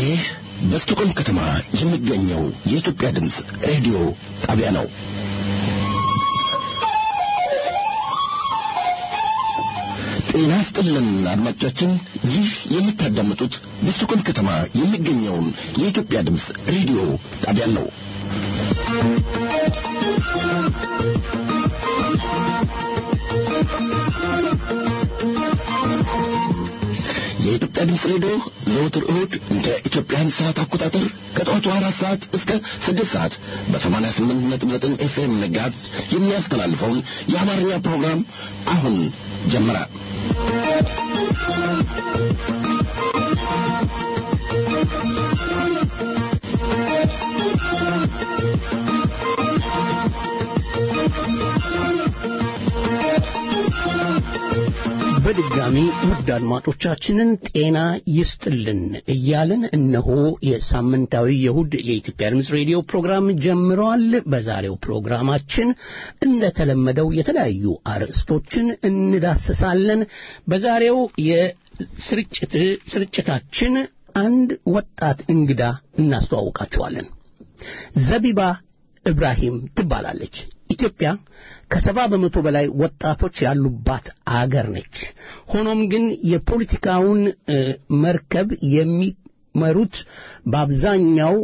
ይህ በስቶኮልም ከተማ የሚገኘው የኢትዮጵያ ድምፅ ሬዲዮ ጣቢያ ነው። ጤና ስጥልን አድማጮቻችን፣ ይህ የምታዳምጡት በስቶኮልም ከተማ የሚገኘውን የኢትዮጵያ ድምፅ ሬዲዮ ጣቢያ ነው። የኢትዮጵያ ድምፅ ሬዲዮ ዘወትር እሁድ እንደ ኢትዮጵያን ሰዓት አቆጣጠር ከጠዋቱ አራት ሰዓት እስከ ስድስት ሰዓት በሰማንያ ስምንት ነጥብ ዘጠኝ ኤፍኤም ንጋት የሚያስተላልፈውን የአማርኛ ፕሮግራም አሁን ጀመረ። በድጋሚ ውድ አድማጮቻችንን ጤና ይስጥልን እያልን እነሆ የሳምንታዊ የእሁድ የኢትዮጵያ ድምፅ ሬዲዮ ፕሮግራም ጀምረዋል። በዛሬው ፕሮግራማችን እንደተለመደው የተለያዩ አርዕስቶችን እንዳስሳለን። በዛሬው የስርጭት ስርጭታችን አንድ ወጣት እንግዳ እናስተዋውቃችኋለን። ዘቢባ ኢብራሂም ትባላለች። ኢትዮጵያ ከሰባ በመቶ በላይ ወጣቶች ያሉባት አገር ነች። ሆኖም ግን የፖለቲካውን መርከብ የሚመሩት በአብዛኛው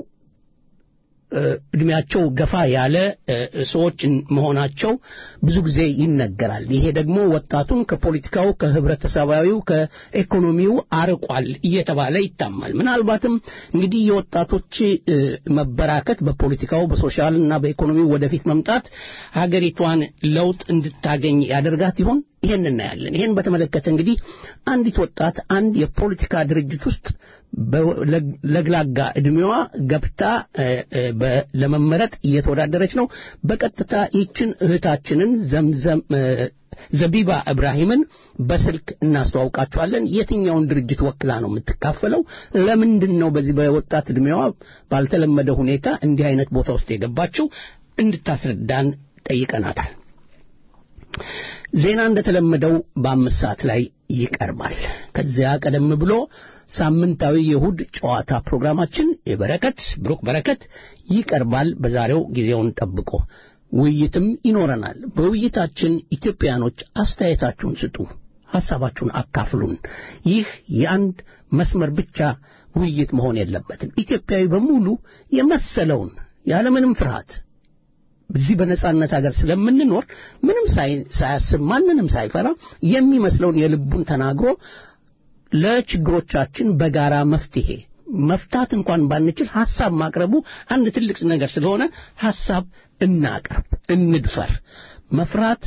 እድሜያቸው ገፋ ያለ ሰዎች መሆናቸው ብዙ ጊዜ ይነገራል። ይሄ ደግሞ ወጣቱን ከፖለቲካው፣ ከህብረተሰባዊው፣ ከኢኮኖሚው አርቋል እየተባለ ይታማል። ምናልባትም እንግዲህ የወጣቶች መበራከት በፖለቲካው፣ በሶሻል እና በኢኮኖሚው ወደፊት መምጣት ሀገሪቷን ለውጥ እንድታገኝ ያደርጋት ይሆን? ይሄን እናያለን። ይሄን በተመለከተ እንግዲህ አንዲት ወጣት አንድ የፖለቲካ ድርጅት ውስጥ ለግላጋ ዕድሜዋ ገብታ ለመመረጥ እየተወዳደረች ነው። በቀጥታ ይችን እህታችንን ዘምዘም ዘቢባ ኢብራሂምን በስልክ እናስተዋውቃቸዋለን። የትኛውን ድርጅት ወክላ ነው የምትካፈለው? ለምንድን ነው በዚህ በወጣት ዕድሜዋ ባልተለመደ ሁኔታ እንዲህ አይነት ቦታ ውስጥ የገባችው? እንድታስረዳን ጠይቀናታል። ዜና እንደተለመደው በአምስት ሰዓት ላይ ይቀርባል። ከዚያ ቀደም ብሎ ሳምንታዊ የእሁድ ጨዋታ ፕሮግራማችን የበረከት ብሩክ በረከት ይቀርባል። በዛሬው ጊዜውን ጠብቆ ውይይትም ይኖረናል። በውይይታችን ኢትዮጵያኖች አስተያየታችሁን ስጡ፣ ሐሳባችሁን አካፍሉን። ይህ የአንድ መስመር ብቻ ውይይት መሆን የለበትም። ኢትዮጵያዊ በሙሉ የመሰለውን ያለምንም ፍርሃት እዚህ በነጻነት ሀገር ስለምንኖር ምንም ሳያስብ ማንንም ሳይፈራ የሚመስለውን የልቡን ተናግሮ ለችግሮቻችን በጋራ መፍትሄ መፍታት እንኳን ባንችል ሐሳብ ማቅረቡ አንድ ትልቅ ነገር ስለሆነ ሐሳብ እናቅርብ፣ እንድፈር። መፍራት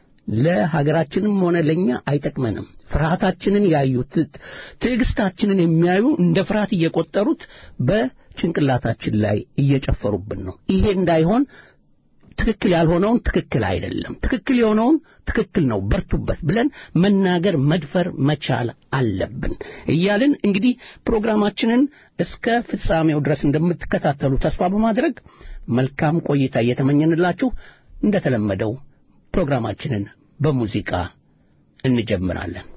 ለሀገራችንም ሆነ ለኛ አይጠቅመንም። ፍርሃታችንን ያዩት ትዕግስታችንን የሚያዩ እንደ ፍርሃት እየቆጠሩት በጭንቅላታችን ላይ እየጨፈሩብን ነው። ይሄ እንዳይሆን ትክክል ያልሆነውን ትክክል አይደለም፣ ትክክል የሆነውን ትክክል ነው፣ በርቱበት ብለን መናገር መድፈር መቻል አለብን እያልን እንግዲህ ፕሮግራማችንን እስከ ፍጻሜው ድረስ እንደምትከታተሉ ተስፋ በማድረግ መልካም ቆይታ እየተመኘንላችሁ እንደተለመደው ፕሮግራማችንን በሙዚቃ እንጀምራለን።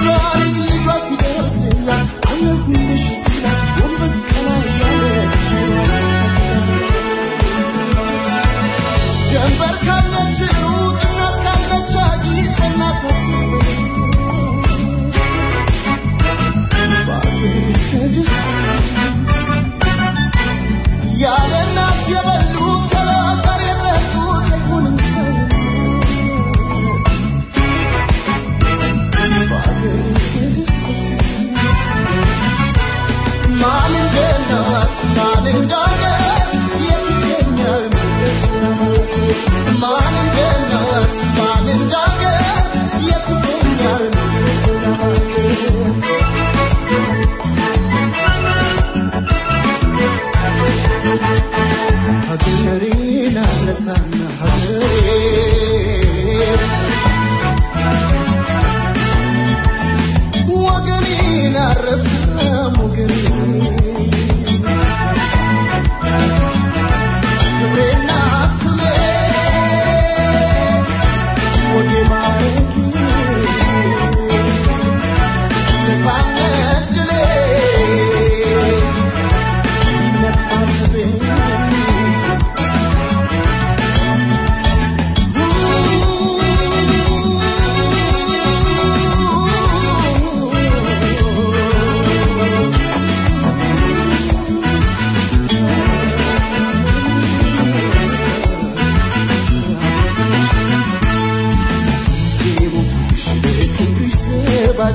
Thank you.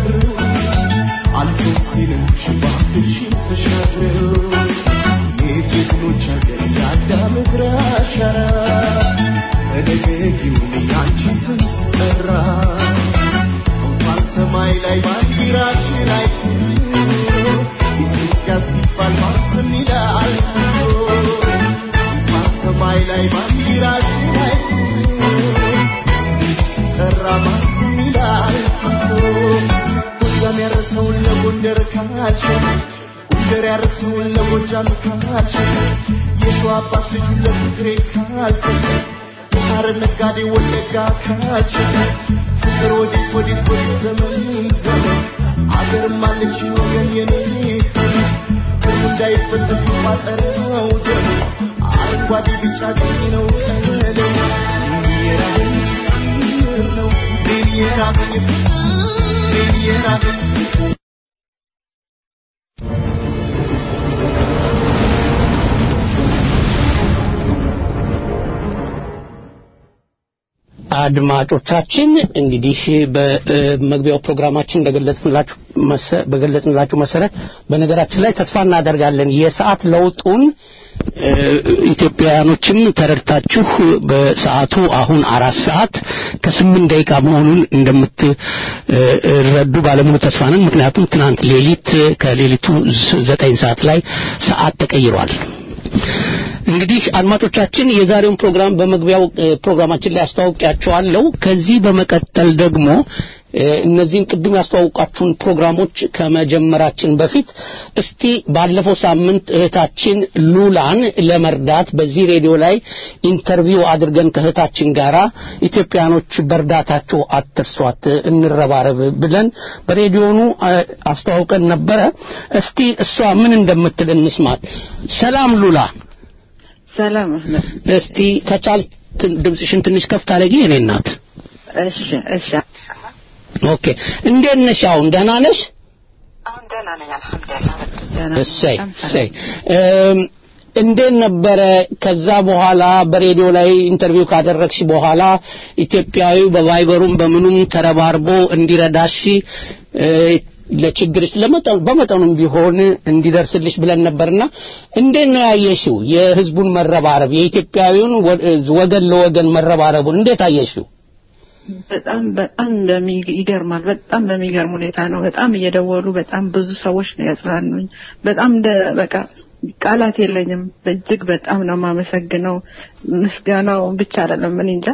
አልፎ ሲልም ሽባብሽን ተሻግረው የጀግኖች ሀገር የአዳም እግር አሻራ በደገጊውን ያንቺ ስም ሲጠራ እንኳን ሰማይ ላይ ባንዲራሽን አይቶ ኢትዮጵያ ሲባል ማስም ይላል እንኳን ሰማይ ላይ ባንዲራሽን አይቶ ሲጠራ ማስም ይላል ጎጃም ያረሰውን ለጎንደር ካልሸጥ ጎንደር ያረሰውን ለጎጃም ካልሸጥ የሸዋ አባት ልጁን ለትግሬ ካልሰጠ የሐረር ነጋዴ ወለጋ ካልሸጠ ፍቅር ወዴት ወዴት ወዴት ዘመን ዘመን አገርም አለች ወገን የኔ ክሩ እንዳይፈተት ቋጠረው ደም አረንጓዴ ቢጫ ቀይ ነው ቀለም የራበኝ ፍቅር ነው የራበኝ ፍቅር የራበኝ አድማጮቻችን እንግዲህ በመግቢያው ፕሮግራማችን እንደገለጽንላችሁ መሰ- በገለጽንላችሁ መሰረት በነገራችን ላይ ተስፋ እናደርጋለን የሰዓት ለውጡን እ፣ ኢትዮጵያውያኖችም ተረድታችሁ በሰዓቱ አሁን አራት ሰዓት ከስምንት ደቂቃ መሆኑን እንደምትረዱ ባለሙሉ ተስፋ ነን። ምክንያቱም ትናንት ሌሊት ከሌሊቱ ዘጠኝ ሰዓት ላይ ሰዓት ተቀይሯል። እንግዲህ አድማጮቻችን የዛሬውን ፕሮግራም በመግቢያው እ፣ ፕሮግራማችን ላይ አስተዋውቂያቸዋለሁ። ከዚህ በመቀጠል ደግሞ እ፣ እነዚህን ቅድም ያስተዋውቃችሁን ፕሮግራሞች ከመጀመራችን በፊት እስቲ ባለፈው ሳምንት እህታችን ሉላን ለመርዳት በዚህ ሬዲዮ ላይ ኢንተርቪው አድርገን ከእህታችን ጋራ ኢትዮጵያኖች በእርዳታቸው አትርሷት፣ እንረባረብ ብለን በሬዲዮኑ እ፣ አስተዋውቀን ነበረ። እስቲ እሷ ምን እንደምትል እንስማት። ሰላም ሉላ። ሰላም አህመድ። እስቲ ከቻል ትን- ድምፅሽን ትንሽ ከፍ ታደርጊ የኔ እናት። እሺ እሺ። ኦኬ እንዴት ነሽ? አሁን ደህና ነሽ? አሁን ደህና ነኝ አልሐምዱሊላህ። ደህና ነኝ። እሰይ በጣም ሰላም። እሰይ። እም፣ እንዴት ነበረ ከዛ በኋላ በሬዲዮ ላይ ኢንተርቪው ካደረግሽ በኋላ ኢትዮጵያዊው በቫይበሩም በምኑም ተረባርቦ እንዲረዳሽ እ፣ ለችግርሽ ለመጠኑ በመጠኑም ቢሆን እንዲደርስልሽ ብለን ነበርና እንዴት ነው ያየሽው የህዝቡን መረባረብ የኢትዮጵያዊውን ወ- ወገን ለወገን መረባረቡን እንዴት አየሽው? በጣም በጣም በሚ- ይገርማል። በጣም በሚገርም ሁኔታ ነው። በጣም እየደወሉ በጣም ብዙ ሰዎች ነው ያጽናኑኝ። በጣም እንደ በቃ ቃላት የለኝም። እጅግ በጣም ነው የማመሰግነው። ምስጋናው ብቻ አይደለም ምን እንጃ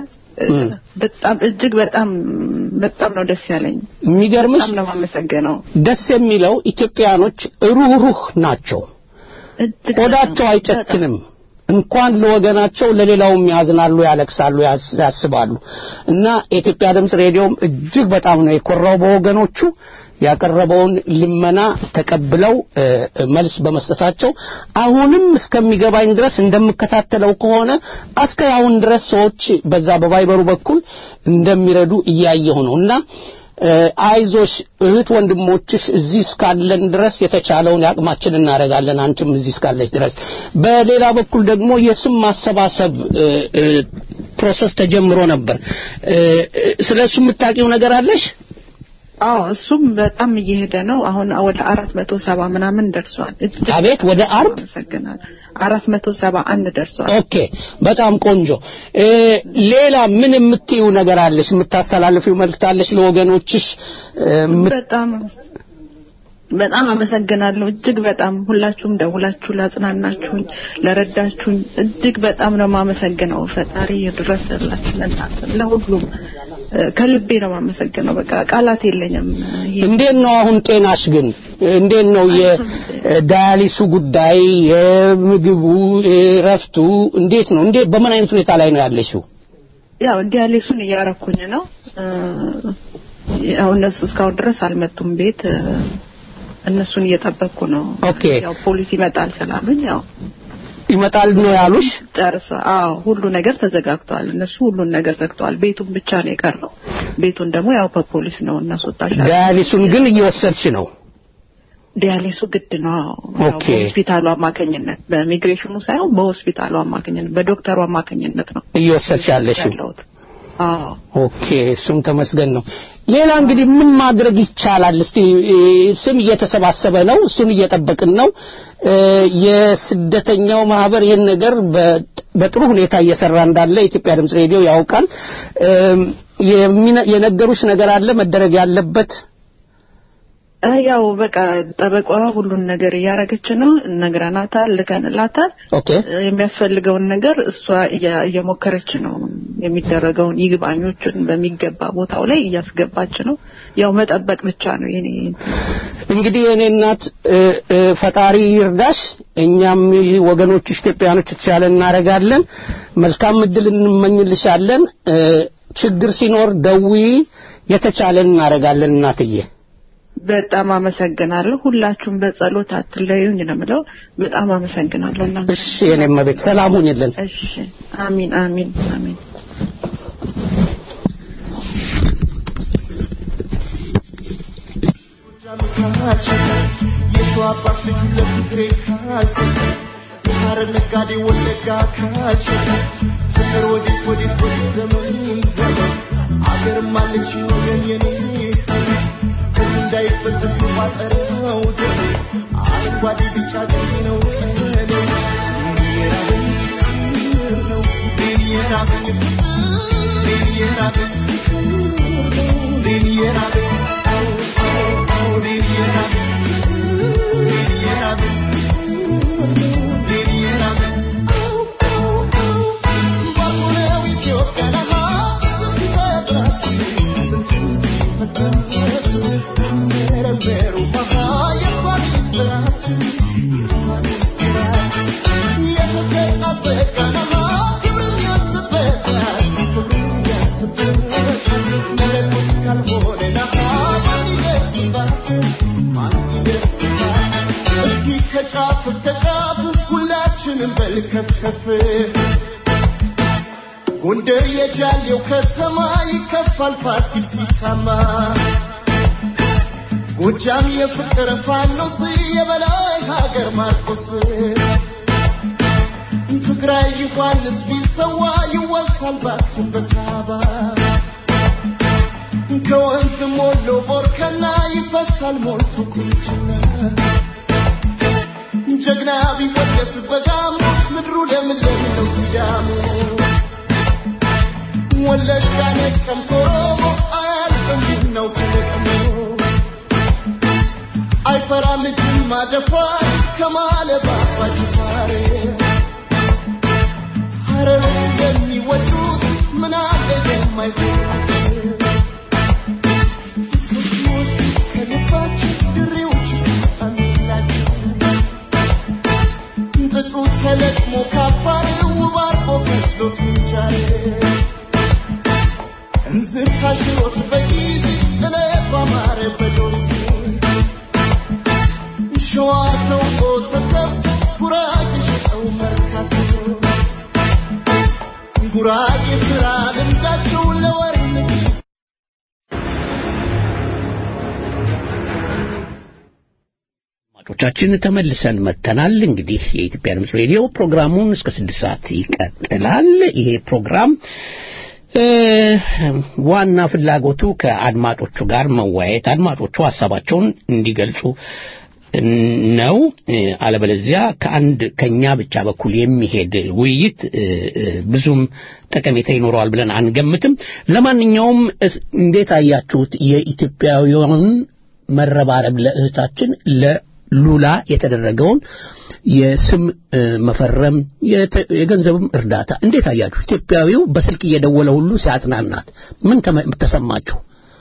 በጣም እጅግ በጣም በጣም ነው ደስ ያለኝ። የሚገርምሽ በጣም ነው የማመሰግነው። ደስ የሚለው ኢትዮጵያኖች ሩህሩህ ናቸው። እጅግ ቆዳቸው በጣም- አይጨክንም። እንኳን ለወገናቸው ለሌላውም ያዝናሉ፣ ያለቅሳሉ፣ ያስ- ያስባሉ እና የኢትዮጵያ ድምፅ ሬዲዮም እጅግ በጣም ነው የኮራው በወገኖቹ ያቀረበውን ልመና ተቀብለው እ፣ መልስ በመስጠታቸው አሁንም እስከሚገባኝ ድረስ እንደምከታተለው ከሆነ እስከ አሁን ድረስ ሰዎች በዛ በቫይበሩ በኩል እንደሚረዱ እያየሁ ነው እና እ፣ አይዞሽ እህት ወንድሞችሽ እዚህ እስካለን ድረስ የተቻለውን ያቅማችን እናደርጋለን አንቺም እዚህ እስካለች ድረስ በሌላ በኩል ደግሞ የስም ማሰባሰብ እ፣ እ፣ ፕሮሰስ ተጀምሮ ነበር እ፣ እ፣ ስለ እሱ የምታውቂው ነገር አለሽ አዎ እሱም በጣም እየሄደ ነው። አሁን ወደ አራት መቶ ሰባ ምናምን ደርሷል። እጅግ አቤት ወደ አርብ አመሰግናለሁ። አራት መቶ ሰባ አንድ ደርሷል። ኦኬ በጣም ቆንጆ እ፣ ሌላ ምን የምትዩ ነገር አለሽ የምታስተላልፊው መልእክት አለሽ ለወገኖችሽ እ፣ የምት- በጣም በጣም አመሰግናለሁ። እጅግ በጣም ሁላችሁም ደውላችሁ ላጽናናችሁኝ፣ ለረዳችሁኝ እጅግ በጣም ነው የማመሰግነው። ፈጣሪ ይድረስላችሁ ለእናንተ ለሁሉም እ፣ ከልቤ ነው የማመሰግነው። በቃ ቃላት የለኝም። ይሄ እንዴት ነው አሁን ጤናሽ ግን እንዴት ነው የዳያሊሱ ጉዳይ የምግቡ ረፍቱ እንዴት ነው እንዴት በምን አይነት ሁኔታ ላይ ነው ያለሽው ያው ዲያሌሱን እያረኩኝ ነው። እ፣ ያው እነሱ እስካሁን ድረስ አልመጡም ቤት እ፣ እነሱን እየጠበቅኩ ነው። ኦኬ። ያው ፖሊስ ይመጣል ስላሉኝ ያው ይመጣል ነው ያሉሽ ጨርሰ አዎ ሁሉ ነገር ተዘጋግቷል። እነሱ ሁሉን ነገር ዘግተዋል። ቤቱን ብቻ ነው የቀረው። ቤቱን ደግሞ ያው በፖሊስ ነው እናስወጣሻለን። ዳያሊሱን ግን እየወሰድሽ ነው ዲያሊሱ ግድ ነው። አዎ። ያው ኦኬ። በሆስፒታሉ አማካኝነት በኢሚግሬሽኑ ሳይሆን በሆስፒታሉ አማካኝነት በዶክተሩ አማካኝነት ነው እየወሰድሽ ያለሽው ያለሁት። አዎ ኦኬ እሱም ተመስገን ነው። ሌላ እንግዲህ ምን ማድረግ ይቻላል? እስቲ እ፣ ስም እየተሰባሰበ ነው፣ እሱን እየጠበቅን ነው። እ፣ የስደተኛው ማህበር ይህን ነገር በ- በጥሩ ሁኔታ እየሰራ እንዳለ የኢትዮጵያ ድምፅ ሬዲዮ ያውቃል። እም፣ የሚነ- የነገሩሽ ነገር አለ መደረግ ያለበት እ፣ ያው በቃ ጠበቃዋ ሁሉን ነገር እያረገች ነው። ነግረናታል፣ ልከንላታል። ኦኬ እ፣ የሚያስፈልገውን ነገር እሷ እያ- እየሞከረች ነው። የሚደረገውን ይግባኞችን በሚገባ ቦታው ላይ እያስገባች ነው። ያው መጠበቅ ብቻ ነው የኔ እንግዲህ የእኔ እናት እ፣ እ፣ ፈጣሪ ይርዳሽ። እኛም ይህ ወገኖች ኢትዮጵያኖች የተቻለ እናደርጋለን። መልካም እድል እንመኝልሻለን። እ፣ ችግር ሲኖር ደዊ የተቻለን እናደርጋለን እናትዬ። በጣም አመሰግናለሁ። ሁላችሁም በጸሎት አትለዩኝ ነው የምለው። በጣም አመሰግናለሁ እና እሺ የኔም ቤት ሰላም ሁኝልን። እሺ አሚን አሚን አሚን የሸዋ አባት ልጁ ለትግሬ ካልሰጠ የሐረር ነጋዴ ወለጋ ካልሸጠ ፍቅር ወዴት ወዴት ወዴት ዘመን ዘመን አገርም አለች ወገን የኔ ከዚህ እንዳይፈጠር የቋጠረው ደም አረንጓዴ ቢጫ ቀይ ነው ቀለም የራበኝ ፍቅር ነው የራበኝ ፍቅር የራበኝ ፍቅር የራበኝ እስኪ ከጫፍ እስከ ጫፍ ሁላችንም በልከፍከፍ ጎንደር የጃሌው ከተማ ይከፋል ፋሲል ሲታማ ጎጃም የፍቅር ፋኖስ የበላይ ሀገር ማርቆስ ትግራይ ዮሐንስ ቢሰዋ ይወሳል ባክሱም በሳባ ከወንዝ ሞሎ ቦርከና ይፈታል ሞልቶ ቁንጅና ጀግና ቢወደስ በጋሞ ምድሩ ለምለም ነው ሲዳሙ ወለጋ ነቀምት ኦሮሞ አያልፍም ነው ተለቅሞ አይፈራም ጅማ ደፋር ከማለባ አባጅፋር ሀረርን የሚወዱት ምን አለ የማይሆኑት ሰዎች ከልባቸው ድሬዎች ጣምላቸው ጥጡ ተለቅሞ ካፋር ውብ አርጎ ከስሎት ምንጃር እንዝር ካሽሮት በጊዜ ጥለት ባማረ በዶርዜ ሸዋ ተውቆ ተሰፍቶ ጉራጌ ሸጠው መርካቶ ጉራጌ ስራ ልምዳቸው ለወር ንግስ አድማጮቻችን ተመልሰን መጥተናል። እንግዲህ የኢትዮጵያ ድምፅ ሬዲዮ ፕሮግራሙን እስከ ስድስት ሰዓት ይቀጥላል። ይሄ ፕሮግራም እ፣ ዋና ፍላጎቱ ከአድማጮቹ ጋር መወያየት፣ አድማጮቹ ሀሳባቸውን እንዲገልጹ ነው። እ፣ አለበለዚያ ከአንድ ከኛ ብቻ በኩል የሚሄድ ውይይት እ፣ እ፣ ብዙም ጠቀሜታ ይኖረዋል ብለን አንገምትም። ለማንኛውም እስ- እንዴት አያችሁት የኢትዮጵያውያን መረባረብ ለእህታችን ለሉላ የተደረገውን የስም እ፣ መፈረም የተ- የገንዘብም እርዳታ እንዴት አያችሁ? ኢትዮጵያዊው በስልክ እየደወለ ሁሉ ሲያጽናናት ምን ተመ- ተሰማችሁ?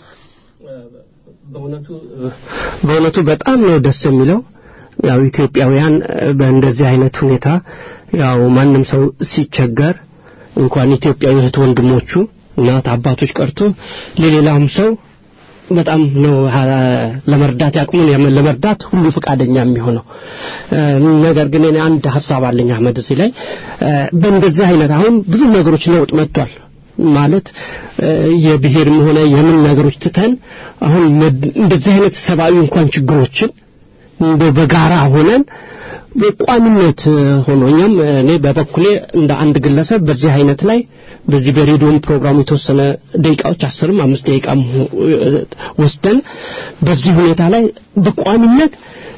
በእውነቱ በእውነቱ በጣም ነው ደስ የሚለው። ያው ኢትዮጵያውያን እ፣ በእንደዚህ አይነት ሁኔታ ያው ማንም ሰው ሲቸገር እንኳን ኢትዮጵያዊ እህት ወንድሞቹ እናት አባቶች ቀርቶ ለሌላውም ሰው በጣም ነው ሀ- ለመርዳት ያቅሙን የም- ለመርዳት ሁሉ ፈቃደኛ የሚሆነው እ፣ ነገር ግን እኔ አንድ ሀሳብ አለኝ አህመድ እዚህ ላይ እ፣ በእንደዚህ አይነት አሁን ብዙ ነገሮች ለውጥ መጥቷል ማለት እ፣ የብሔርም ሆነ የምን ነገሮች ትተን አሁን መድ- እንደዚህ አይነት ሰብአዊ እንኳን ችግሮችን እንደው በጋራ ሆነን በቋሚነት ሆኖ እኛም እኔ በበኩሌ እንደ አንድ ግለሰብ በዚህ አይነት ላይ በዚህ በሬዲዮም ፕሮግራሙ የተወሰነ ደቂቃዎች አስርም አምስት ደቂቃም ወስደን በዚህ ሁኔታ ላይ በቋሚነት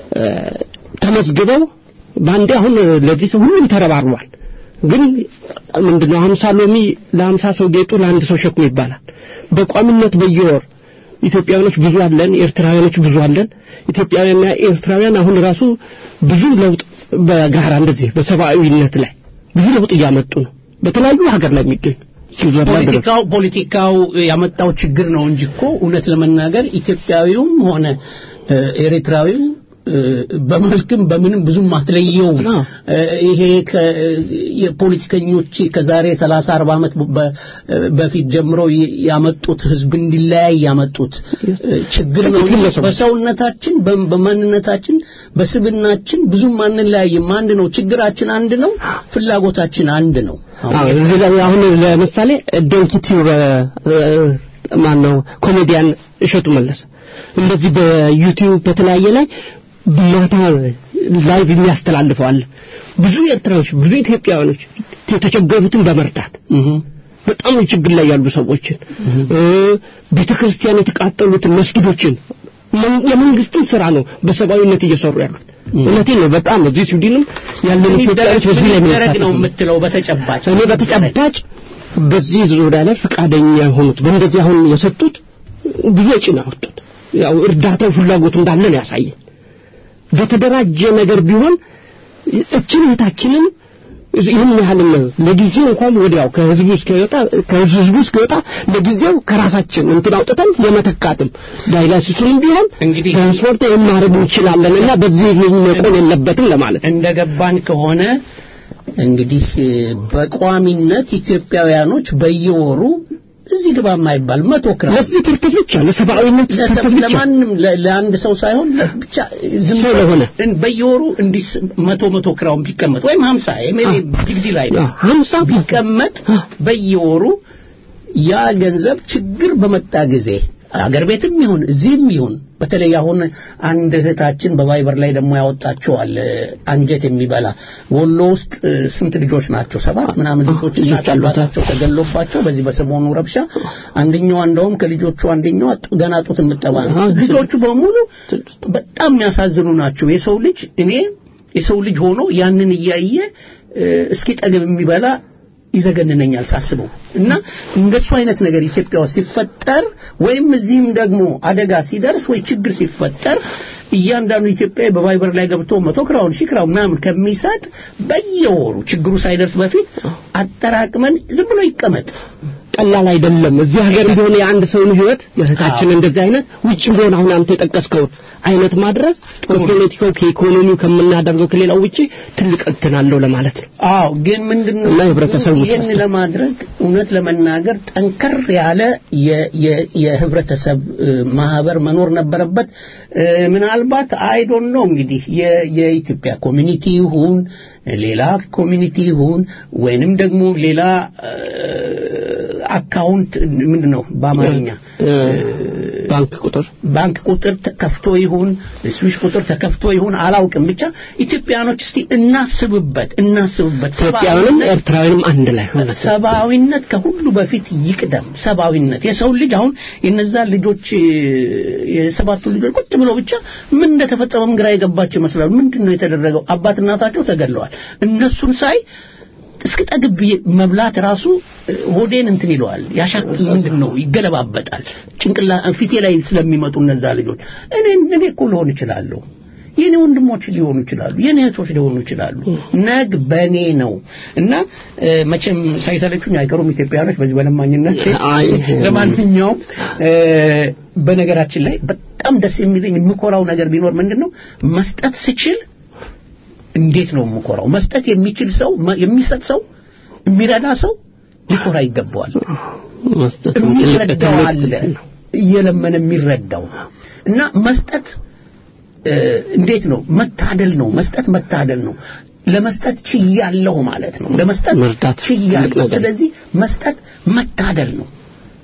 ተመዝግበው በአንዴ አሁን ለዚህ ሰው ሁሉም ተረባርቧል። ግን ምንድነው ሀምሳ ሎሚ ለሀምሳ ሰው ጌጡ ለአንድ ሰው ሸክሙ ይባላል። በቋሚነት በየወር ኢትዮጵያውያኖች ብዙ አለን፣ ኤርትራውያኖች ብዙ አለን። ኢትዮጵያውያንና ኤርትራውያን አሁን ራሱ ብዙ ለውጥ በጋራ እንደዚህ በሰብአዊነት ላይ ብዙ ለውጥ እያመጡ ነው። በተለያዩ ሀገር ላይ የሚገኙ ፖለቲካው ፖለቲካው ያመጣው ችግር ነው እንጂ እኮ እውነት ለመናገር ኢትዮጵያዊውም ሆነ ኤርትራዊው በመልክም በምንም ብዙም አትለየውም። ይሄ የፖለቲከኞች ከዛሬ 30 40 ዓመት በፊት ጀምሮ ያመጡት ህዝብ እንዲለያይ ያመጡት ችግር ነው። በሰውነታችን፣ በማንነታችን፣ በስብናችን ብዙም አንለያይም። አንድ ነው። ችግራችን አንድ ነው። ፍላጎታችን አንድ ነው። እዚህ ላይ አሁን ለምሳሌ ዶንኪቲው ማን ነው ኮሜዲያን እሸቱ መለሰ እንደዚህ በዩቲዩብ በተለያየ ላይ ማታ ላይቭ የሚያስተላልፈዋል ብዙ ኤርትራዎች ብዙ ኢትዮጵያውያኖች የተቸገሩትን በመርዳት በጣም ችግር ላይ ያሉ ሰዎችን ቤተክርስቲያን የተቃጠሉትን መስጊዶችን የመንግስትን ስራ ነው በሰብአዊነት እየሰሩ ያሉት እውነቴን ነው በጣም እዚህ ስዊድንም ያለን ኢትዮጵያዎች በዚህ ላይ ደረግ ነው የምትለው በተጨባጭ እኔ በተጨባጭ በዚህ ዙሪያ ላይ ፈቃደኛ የሆኑት በእንደዚህ አሁን የሰጡት ብዙ ወጪ ነው ያወጡት ያው እርዳታው ፍላጎቱ እንዳለ ነው ያሳየን በተደራጀ ነገር ቢሆን እችን እህታችንን ይህን ያህል ለጊዜው እንኳን ወዲያው ከህዝቡ እስኪወጣ ከህዝቡ እስኪወጣ ለጊዜው ከራሳችን እንትን አውጥተን የመተካትም ዳይላሲሱንም ቢሆን እንግዲህ ትራንስፖርት ማድረግ እንችላለን እና በዚህ መቆም የለበትም ለማለት እንደገባን ከሆነ እንግዲህ በቋሚነት ኢትዮጵያውያኖች በየወሩ እዚህ ግባ የማይባል መቶ ክራም ለዚህ ፐርፐዝ ብቻ ለሰብአዊነት ፐርፐዝ ብቻ ለማንም ለአንድ ሰው ሳይሆን ብቻ ዝም ሰው ለሆነ በየወሩ እንዲህ መቶ መቶ ክራውን ቢቀመጥ ወይም ሀምሳ ዲግዲ ላይ ሀምሳ ቢቀመጥ በየወሩ ያ ገንዘብ ችግር በመጣ ጊዜ አገር ቤትም ይሁን እዚህም ይሁን በተለይ አሁን አንድ እህታችን በቫይበር ላይ ደግሞ ያወጣቸዋል አንጀት የሚበላ ወሎ ውስጥ ስንት ልጆች ናቸው ሰባት ምናምን ልጆች እናቃሏታቸው ተገሎባቸው በዚህ በሰሞኑ ረብሻ አንደኛዋ እንደውም ከልጆቹ አንደኛዋ ገና ጡት የምጠባ ነው ልጆቹ በሙሉ በጣም የሚያሳዝኑ ናቸው የሰው ልጅ እኔ የሰው ልጅ ሆኖ ያንን እያየ እስኪ ጠግብ የሚበላ ይዘገንነኛል ሳስበው እና እንደሱ አይነት ነገር ኢትዮጵያ ውስጥ ሲፈጠር ወይም እዚህም ደግሞ አደጋ ሲደርስ ወይ ችግር ሲፈጠር እያንዳንዱ ኢትዮጵያዊ በቫይበር ላይ ገብቶ መቶ ክራውን ሺህ ክራውን ምናምን ከሚሰጥ በየወሩ ችግሩ ሳይደርስ በፊት አጠራቅመን ዝም ብሎ ይቀመጥ ቀላል አይደለም እዚህ ሀገር ቢሆን የአንድ ሰውን ህይወት የእህታችን እንደዚህ አይነት ውጭ ቢሆን አሁን አንተ የጠቀስከውን አይነት ማድረግ ከፖለቲካው ከኢኮኖሚው ከምናደርገው ከሌላው ውጪ ትልቅ እንትን አለው ለማለት ነው አዎ ግን ምንድነው እና ህብረተሰቡ ይህን ለማድረግ እውነት ለመናገር ጠንከር ያለ የህብረተሰብ ማህበር መኖር ነበረበት ምናልባት አይዶን ነው እንግዲህ የኢትዮጵያ ኮሚኒቲ ይሁን ሌላ ኮሚኒቲ ይሁን ወይንም ደግሞ ሌላ አካውንት ምንድን ነው በአማርኛ ባንክ ቁጥር ባንክ ቁጥር ተከፍቶ ይሁን ስዊሽ ቁጥር ተከፍቶ ይሁን አላውቅም ብቻ ኢትዮጵያኖች እስቲ እናስብበት እናስብበት ኢትዮጵያውያንም ኤርትራውያንም አንድ ላይ ሰብአዊነት ከሁሉ በፊት ይቅደም ሰብአዊነት የሰው ልጅ አሁን የነዛ ልጆች የሰባቱ ልጆች ቁጭ ብለው ብቻ ምን እንደተፈጠረም ግራ የገባቸው ይመስላሉ ምንድን ነው የተደረገው አባት እናታቸው ተገለዋል እነሱን ሳይ እስክጠግብ መብላት ራሱ ሆዴን እንትን ይለዋል ያሻክል ምንድን ነው ይገለባበጣል ጭንቅላ ፊቴ ላይ ስለሚመጡ እነዛ ልጆች እኔ እኔ እኮ ልሆን እችላለሁ የኔ ወንድሞች ሊሆኑ ይችላሉ የኔ እህቶች ሊሆኑ ይችላሉ ነግ በኔ ነው እና መቼም ሳይሰለቹኝ አይቀሩም ኢትዮጵያኖች በዚህ በለማኝነት ለማንኛውም በነገራችን ላይ በጣም ደስ የሚለኝ የምኮራው ነገር ቢኖር ምንድን ነው መስጠት ስችል እንዴት ነው የምኮራው መስጠት የሚችል ሰው የሚሰጥ ሰው የሚረዳ ሰው ሊኮራ ይገባዋል የሚረዳው አለ እየለመነ የሚረዳው እና መስጠት እንዴት ነው መታደል ነው መስጠት መታደል ነው ለመስጠት ችያለሁ ማለት ነው ለመስጠት ችያለሁ ስለዚህ መስጠት መታደል ነው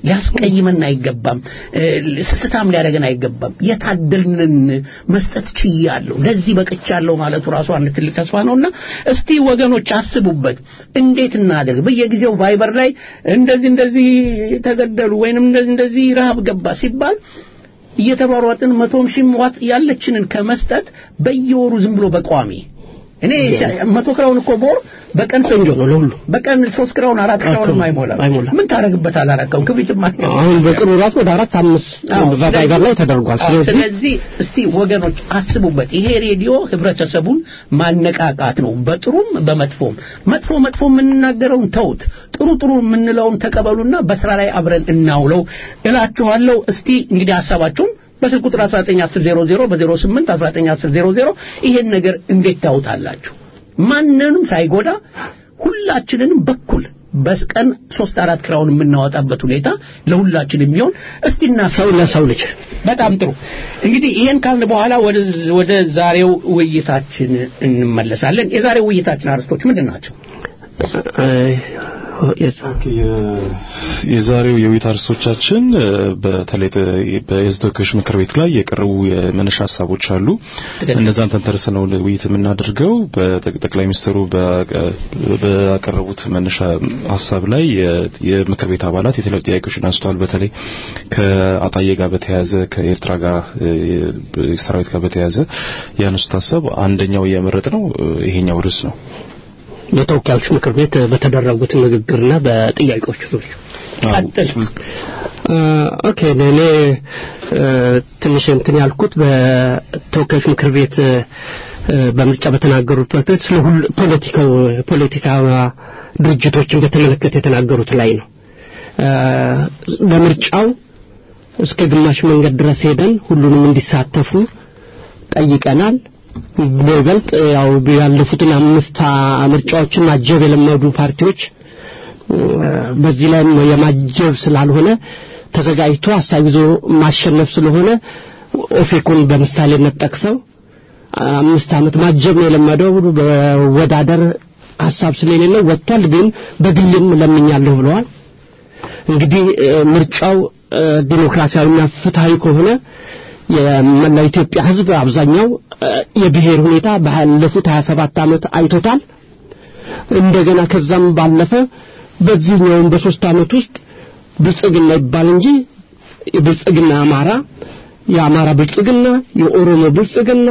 ሊያስቀይመን አይገባም። እ፣ ስስታም ሊያደርገን አይገባም። የታደልንን መስጠት ችያለሁ፣ ለዚህ በቅቻለሁ ማለቱ ራሱ አንድ ትልቅ ተስፋ ነውና እስቲ ወገኖች አስቡበት። እንዴት እናደርግ? በየጊዜው ቫይበር ላይ እንደዚህ እንደዚህ ተገደሉ ወይንም እንደዚህ እንደዚህ ረሃብ ገባ ሲባል እየተሯሯጥን መቶም ሺህ ዋት ያለችንን ከመስጠት በየወሩ ዝም ብሎ በቋሚ እኔ መቶ ክራውን እኮ ቦር በቀን ቆንጆ ነው ለሁሉ በቀን ሶስት ክራውን አራት ክራውን አይሞላም አይሞላም። ምን ታረግበታል አላቀም ክብሪትም አትገዛም። አሁን በቅርቡ ራሱ ወደ አራት አምስት አዎ፣ በቫይበር ላይ ተደርጓል። አዎ፣ ስለዚህ ስለዚህ እስቲ ወገኖች አስቡበት። ይሄ ሬዲዮ ህብረተሰቡን ማነቃቃት ነው፣ በጥሩም በመጥፎም። መጥፎ መጥፎ የምንናገረውን ተውት፣ ጥሩ ጥሩ የምንለውን ተቀበሉና በስራ ላይ አብረን እናውለው እላችኋለሁ። እስቲ እንግዲህ ሀሳባችሁን በስልክ ቁጥር 191000 በ08 191000 ይሄን ነገር እንዴት ታውታላችሁ? ማንንም ሳይጎዳ ሁላችንንም በኩል በቀን ሶስት አራት ክራውን የምናወጣበት ሁኔታ ለሁላችን የሚሆን እስቲ ሰው ለሰው ልጅ በጣም ጥሩ እንግዲህ ይሄን ካልን በኋላ ወደ ወደ ዛሬው ውይይታችን እንመለሳለን። የዛሬው ውይይታችን አርዕስቶች ምንድን ናቸው? የ- የዛሬው የውይይት አርዕስቶቻችን እ፣ በተለይ ጥ- በሕዝብ ተወካዮች ምክር ቤት ላይ የቀረቡ የመነሻ ሀሳቦች አሉ። ትክክል። እነዛን ተንተርሰን ነው ውይይት የምናደርገው። በጠቅ- ጠቅላይ ሚኒስትሩ በቀ- ባቀረቡት መነሻ ሀሳብ ላይ የ- የምክር ቤት አባላት የተለያዩ ጥያቄዎችን አንስተዋል። በተለይ ከአጣዬ ጋር በተያያዘ ከኤርትራ ጋር እ፣ ሰራዊት ጋር በተያያዘ ያነሱት ሀሳብ አንደኛው እያመረጥ ነው ይሄኛው ርዕስ ነው። በተወካዮች ምክር ቤት በተደረጉት ንግግርና በጥያቄዎች ዙሪያ ቀጥል። አ፣ ኦኬ እኔ እ፣ ትንሽ እንትን ያልኩት በተወካዮች ምክር ቤት እ፣ በምርጫ በተናገሩበት ስለ ሁሉ ፖለቲካው ፖለቲካ ድርጅቶችን በተመለከተ የተናገሩት ላይ ነው። አ፣ በምርጫው እስከ ግማሽ መንገድ ድረስ ሄደን ሁሉንም እንዲሳተፉ ጠይቀናል። በይበልጥ ያው ያለፉትን አምስት አ- ምርጫዎችን ማጀብ የለመዱ ፓርቲዎች እ፣ በዚህ ላይ የማጀብ ስላልሆነ ተዘጋጅቶ ሀሳብ ይዞ ማሸነፍ ስለሆነ ኦፌኮን በምሳሌነት ጠቅሰው አምስት ዓመት ማጀብ ነው የለመደው በወዳደር ሀሳብ ስለሌለው ወጥቷል። ግን በግልም ለምኛለሁ ብለዋል። እንግዲህ እ፣ ምርጫው እ፣ ዲሞክራሲያዊና ፍትሃዊ ከሆነ የመላው ኢትዮጵያ ሕዝብ አብዛኛው እ፣ የብሔር ሁኔታ ባለፉት 27 ዓመት አይቶታል። እንደገና ከዛም ባለፈ በዚህኛውም በሶስት ዓመት ውስጥ ብልጽግና ይባል እንጂ የብልጽግና አማራ፣ የአማራ ብልጽግና፣ የኦሮሞ ብልጽግና፣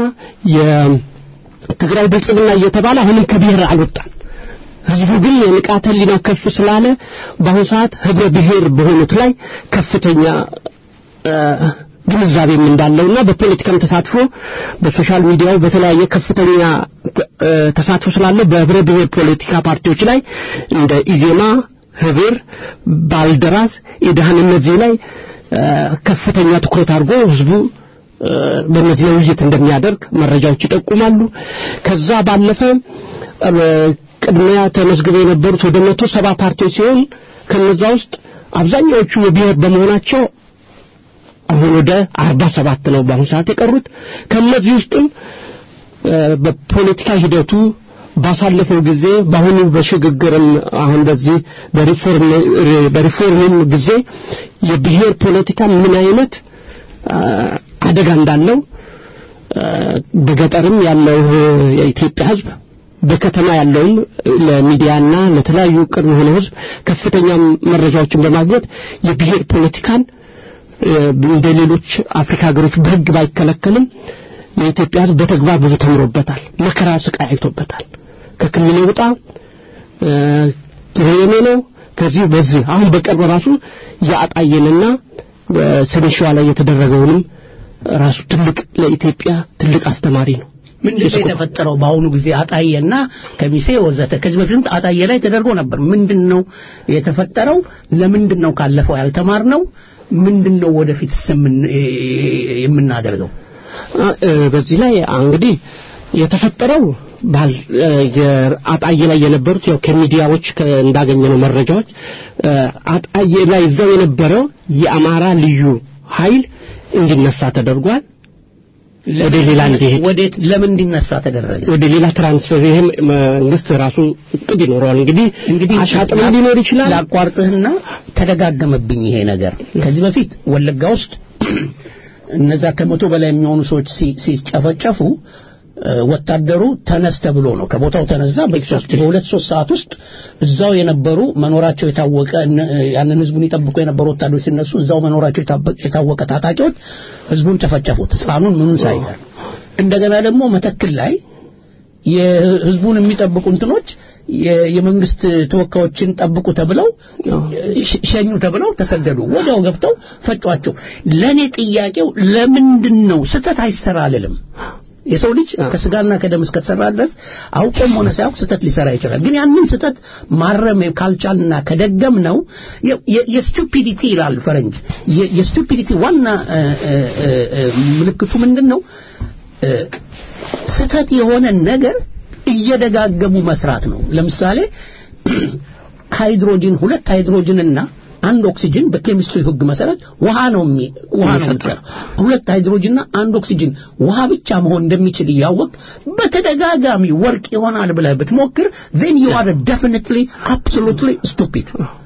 የትግራይ ብልጽግና እየተባለ አሁንም ከብሔር አልወጣም። ህዝቡ ግን የንቃተ ህሊናው ከፍ ስላለ በአሁኑ ሰዓት ህብረ ብሔር በሆኑት ላይ ከፍተኛ እ፣ ግንዛቤም እንዳለውና በፖለቲካም ተሳትፎ በሶሻል ሚዲያው በተለያየ ከፍተኛ እ፣ ተሳትፎ ስላለው በህብረ ብሔር ፖለቲካ ፓርቲዎች ላይ እንደ ኢዜማ፣ ህብር፣ ባልደራስ፣ ኢድሃን እነዚህ ላይ እ፣ ከፍተኛ ትኩረት አድርጎ ህዝቡ እ፣ በእነዚህ ላይ ውይይት እንደሚያደርግ መረጃዎች ይጠቁማሉ። ከዛ ባለፈ እ፣ ቅድሚያ ተመዝግበው የነበሩት ወደ መቶ ሰባ ፓርቲዎች ሲሆን ከነዛ ውስጥ አብዛኛዎቹ የብሔር በመሆናቸው አሁን ወደ አርባ ሰባት ነው በአሁኑ ሰዓት የቀሩት። ከነዚህ ውስጥም እ፣ በፖለቲካ ሂደቱ ባሳለፈው ጊዜ በአሁኑ በሽግግርም አሁን በዚህ በሪፎርም በሪፎርምም ጊዜ የብሔር ፖለቲካ ምን አይነት አ፣ አደጋ እንዳለው አ፣ በገጠርም ያለው የኢትዮጵያ ሕዝብ በከተማ ያለውም ለሚዲያና ለተለያዩ ቅርብ የሆነ ሕዝብ ከፍተኛ መረጃዎችን በማግኘት የብሔር ፖለቲካን እ፣ እንደ ሌሎች አፍሪካ ሀገሮች በሕግ ባይከለከልም የኢትዮጵያ ሕዝብ በተግባር ብዙ ተምሮበታል። መከራ ስቃይ አይቶበታል። ከክልል ውጣ እ፣ የኔ ነው ከዚህ በዚህ አሁን በቅርብ ራሱ የአጣየንና በሰሜን ሸዋ ላይ የተደረገውንም ራሱ ትልቅ ለኢትዮጵያ ትልቅ አስተማሪ ነው። ምንድን ነው የተፈጠረው? በአሁኑ ጊዜ አጣየና ከሚሴ ወዘተ ከዚህ በፊትም አጣየ ላይ ተደርጎ ነበር። ምንድን ነው የተፈጠረው? ለምንድን ነው ካለፈው ያልተማርነው? ምንድን ነው ወደፊት የምናደርገው? አ- እ፣ በዚህ ላይ እንግዲህ የተፈጠረው ባል እ፣ የአጣዬ ላይ የነበሩት ያው ከሚዲያዎች ከ- እንዳገኘነው መረጃዎች እ፣ አጣዬ ላይ እዛው የነበረው የአማራ ልዩ ኃይል እንዲነሳ ተደርጓል። ወደ ሌላ እንዲሄድ ወዴት ለምን እንዲነሳ ተደረገ? ወደ ሌላ ትራንስፈር ይሄም መንግስት ራሱ እቅድ ይኖረዋል። እንግዲህ እንግዲህ አሻጥም ሊኖር ይችላል። ላቋርጥህና ተደጋገመብኝ ይሄ ነገር ከዚህ በፊት ወለጋ ውስጥ እነዛ ከመቶ በላይ የሚሆኑ ሰዎች ሲ- ሲጨፈጨፉ እ፣ ወታደሩ ተነስ ተብሎ ነው ከቦታው ተነሳ በሶስት በሁለት ሶስት ሰዓት ውስጥ እዛው የነበሩ መኖራቸው የታወቀ እነ- ያንን ህዝቡን ይጠብቁ የነበሩ ወታደሮች ሲነሱ እዛው መኖራቸው የታበ- የታወቀ ታጣቂዎች ህዝቡን ጨፈጨፉት ህፃኑን ምኑን ሳይቀር እንደገና ደግሞ መተክል ላይ የህዝቡን የሚጠብቁ እንትኖች የ- የመንግስት ተወካዮችን ጠብቁ ተብለው ሸ- ሸኙ ተብለው ተሰደዱ። ወዲያው ገብተው ፈጯቸው። ለኔ ጥያቄው ለምንድን ነው ስህተት አይሰራ አልልም። የሰው ልጅ ከስጋና ከደም እስከተሰራ ድረስ አውቆም ሆነ ሳያውቅ ስህተት ሊሰራ ይችላል። ግን ያንን ስህተት ማረም ካልቻልና ከደገም ነው የስቱፒዲቲ ይላል ፈረንጅ። የ- የስቱፒዲቲ ዋና እ፣ እ፣ እ፣ እ፣ ምልክቱ ምንድን ነው? እ፣ ስህተት የሆነ ነገር እየደጋገሙ መስራት ነው። ለምሳሌ ሃይድሮጅን ሁለት ሃይድሮጅንና አንድ ኦክሲጅን በኬሚስትሪ ህግ መሰረት ውሃ ነው የሚ ውሃ ነው የሚሰራው። ሁለት ሃይድሮጅንና አንድ ኦክሲጅን ውሃ ብቻ መሆን እንደሚችል እያወቅ በተደጋጋሚ ወርቅ ይሆናል ብለህ ብትሞክር then you are definitely absolutely stupid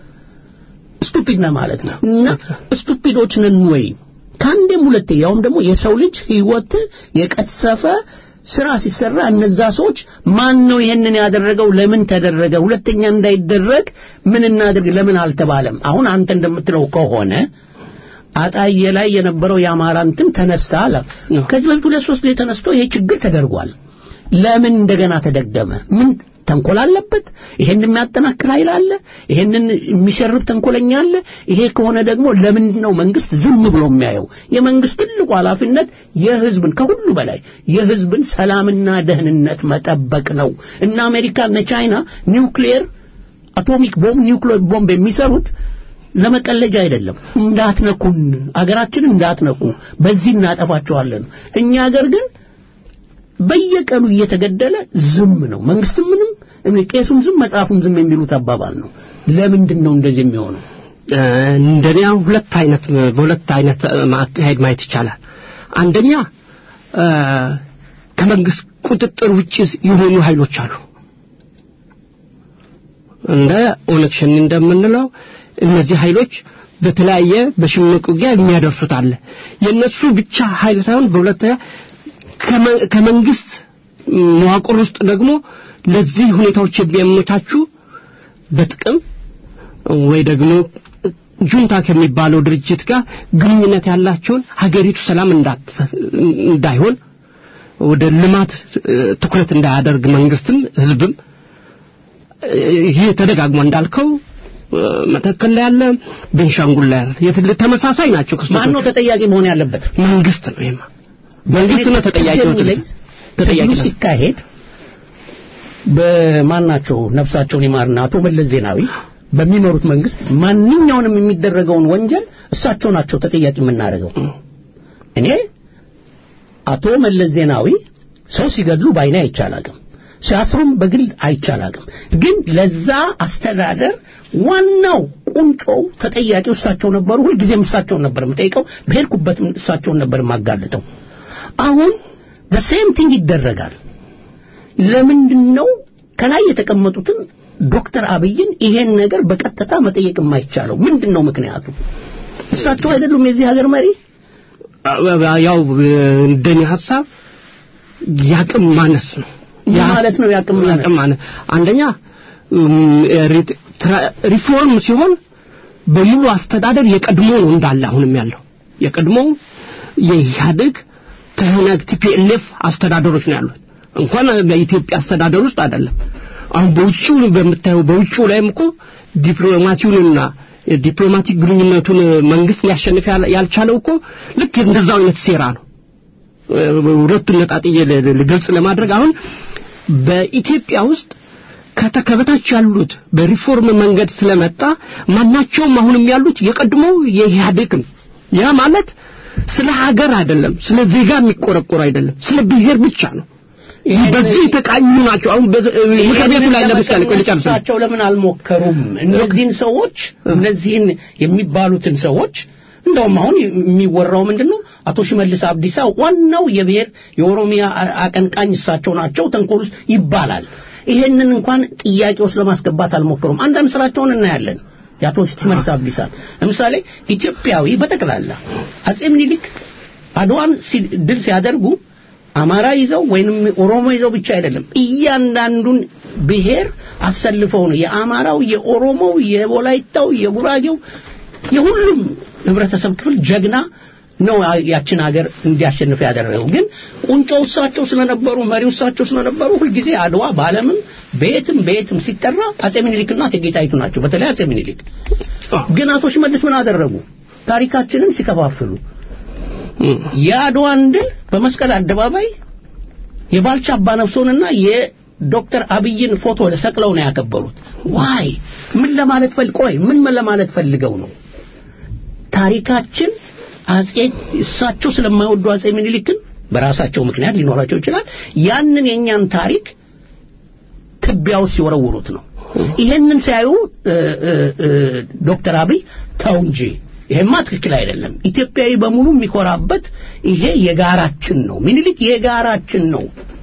ስቱፒድ ነህ ማለት ነው። እና ስቱፒዶች ነን ወይ ከአንዴም ሁለቴ ያውም ደግሞ የሰው ልጅ ህይወት የቀሰፈ ስራ ሲሰራ እነዛ ሰዎች ማን ነው ይሄንን ያደረገው? ለምን ተደረገ? ሁለተኛ እንዳይደረግ ምን እናድርግ? ለምን አልተባለም? አሁን አንተ እንደምትለው ከሆነ አጣዬ ላይ የነበረው የአማራ እንትን ተነሳ አለ። ከዚህ በፊት ሁለት ሶስት ላይ ተነስቶ ይሄ ችግር ተደርጓል። ለምን እንደገና ተደገመ? ምን ተንኮል አለበት? ይሄን የሚያጠናክር ኃይል አለ? ይሄንን የሚሸርብ ተንኮለኛ አለ? ይሄ ከሆነ ደግሞ ለምንድን ነው መንግስት ዝም ብሎ የሚያየው? የመንግስት ትልቁ ኃላፊነት የህዝብን ከሁሉ በላይ የህዝብን ሰላምና ደህንነት መጠበቅ ነው። እና አሜሪካ እና ቻይና ኒውክሊየር አቶሚክ ቦምብ ኒውክሊየር ቦምብ የሚሰሩት ለመቀለጃ አይደለም። እንዳትነኩን፣ አገራችንን እንዳትነኩ፣ በዚህ እናጠፋቸዋለን። እኛ አገር ግን በየቀኑ እየተገደለ ዝም ነው። መንግስትም ምንም እኔ ቄሱም ዝም መጽሐፉም ዝም የሚሉት አባባል ነው። ለምንድን ነው እንደዚህ የሚሆነው? እንደኛ ሁለት አይነት በሁለት አይነት ማካሄድ ማየት ይቻላል። አንደኛ እ፣ ከመንግስት ቁጥጥር ውጭ የሆኑ ኃይሎች አሉ። እንደ ኦነግ ሸኔ እንደምንለው እነዚህ ኃይሎች በተለያየ በሽምቅ ውጊያ የሚያደርሱት አለ። የነሱ ብቻ ኃይል ሳይሆን በሁለተኛ ከመ- ከመንግስት መዋቅር ውስጥ ደግሞ ለዚህ ሁኔታዎች የሚያመቻቹ በጥቅም ወይ ደግሞ ጁንታ ከሚባለው ድርጅት ጋር ግንኙነት ያላቸውን ሀገሪቱ ሰላም እንዳት- እንዳይሆን ወደ ልማት እ፣ ትኩረት እንዳያደርግ መንግስትም ህዝብም እ፣ ይሄ ተደጋግሞ እንዳልከው እ፣ መተከል ላይ ያለ ቤንሻንጉል ላይ ያለ የት- ተመሳሳይ ናቸው ማን ነው ክስተቶች ተጠያቂ መሆን ያለበት? መንግስት ነው ይሄማ መንግስት ነው ተጠያቂ ነው የሚለኝ ተጠያቂ ትግሉ ነው ሲካሄድ በማናቸው ነፍሳቸውን ይማርና አቶ መለስ ዜናዊ በሚመሩት መንግስት ማንኛውንም የሚደረገውን ወንጀል እሳቸው ናቸው ተጠያቂ የምናደርገው። እኔ አቶ መለስ ዜናዊ ሰው ሲገድሉ ባይኔ አይቻላቅም፣ ሲያስሩም በግል አይቻላቅም። ግን ለዛ አስተዳደር ዋናው ቁንጮው ተጠያቂው እሳቸው ነበሩ። ሁልጊዜም እሳቸውን ነበር የምጠይቀው፣ በሄድኩበትም እሳቸውን ነበር የማጋልጠው። አሁን the same thing ይደረጋል። ለምንድን ነው ከላይ የተቀመጡትን ዶክተር አብይን ይሄን ነገር በቀጥታ መጠየቅ የማይቻለው? ምንድን ነው ምክንያቱ? እሳቸው አይደሉም የዚህ ሀገር መሪ? ያው እንደኔ ሀሳብ ያቅም ማነስ ነው ምን ማለት ነው ያቅም ማነስ? ያቅም ማነስ አንደኛ እም፣ ሪ- ትራ- ሪፎርም ሲሆን በሙሉ አስተዳደር የቀድሞ ነው እንዳለ አሁንም ያለው የቀድሞ የኢህአዴግ ትህነግ ቲፒኤልኤፍ አስተዳደሮች ነው ያሉት እንኳን በኢትዮጵያ አስተዳደር ውስጥ አይደለም አሁን በውጭው በምታየው በውጭው ላይም እኮ ዲፕሎማሲውንና ዲፕሎማቲክ ግንኙነቱን መንግስት ሊያሸንፍ ያል- ያልቻለው እኮ ልክ እንደዛው አይነት ሴራ ነው ሁለቱን ነጣጥዬ ል- ል- ግልጽ ለማድረግ አሁን በኢትዮጵያ ውስጥ ከተከበታች ያሉት በሪፎርም መንገድ ስለመጣ ማናቸውም አሁንም ያሉት የቀድሞው የኢህአዴግ ነው። ያ ማለት ስለ ሀገር አይደለም፣ ስለ ዜጋ የሚቆረቆር አይደለም፣ ስለ ብሔር ብቻ ነው። ይሄን- በዚህ የተቃኙ ናቸው። አሁን በ- ምክር ቤቱ ላይ ለምሳሌ ቆይ ልጨርስ። እሳቸው ለምን አልሞከሩም? እነዚህን ሰዎች እነዚህን የሚባሉትን ሰዎች እንደውም አሁን የሚወራው ምንድን ነው? አቶ ሽመልስ አብዲሳ ዋናው የብሔር የኦሮሚያ አ- አቀንቃኝ እሳቸው ናቸው ተንኮል ውስጥ ይባላል። ይሄንን እንኳን ጥያቄ ውስጥ ለማስገባት አልሞከሩም። አንዳንድ ስራቸውን እናያለን። የአቶ ሽመልስ አብዲሳ ለምሳሌ ኢትዮጵያዊ በጠቅላላ አጼ ምኒልክ አድዋን ሲ- ድል ሲያደርጉ አማራ ይዘው ወይንም ኦሮሞ ይዘው ብቻ አይደለም፣ እያንዳንዱን ብሔር አሰልፈው ነው የአማራው፣ የኦሮሞው፣ የወላይታው፣ የጉራጌው የሁሉም ህብረተሰብ ክፍል ጀግና ነው ያችን ሀገር እንዲያሸንፍ ያደረገው። ግን ቁንጮ እሳቸው ስለነበሩ መሪው እሳቸው ስለነበሩ ሁልጊዜ አድዋ በዓለምም በየትም በየትም ሲጠራ አጼ ምኒልክና እቴጌ ጣይቱ ናቸው። በተለይ አጼ ምኒልክ። ግን አቶ ሽመልስ ምን አደረጉ? ታሪካችንን ሲከፋፍሉ የአድዋን ድል በመስቀል አደባባይ የባልቻ አባነፍሶንና የዶክተር አብይን ፎቶ ሰቅለው ነው ያከበሩት። ዋይ ምን ለማለት ፈል ቆይ ምን ለማለት ፈልገው ነው? ታሪካችን አጼ እሳቸው ስለማይወዱ አጼ ምኒልክን በራሳቸው ምክንያት ሊኖራቸው ይችላል። ያንን የኛን ታሪክ ትቢያ ውስጥ ሲወረውሩት ነው። ይሄንን ሲያዩ እ፣ እ፣ እ፣ ዶክተር አብይ ተው እንጂ ይሄማ ትክክል አይደለም፣ ኢትዮጵያዊ በሙሉ የሚኮራበት ይሄ የጋራችን ነው፣ ምኒልክ የጋራችን ነው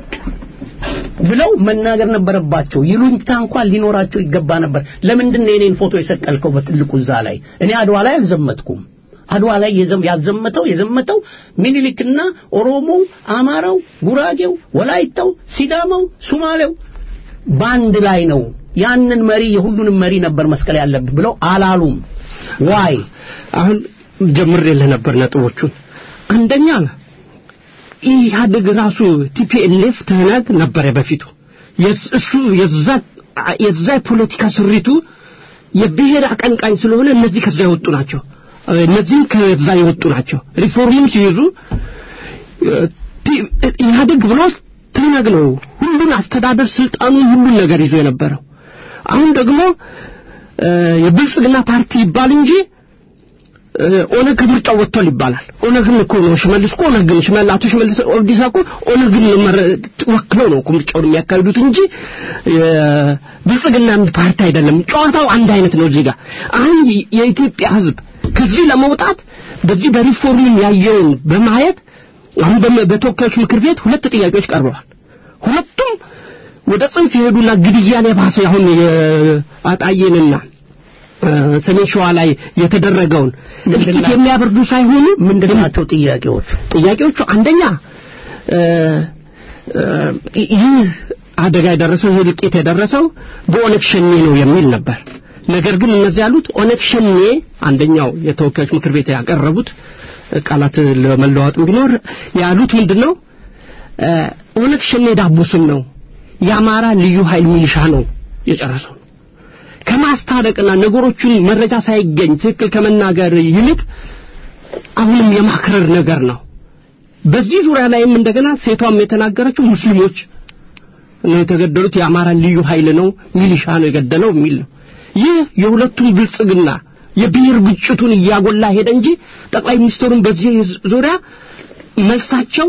ብለው መናገር ነበረባቸው። ይሉኝታ እንኳን ሊኖራቸው ይገባ ነበር። ለምንድን ነው የኔን ፎቶ የሰቀልከው በትልቁ እዛ ላይ? እኔ አድዋ ላይ አልዘመትኩም። አድዋ ላይ የዘም- ያዘመተው የዘመተው ምኒልክና ኦሮሞው፣ አማራው፣ ጉራጌው፣ ወላይታው፣ ሲዳማው፣ ሱማሌው በአንድ ላይ ነው። ያንን መሪ የሁሉንም መሪ ነበር መስቀል ያለብህ ብለው አላሉም። ዋይ አሁን ጀምሬልህ ነበር ነጥቦቹን። አንደኛ ኢህአዴግ ራሱ ቲፒኤልኤፍ ትህነግ ነበረ በፊቱ የስ- እሱ የዛ የዛ የፖለቲካ ስሪቱ የብሔር አቀንቃኝ ስለሆነ እነዚህ ከዛ የወጡ ናቸው። እነዚህም ከዛ የወጡ ናቸው። ሪፎርሙን ሲይዙ ቲ- ኢህአዴግ ብሎ ትህነግ ነው ሁሉን አስተዳደር ስልጣኑን ሁሉን ነገር ይዞ የነበረው። አሁን ደግሞ እ፣ የብልጽግና ፓርቲ ይባል እንጂ እ፣ ኦነግ ከምርጫው ወጥቷል ይባላል። ኦነግን እኮ ነው ሽመልስ እኮ ኦነግን ሽመል አቶ ሽመልስ ኦብዲሳ እኮ ኦነግን መረ- ወክለው ነው እኮ ምርጫውን የሚያካሂዱት እንጂ የብልጽግና ፓርቲ አይደለም። ጨዋታው አንድ አይነት ነው እዚህ ጋር። አሁን የ- የኢትዮጵያ ሕዝብ ከዚህ ለመውጣት በዚህ በሪፎርም ያየውን በማየት አሁን በመ- በተወካዮች ምክር ቤት ሁለት ጥያቄዎች ቀርበዋል። ሁለቱም ወደ ጽንፍ የሄዱና ግድያን የባሰ አሁን የአጣዬንና እ፣ ሰሜን ሸዋ ላይ የተደረገውን እልቂት የሚያበርዱ ሳይሆኑ ምንድን ናቸው ጥያቄዎቹ? ጥያቄዎቹ አንደኛ እ፣ እ፣ ይህ አደጋ የደረሰው ይህ እልቂት የደረሰው በኦነግ ሸኔ ነው የሚል ነበር። ነገር ግን እነዚህ ያሉት ኦነግ ሸኔ አንደኛው የተወካዮች ምክር ቤት ያቀረቡት ቃላት ለመለዋወጥ ቢኖር ያሉት ምንድነው እ፣ ኦነግ ሸኔ ዳቦ ስም ነው የአማራ ልዩ ኃይል ሚሊሻ ነው የጨረሰው ከማስታረቅና ነገሮቹን መረጃ ሳይገኝ ትክክል ከመናገር ይልቅ አሁንም የማክረር ነገር ነው። በዚህ ዙሪያ ላይም እንደገና ሴቷም የተናገረችው ሙስሊሞች ነው የተገደሉት፣ የአማራ ልዩ ኃይል ነው ሚሊሻ ነው የገደለው የሚል ነው። ይህ የሁለቱም ብልጽግና የብሔር ግጭቱን እያጎላ ሄደ እንጂ ጠቅላይ ሚኒስትሩን በዚህ ዙሪያ መልሳቸው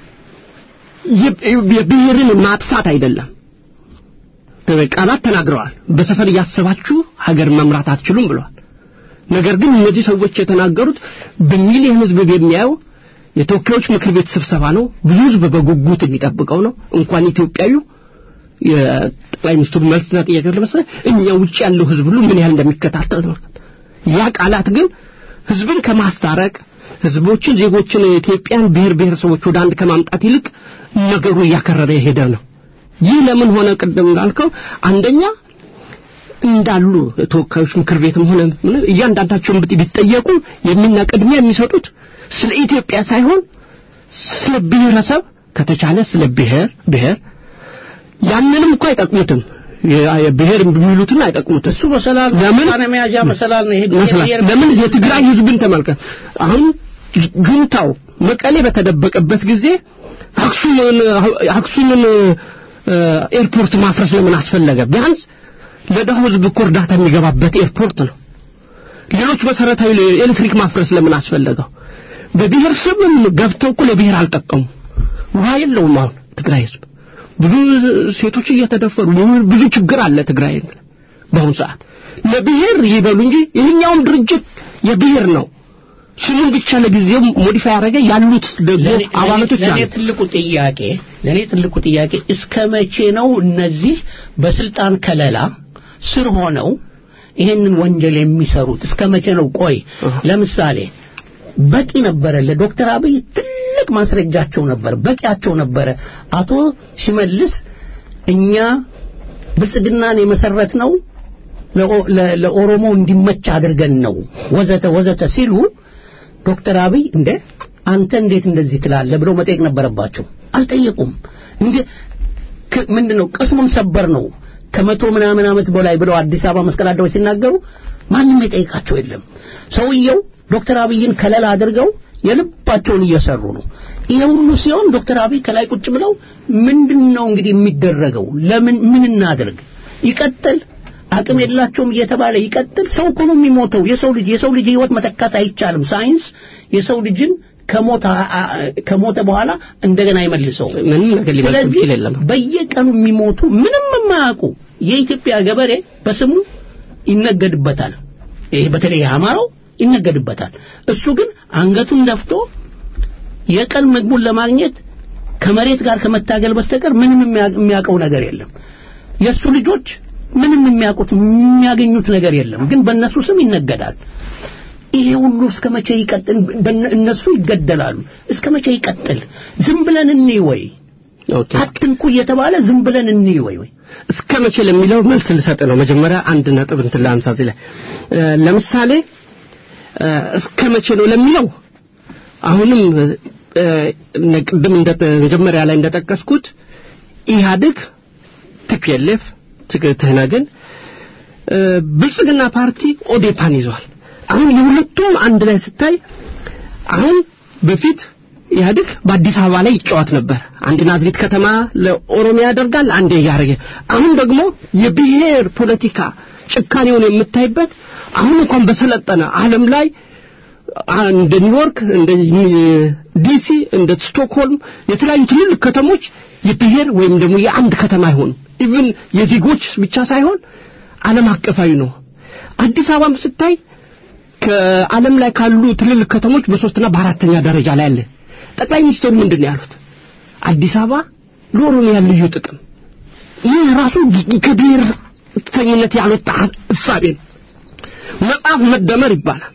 የ- የብሔርን ማጥፋት አይደለም። ቃላት ተናግረዋል። በሰፈር እያሰባችሁ ሀገር መምራት አትችሉም ብለዋል። ነገር ግን እነዚህ ሰዎች የተናገሩት በሚሊዮን ሕዝብ የሚያየው የተወካዮች ምክር ቤት ስብሰባ ነው። ብዙ ሕዝብ በጉጉት የሚጠብቀው ነው። እንኳን ኢትዮጵያዊው የጠቅላይ ሚኒስትሩ መልስና ጥያቄ ለመሰለ እኛ ውጭ ያለው ሕዝብ ሁሉ ምን ያህል እንደሚከታተል ተመልከት። ያ ቃላት ግን ሕዝብን ከማስታረቅ ሕዝቦችን፣ ዜጎችን፣ የኢትዮጵያን ብሔር ብሔረሰቦች ወደ አንድ ከማምጣት ይልቅ ነገሩ እያከረረ የሄደ ነው። ይህ ለምን ሆነ? ቅድም እንዳልከው አንደኛ እንዳሉ ተወካዮች ምክር ቤትም ሆነ ምን እያንዳንዳቸውን ብት- ቢጠየቁ የሚና ቅድሚያ የሚሰጡት ስለ ኢትዮጵያ ሳይሆን ስለ ብሔረሰብ ከተቻለ ስለ ብሔር ብሔር ያንንም እኮ አይጠቅሙትም። የ- የብሔር የሚሉትን አይጠቅሙትም። እሱ መሰላል ለምን ውሳኔ መያዣ መሰላል ነው። ይሄ መስላት ብሔር- ለምን የትግራይ ህዝብን ተመልከት። አሁን ጁንታው መቀሌ በተደበቀበት ጊዜ አክሱምን አክሱምን እ፣ ኤርፖርት ማፍረስ ለምን አስፈለገ? ቢያንስ ለደሃው ህዝብ እኮ እርዳታ የሚገባበት ኤርፖርት ነው። ሌሎች መሰረታዊ ኤሌክትሪክ ማፍረስ ለምን አስፈለገው? በብሔር ስምም ገብተው እኮ ለብሔር አልጠቀሙ። ውሃ የለውም አሁን ትግራይ ህዝብ ብዙ ሴቶች እየተደፈሩ ብዙ ችግር አለ ትግራይ በአሁኑ ሰዓት ለብሔር ይበሉ እንጂ ይህኛውም ድርጅት የብሔር ነው ስሙን ብቻ ለጊዜው ሞዲፋይ ያደረገ ያሉት ደግሞ ለኔ- አባላቶች ለኔ አሉ። ትልቁ ጥያቄ ለኔ ትልቁ ጥያቄ እስከ መቼ ነው እነዚህ በስልጣን ከለላ ስር ሆነው ይሄንን ወንጀል የሚሰሩት እስከ መቼ ነው? ቆይ አሃ። ለምሳሌ በቂ ነበረ ለዶክተር አብይ ትልቅ ማስረጃቸው ነበር፣ በቂያቸው ነበረ። አቶ ሽመልስ እኛ ብልጽግናን የመሰረት ነው ለኦ- ለ- ለኦሮሞ እንዲመች አድርገን ነው ወዘተ ወዘተ ሲሉ ዶክተር አብይ እንደ አንተ እንዴት እንደዚህ ትላለህ ብለው መጠየቅ ነበረባቸው። አልጠየቁም። እንደ ክ- ምንድነው ቅስሙን ሰበር ነው ከመቶ ምናምን ዓመት በላይ ብለው አዲስ አበባ መስቀል አደባባይ ሲናገሩ ማንም የጠየቃቸው የለም። ሰውየው ዶክተር አብይን ከለላ አድርገው የልባቸውን እየሰሩ ነው። ይሄ ሁሉ ሲሆን ዶክተር አብይ ከላይ ቁጭ ብለው ምንድነው እንግዲህ የሚደረገው? ለምን ምን እናድርግ? ይቀጥል አቅም የላቸውም እየተባለ ይቀጥል። ሰው እኮ ነው የሚሞተው። የሰው ልጅ የሰው ልጅ ህይወት መተካት አይቻልም። ሳይንስ የሰው ልጅን ከሞተ ከሞተ በኋላ እንደገና ይመልሰው። ምንም ነገር ሊመልስ ስለዚህ የሚችል የለም። በየቀኑ የሚሞቱ ምንም የማያውቁ የኢትዮጵያ ገበሬ በስሙ ይነገድበታል። ይሄ በተለይ የአማራው ይነገድበታል። እሱ ግን አንገቱን ደፍቶ የቀን ምግቡን ለማግኘት ከመሬት ጋር ከመታገል በስተቀር ምንም የሚያ- የሚያውቀው ነገር የለም። የእሱ ልጆች ምንም የሚያውቁት የሚያገኙት ነገር የለም። ግን በእነሱ ስም ይነገዳል። ይሄ ሁሉ እስከ መቼ ይቀጥል? በነ- እነሱ ይገደላሉ። እስከ መቼ ይቀጥል? ዝም ብለን እንይ ወይ? ኦኬ አትንኩ እየተባለ ዝም ብለን እንይ ወይ ወይ? እስከ መቼ ለሚለው መልስ ልሰጥ ነው። መጀመሪያ አንድ ነጥብ እንትን ላንሳ እዚህ ላይ እ፣ ለምሳሌ እ፣ እስከ መቼ ነው ለሚለው አሁንም እ፣ እነ ቅድም እንደ መጀመሪያ ላይ እንደጠቀስኩት ኢህአዴግ ቲፒኤልኤፍ ትህነግን እ፣ ብልጽግና ፓርቲ ኦዴፓን ይዟል። አሁን የሁለቱም አንድ ላይ ስታይ አሁን በፊት ኢህአዴግ በአዲስ አበባ ላይ ይጫወት ነበር። አንድ ናዝሬት ከተማ ለኦሮሚያ ያደርጋል፣ አንዴ እያደረገ አሁን ደግሞ የብሔር ፖለቲካ ጭካኔውን የምታይበት አሁን እንኳን በሰለጠነ ዓለም ላይ አ- እንደ ኒውዮርክ፣ እንደ ዲሲ፣ እንደ ስቶክሆልም የተለያዩ ትልልቅ ከተሞች የብሔር ወይም ደግሞ የአንድ ከተማ አይሆኑም። ኢቭን የዜጎች ብቻ ሳይሆን ዓለም አቀፋዊ ነው። አዲስ አበባም ስታይ ከዓለም ላይ ካሉ ትልልቅ ከተሞች በሶስትና በአራተኛ ደረጃ ላይ አለ። ጠቅላይ ሚኒስትሩ ምንድን ነው ያሉት? አዲስ አበባ ለኦሮሚያ ልዩ ጥቅም። ይህ ራሱ ከብሔርተኝነት ያልወጣ እሳቤ ነው። መጽሐፍ መደመር ይባላል፣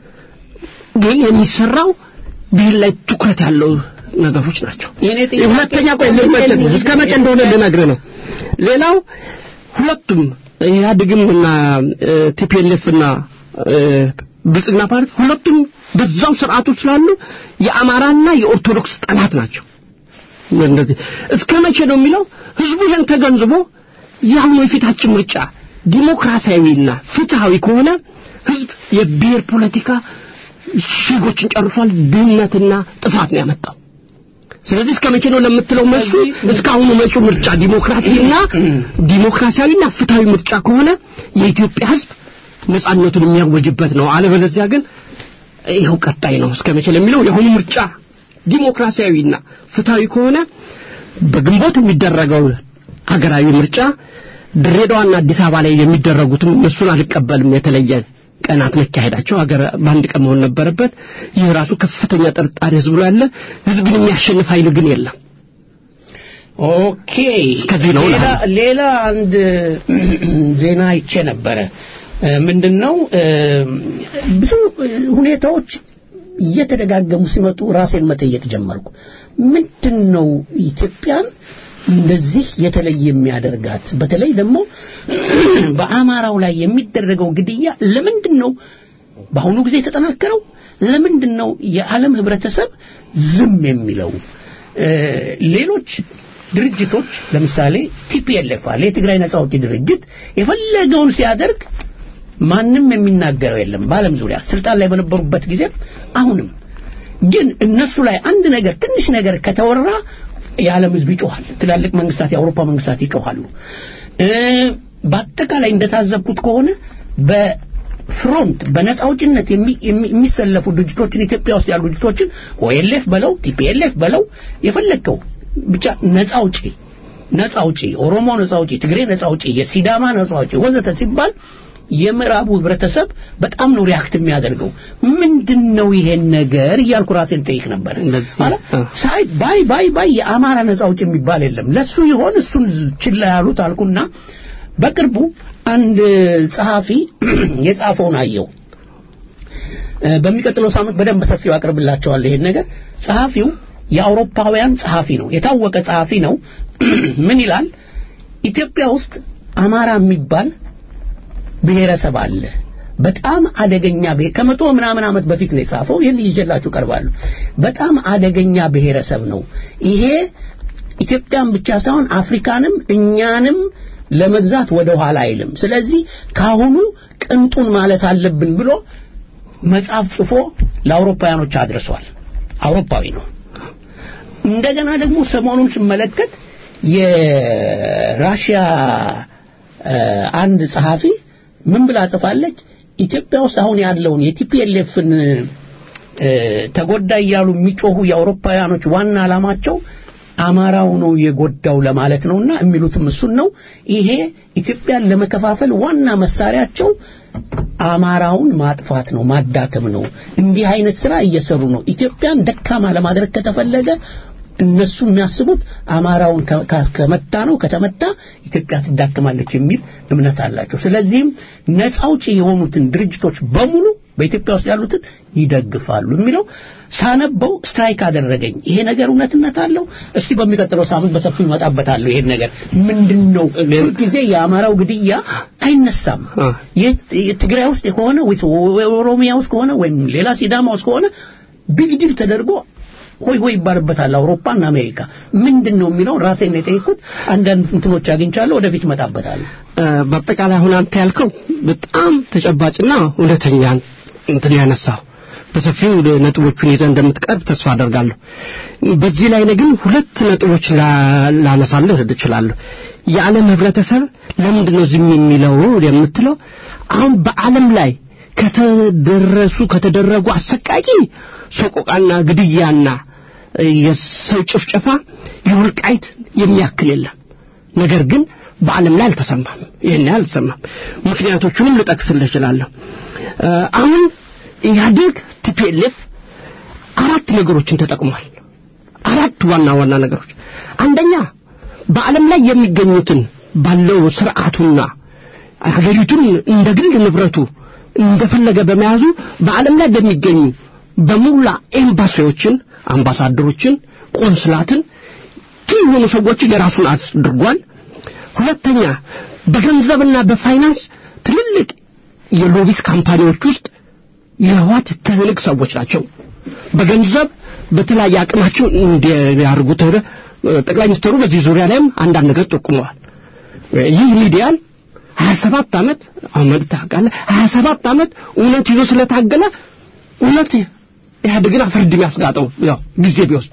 ግን የሚሰራው ብሔር ላይ ትኩረት ያለው ነገሮች ናቸው። የኔ ጥያቄ ሁለተኛ ቆይ ልመጭ ነው እስከ መቼ እንደሆነ ልነግርህ ነው። ሌላው ሁለቱም ኢህአዴግም እና ቲፒኤልኤፍ እና እ፣ ብልጽግና ፓርቲ ሁለቱም በዛው ስርዓቱ ስላሉ የአማራና የኦርቶዶክስ ጠላት ናቸው። እንደዚህ እስከ መቼ ነው የሚለው ህዝቡ ይህን ተገንዝቦ የአሁኑ የፊታችን ምርጫ ዲሞክራሲያዊና ፍትሃዊ ከሆነ ህዝብ የብሔር ፖለቲካ ዜጎችን ጨርሷል። ድህነትና ጥፋት ነው ያመጣው። ስለዚህ እስከ መቼ ነው ለምትለው መልሱ እስካሁኑ መጪው ምርጫ ዲሞክራሲና ዲሞክራሲያዊና ፍትሃዊ ምርጫ ከሆነ የኢትዮጵያ ህዝብ ነጻነቱን የሚያወጅበት ነው። አለበለዚያ ግን ይኸው ቀጣይ ነው። እስከ መቼ ለሚለው የአሁኑ ምርጫ ዲሞክራሲያዊና ፍትሃዊ ከሆነ በግንቦት የሚደረገው ሀገራዊ ምርጫ ድሬዳዋና አዲስ አበባ ላይ የሚደረጉትም እነሱን አልቀበልም። የተለየ ቀናት መካሄዳቸው ሀገር በአንድ ቀን መሆን ነበረበት። ይህ ራሱ ከፍተኛ ጥርጣሬ ህዝብ ላይ ያለ ህዝብን የሚያሸንፍ ኃይል ግን የለም። ኦኬ እስከዚህ ነው ሌላ እላለሁ። ሌላ አንድ ዜና አይቼ ነበረ እ፣ ምንድነው እ፣ ብዙ እ፣ ሁኔታዎች እየተደጋገሙ ሲመጡ ራሴን መጠየቅ ጀመርኩ ምንድነው ኢትዮጵያን እንደዚህ የተለየ የሚያደርጋት በተለይ ደግሞ በአማራው ላይ የሚደረገው ግድያ ለምንድን ነው በአሁኑ ጊዜ የተጠናከረው ለምንድን ነው የዓለም ህብረተሰብ ዝም የሚለው እ፣ ሌሎች ድርጅቶች ለምሳሌ ቲፒኤልኤፍ አለ የትግራይ ነጻ አውጪ ድርጅት የፈለገውን ሲያደርግ ማንም የሚናገረው የለም በዓለም ዙሪያ ስልጣን ላይ በነበሩበት ጊዜ አሁንም ግን እነሱ ላይ አንድ ነገር ትንሽ ነገር ከተወራ የዓለም ህዝብ ይጮሃል ትላልቅ መንግስታት የአውሮፓ መንግስታት ይጮሃሉ እ፣ በአጠቃላይ እንደታዘብኩት ከሆነ በፍሮንት በነጻ አውጭነት የሚ- የሚ- የሚሰለፉ ድርጅቶችን ኢትዮጵያ ውስጥ ያሉ ድርጅቶችን ኦኤልኤፍ በለው ቲፒኤልኤፍ በለው የፈለግከው ብቻ ነጻ አውጪ ነጻ አውጪ ኦሮሞ ነጻ አውጪ ትግሬ ነጻ አውጪ የሲዳማ ነጻ አውጪ ወዘተ ሲባል የምዕራቡ ህብረተሰብ በጣም ነው ሪያክት የሚያደርገው። ምንድን ነው ይሄን ነገር እያልኩ ራሴን ጠይቅ ነበር። እንደዚህ፣ ማለት አ። ሳይ ባይ ባይ ባይ የአማራ ነጻ አውጪ የሚባል የለም። ለሱ ይሆን እሱን ችላ ያሉት አልኩና በቅርቡ አንድ ጸሐፊ የጻፈውን አየው። እ፣ በሚቀጥለው ሳምንት በደንብ በሰፊው አቅርብላቸዋለሁ ይሄን ነገር። ጸሐፊው የአውሮፓውያን ጸሐፊ ነው፣ የታወቀ ጸሐፊ ነው። ምን ይላል? ኢትዮጵያ ውስጥ አማራ የሚባል ብሔረሰብ አለ። በጣም አደገኛ ብሔር ከመቶ ምናምን ዓመት በፊት ነው የጻፈው። ይህን ይዤላችሁ ቀርባለሁ። በጣም አደገኛ ብሔረሰብ ነው ይሄ። ኢትዮጵያን ብቻ ሳይሆን አፍሪካንም እኛንም ለመግዛት ወደ ኋላ አይልም። ስለዚህ ካሁኑ ቅንጡን ማለት አለብን ብሎ መጽሐፍ ጽፎ ለአውሮፓውያኖች አድርሷል። አውሮፓዊ ነው። እንደገና ደግሞ ሰሞኑን ስመለከት የራሽያ እ፣ አንድ ጸሐፊ ምን ብላ ጽፋለች? ኢትዮጵያ ውስጥ አሁን ያለውን የቲፒኤልኤፍን ተጎዳ እያሉ የሚጮሁ የአውሮፓውያኖች ዋና ዓላማቸው አማራው ነው የጎዳው ለማለት ነውና የሚሉትም እሱን ነው። ይሄ ኢትዮጵያን ለመከፋፈል ዋና መሳሪያቸው አማራውን ማጥፋት ነው፣ ማዳከም ነው። እንዲህ አይነት ስራ እየሰሩ ነው። ኢትዮጵያን ደካማ ለማድረግ ከተፈለገ እነሱ የሚያስቡት አማራውን ከ- ከ- ከመታ ነው ከተመታ ኢትዮጵያ ትዳክማለች የሚል እምነት አላቸው። ስለዚህም ነፃ አውጪ የሆኑትን ድርጅቶች በሙሉ በኢትዮጵያ ውስጥ ያሉትን ይደግፋሉ የሚለው ሳነበው ስትራይክ አደረገኝ። ይሄ ነገር እውነትነት አለው? እስቲ በሚቀጥለው ሳምንት በሰፊው ይመጣበታለሁ። ይሄን ነገር ምንድን ነው ሁልጊዜ የአማራው ግድያ አይነሳም። አ። የት- የትግራይ ውስጥ ከሆነ ወይ ኦሮሚያ ውስጥ ከሆነ ወይም ሌላ ሲዳማ ውስጥ ከሆነ ቢግ ዲል ተደርጎ ሆይ ሆይ ይባልበታል። አውሮፓና አሜሪካ ምንድን ነው የሚለው ራሴን ነው የጠየኩት። አንዳንድ እንትኖች አግኝቻለሁ። ወደፊት እመጣበታለሁ። እ፣ በአጠቃላይ አሁን አንተ ያልከው በጣም ተጨባጭና እውነተኛ እንትን ያነሳው በሰፊው ነጥቦቹን ይዘህ እንደምትቀርብ ተስፋ አደርጋለሁ። በዚህ ላይ እኔ ግን ሁለት ነጥቦች ላ- ላነሳልህ እችላለሁ። የዓለም ህብረተሰብ ለምንድን ነው ዝም የሚለው የምትለው አሁን በዓለም ላይ ከተደረሱ ከተደረጉ አሰቃቂ ሰቆቃና ግድያና እ፣ የሰው ጭፍጨፋ የወልቃይት የሚያክል የለም። ነገር ግን በዓለም ላይ አልተሰማም። ይህን ያህል አልተሰማም። ምክንያቶቹንም ልጠቅስልህ እችላለሁ። እ፣ አሁን ኢህአዴግ ቲፒኤልኤፍ አራት ነገሮችን ተጠቅሟል። አራት ዋና ዋና ነገሮች። አንደኛ በዓለም ላይ የሚገኙትን ባለው ስርዓቱና ሀገሪቱን እንደ ግል ንብረቱ እንደፈለገ በመያዙ በዓለም ላይ በሚገኙ በሙላ ኤምባሲዎችን፣ አምባሳደሮችን፣ ቆንስላትን ኪ የሆኑ ሰዎችን የራሱን አድርጓል። ሁለተኛ በገንዘብና በፋይናንስ ትልልቅ የሎቢስ ካምፓኒዎች ውስጥ የህዋት ትልቅ ሰዎች ናቸው። በገንዘብ በተለያየ አቅማቸው እንዲያርጉ ጠቅላይ ሚኒስትሩ በዚህ ዙሪያ ላይም አንዳንድ ነገር ጠቁመዋል። ይህ ሚዲያን 27 ዓመት አመት ታውቃለህ 27 ዓመት እውነት ይዞ ስለታገለ እውነት ኢህአዴግን አፈርድም ያስጋጠው ያው ጊዜ ቢወስድ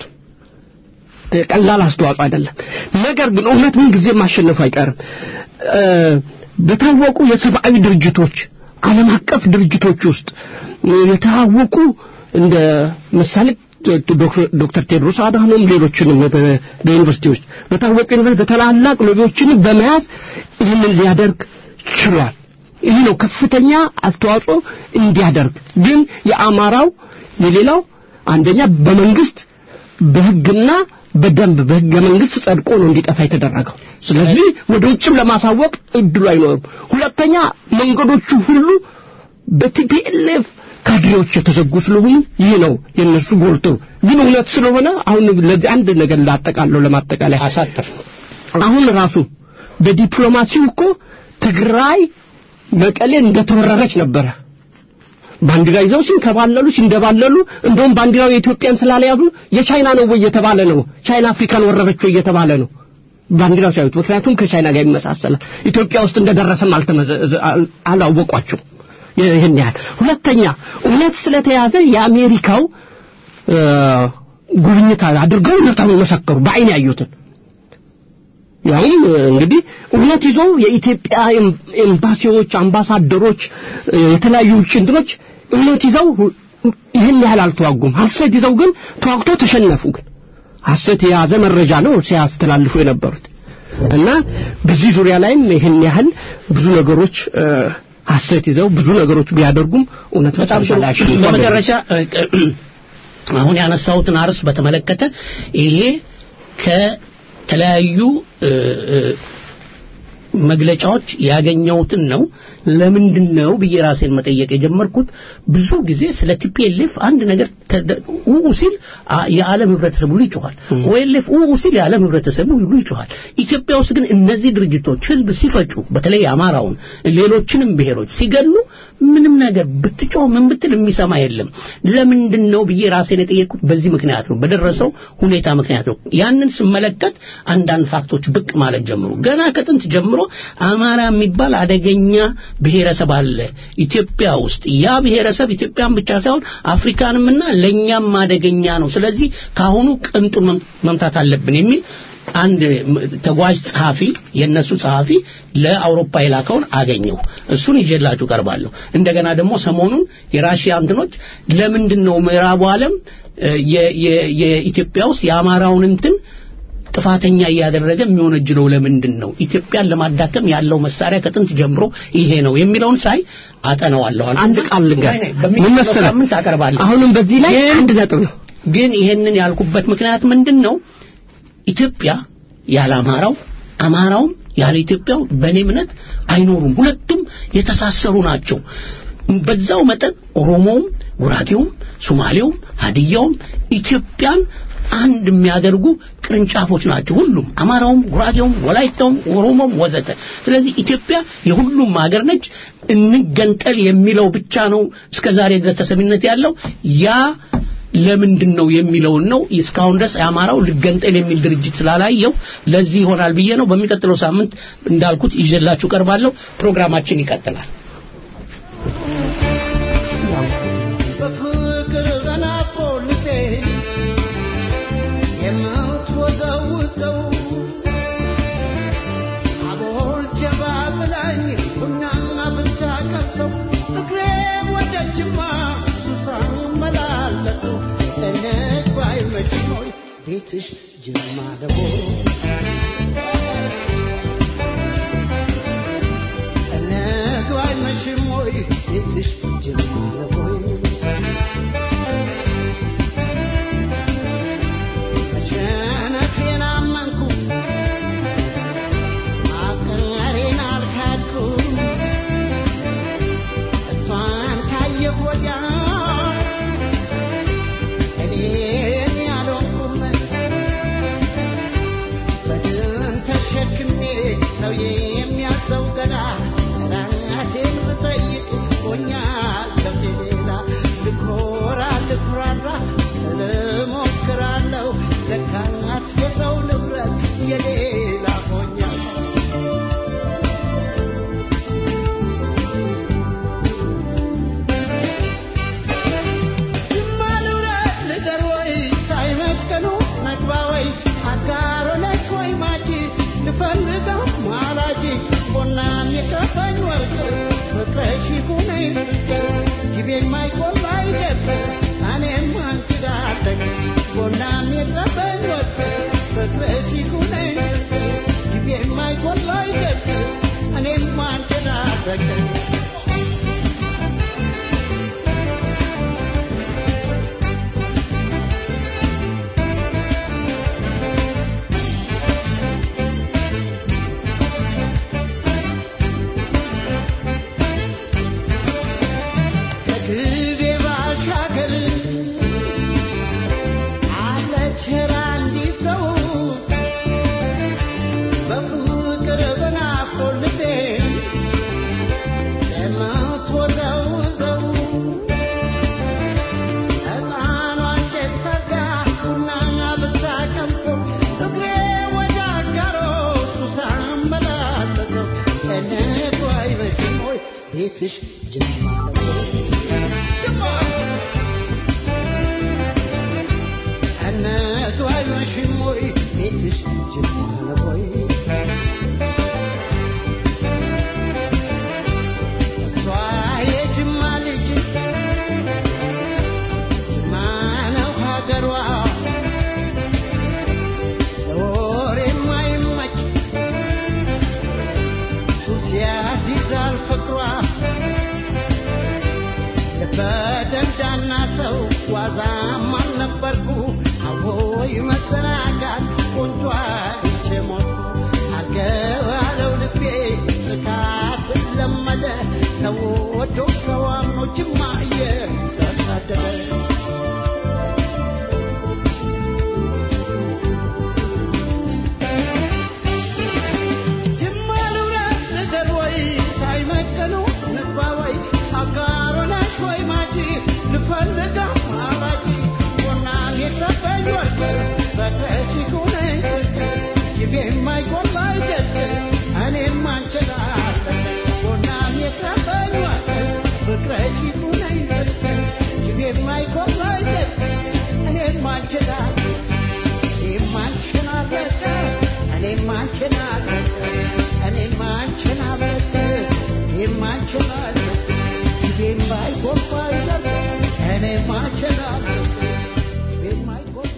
ቀላል አስተዋጽኦ አይደለም። ነገር ግን እውነት ምን ጊዜ ማሸነፉ አይቀርም። እ፣ በታወቁ የሰብአዊ ድርጅቶች ዓለም አቀፍ ድርጅቶች ውስጥ የታወቁ እንደ ምሳሌ ዶክተር- ዶክተር ቴድሮስ አድሃኖም ሌሎችንም በ- በዩኒቨርሲቲዎች በታወቁ ዩኒቨርሲቲ በታላላቅ ሎቢዎችን በመያዝ ይህንን ሊያደርግ ችሏል። ይህ ነው ከፍተኛ አስተዋጽኦ እንዲያደርግ ግን የአማራው የሌላው አንደኛ በመንግስት በህግና በደንብ በህገ መንግስት ጸድቆ ነው እንዲጠፋ የተደረገው። ስለዚህ ወደ ውጭም ለማሳወቅ እድሉ አይኖርም። ሁለተኛ መንገዶቹ ሁሉ በቲፒኤልኤፍ ካድሬዎች የተዘጉ ስለሆኑ ይህ ነው የነሱ ጎልቶ ግን እውነት ስለሆነ አሁን ለዚህ አንድ ነገር ላጠቃለው ለማጠቃለያ አሳጥር አሁን ራሱ በዲፕሎማሲው እኮ ትግራይ መቀሌ እንደተወረረች ነበረ። ባንዲራ ይዘው ሲንከባለሉ ሲንደባለሉ እንደውም ባንዲራው የኢትዮጵያን ስላለያዙ የቻይና ነው ወይ እየተባለ ነው። ቻይና አፍሪካን ወረረች ወይ እየተባለ ነው ባንዲራው ሲያዩት። ምክንያቱም ከቻይና ጋር ይመሳሰላል። ኢትዮጵያ ውስጥ እንደደረሰም አልተመዘ- አል- አላወቋቸው ይህን ያህል። ሁለተኛ እውነት ስለተያዘ የአሜሪካው እ፣ ጉብኝት አድርገው እውነታውን መሰከሩ በአይን ያዩትን ያውም እንግዲህ እውነት ይዘው የኢትዮጵያ ኤም- ኤምባሲዎች፣ አምባሳደሮች፣ እ፣ የተለያዩ ውጭ እንትኖች እውነት ይዘው ይህን ያህል አልተዋጉም። ሐሰት ይዘው ግን ተዋግተው ተሸነፉ። ግን ሐሰት የያዘ መረጃ ነው ሲያስተላልፉ የነበሩት እና በዚህ ዙሪያ ላይም ይህን ያህል ብዙ ነገሮች እ፣ ሐሰት ይዘው ብዙ ነገሮች ቢያደርጉም እውነት በጣም መጨረሻ ላይ ጥሩ። አሸንፏል። በመጨረሻ አሁን ያነሳሁትን አርዕስት በተመለከተ ይሄ ከተለያዩ እ፣ እ፣ መግለጫዎች ያገኘሁትን ነው። ለምንድን ነው ብዬ ራሴን መጠየቅ የጀመርኩት ብዙ ጊዜ ስለ ቲፒኤልኤፍ አንድ ነገር ተደ- ኡ ሲል አ- የዓለም ህብረተሰብ ሁሉ ይጮኻል። ኦኤልኤፍ ኡ ሲል የዓለም ህብረተሰብ ሁሉ ይጮኻል። ኢትዮጵያ ውስጥ ግን እነዚህ ድርጅቶች ህዝብ ሲፈጩ፣ በተለይ አማራውን፣ ሌሎችንም ብሔሮች ሲገሉ ምንም ነገር ብትጮህ ምን ብትል የሚሰማ የለም። ለምንድን ነው ብዬ ራሴን የጠየቅኩት በዚህ ምክንያት ነው፣ በደረሰው ሁኔታ ምክንያት ነው። ያንን ስመለከት አንዳንድ ፋክቶች ብቅ ማለት ጀምሩ። ገና ከጥንት ጀምሮ አማራ የሚባል አደገኛ ብሔረሰብ አለ ኢትዮጵያ ውስጥ። ያ ብሔረሰብ ኢትዮጵያን ብቻ ሳይሆን አፍሪካንምና ለእኛም አደገኛ ነው። ስለዚህ ከአሁኑ ቅንጡን መም- መምታት አለብን የሚል አንድ ም- ተጓዥ ጸሐፊ የነሱ ጸሐፊ ለአውሮፓ የላከውን አገኘሁ። እሱን ይዤላችሁ ቀርባለሁ። እንደገና ደግሞ ሰሞኑን የራሽያ እንትኖች ለምንድን ነው ምዕራቡ ዓለም እ፣ የ- የ- የኢትዮጵያ ውስጥ የአማራውን እንትን ጥፋተኛ እያደረገ የሚወነጅለው ለምንድን ነው? ኢትዮጵያን ለማዳከም ያለው መሳሪያ ከጥንት ጀምሮ ይሄ ነው የሚለውን ሳይ አጠነዋለሁ። አንድ ቃል ልንገር። ወይኔ፣ ምን በሚቀጥለው መሰለህ? ሳምንት አቀርባለሁ። አሁንም በዚህ ላይ ግን- አንድ ነጥብ ነው። ግን ይሄንን ያልኩበት ምክንያት ምንድን ነው? ኢትዮጵያ ያለ አማራው አማራውም ያለ ኢትዮጵያው በእኔ እምነት አይኖሩም። ሁለቱም የተሳሰሩ ናቸው። በዛው መጠን ኦሮሞውም፣ ጉራጌውም፣ ሶማሌውም፣ ሀዲያውም ኢትዮጵያን አንድ የሚያደርጉ ቅርንጫፎች ናቸው። ሁሉም አማራውም፣ ጉራጌውም፣ ወላይታውም፣ ኦሮሞም ወዘተ። ስለዚህ ኢትዮጵያ የሁሉም ሀገር ነች። እንገንጠል የሚለው ብቻ ነው እስከዛሬ ድረስ ተሰሚነት ያለው ያ ለምንድን ነው የሚለውን ነው። እስካሁን ድረስ የአማራው ልገንጠል የሚል ድርጅት ስላላየው ለዚህ ይሆናል ብዬ ነው። በሚቀጥለው ሳምንት እንዳልኩት ይዤላችሁ ቀርባለሁ። ፕሮግራማችን ይቀጥላል። በፍቅር በናፍቆት የምትወዘውዘው አቦል ጀባ ብላኝ ቡናና ብታቀምሰው እግሬ ወደ ጅማ ሱሳ መላለሰው እንግባይ መችሞይ ቤትሽ ጅማ ደቦ እንግባይ መችሞይ ቤትሽ ጅማ ደቦ መሸነፌን አመንኩ ማፍቀሬን አልካድኩም እሷን ካየሁ ወዲያ እኔን ያልሆንኩም በድን ተሸክሜ ሰው የሚያዘው ገላ ራቴን ብጠይቅ ሆኛለሁ ሌላ ልኮራ ልኩራራ ስልሞክራለሁ ለካስ የሰው ንብረት የሌላ ሆኛለሁ ማልውረት ልደር ወይ ሳይመስቀኑ መግባ ወይ አጋሮ ነች ወይ ማጂ ልፈልገው ማላጂ ቦና የሚቀፈኝ ወርቅ ፍቅረሽ ይሁነኝ ጊቤ የማይቆላ አይደል እኔም አንቺ ዳለኝ ቦና የሚቀፈኝ ወርቅ ፍቅረሽ ይሁነኝ ጊቤ የማይቆላ አይደል እኔም አንቺ ዳለኝ ከግቤ ባሻገር አለች አንዲት ሰው በፍቅር በናፍቆት ልቤ የምትወዘውዘው ሕፃኗ እንጨት ሰርጋ ቡና ብታቀምሰው እግሬ ወደ አጋሮ ሱሳ መላለሰው እንግባ አይመሽም ወይ ቤትሽ ጅማ ነው ጅማ እንግባ አይመሽም ወይ ቤትሽ ጅማ ነው ወይ እሷ የጅማ ልጅ ጅማ ነው ሀገሯ ለወሬ የማይመች ሱስ ያስይዛል ፍቅሯ እያለ ተወዶ ተዋምኖ ጅማ እየተሳደደ ጅማ ልውረድ ልደር ወይ ሳይመጥኑ ንግባ ወይ አጋር ሆነሽ ወይ ማጂ ልፈልጋ ማራጂ ቡናን የሰጠኝ ወርቅ በቅረሽ ይሁነኝ ይቤ የማይጎላ አይደል እኔም አንችላለን ቡናን የሰጠኝ ወርቅ በቅረሽ ይሁነኝ ይቤ የማይጎላ አይደል እኔም አንችላለን እኔም አንችላለን እኔም አንችላለን እኔም አንችላለን እኔም አንችላለን ይቤም ባይጎባ አይደል እኔም አንችላለን ይቤም አይጎባ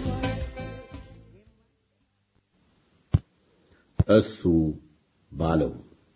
እሱ ባለው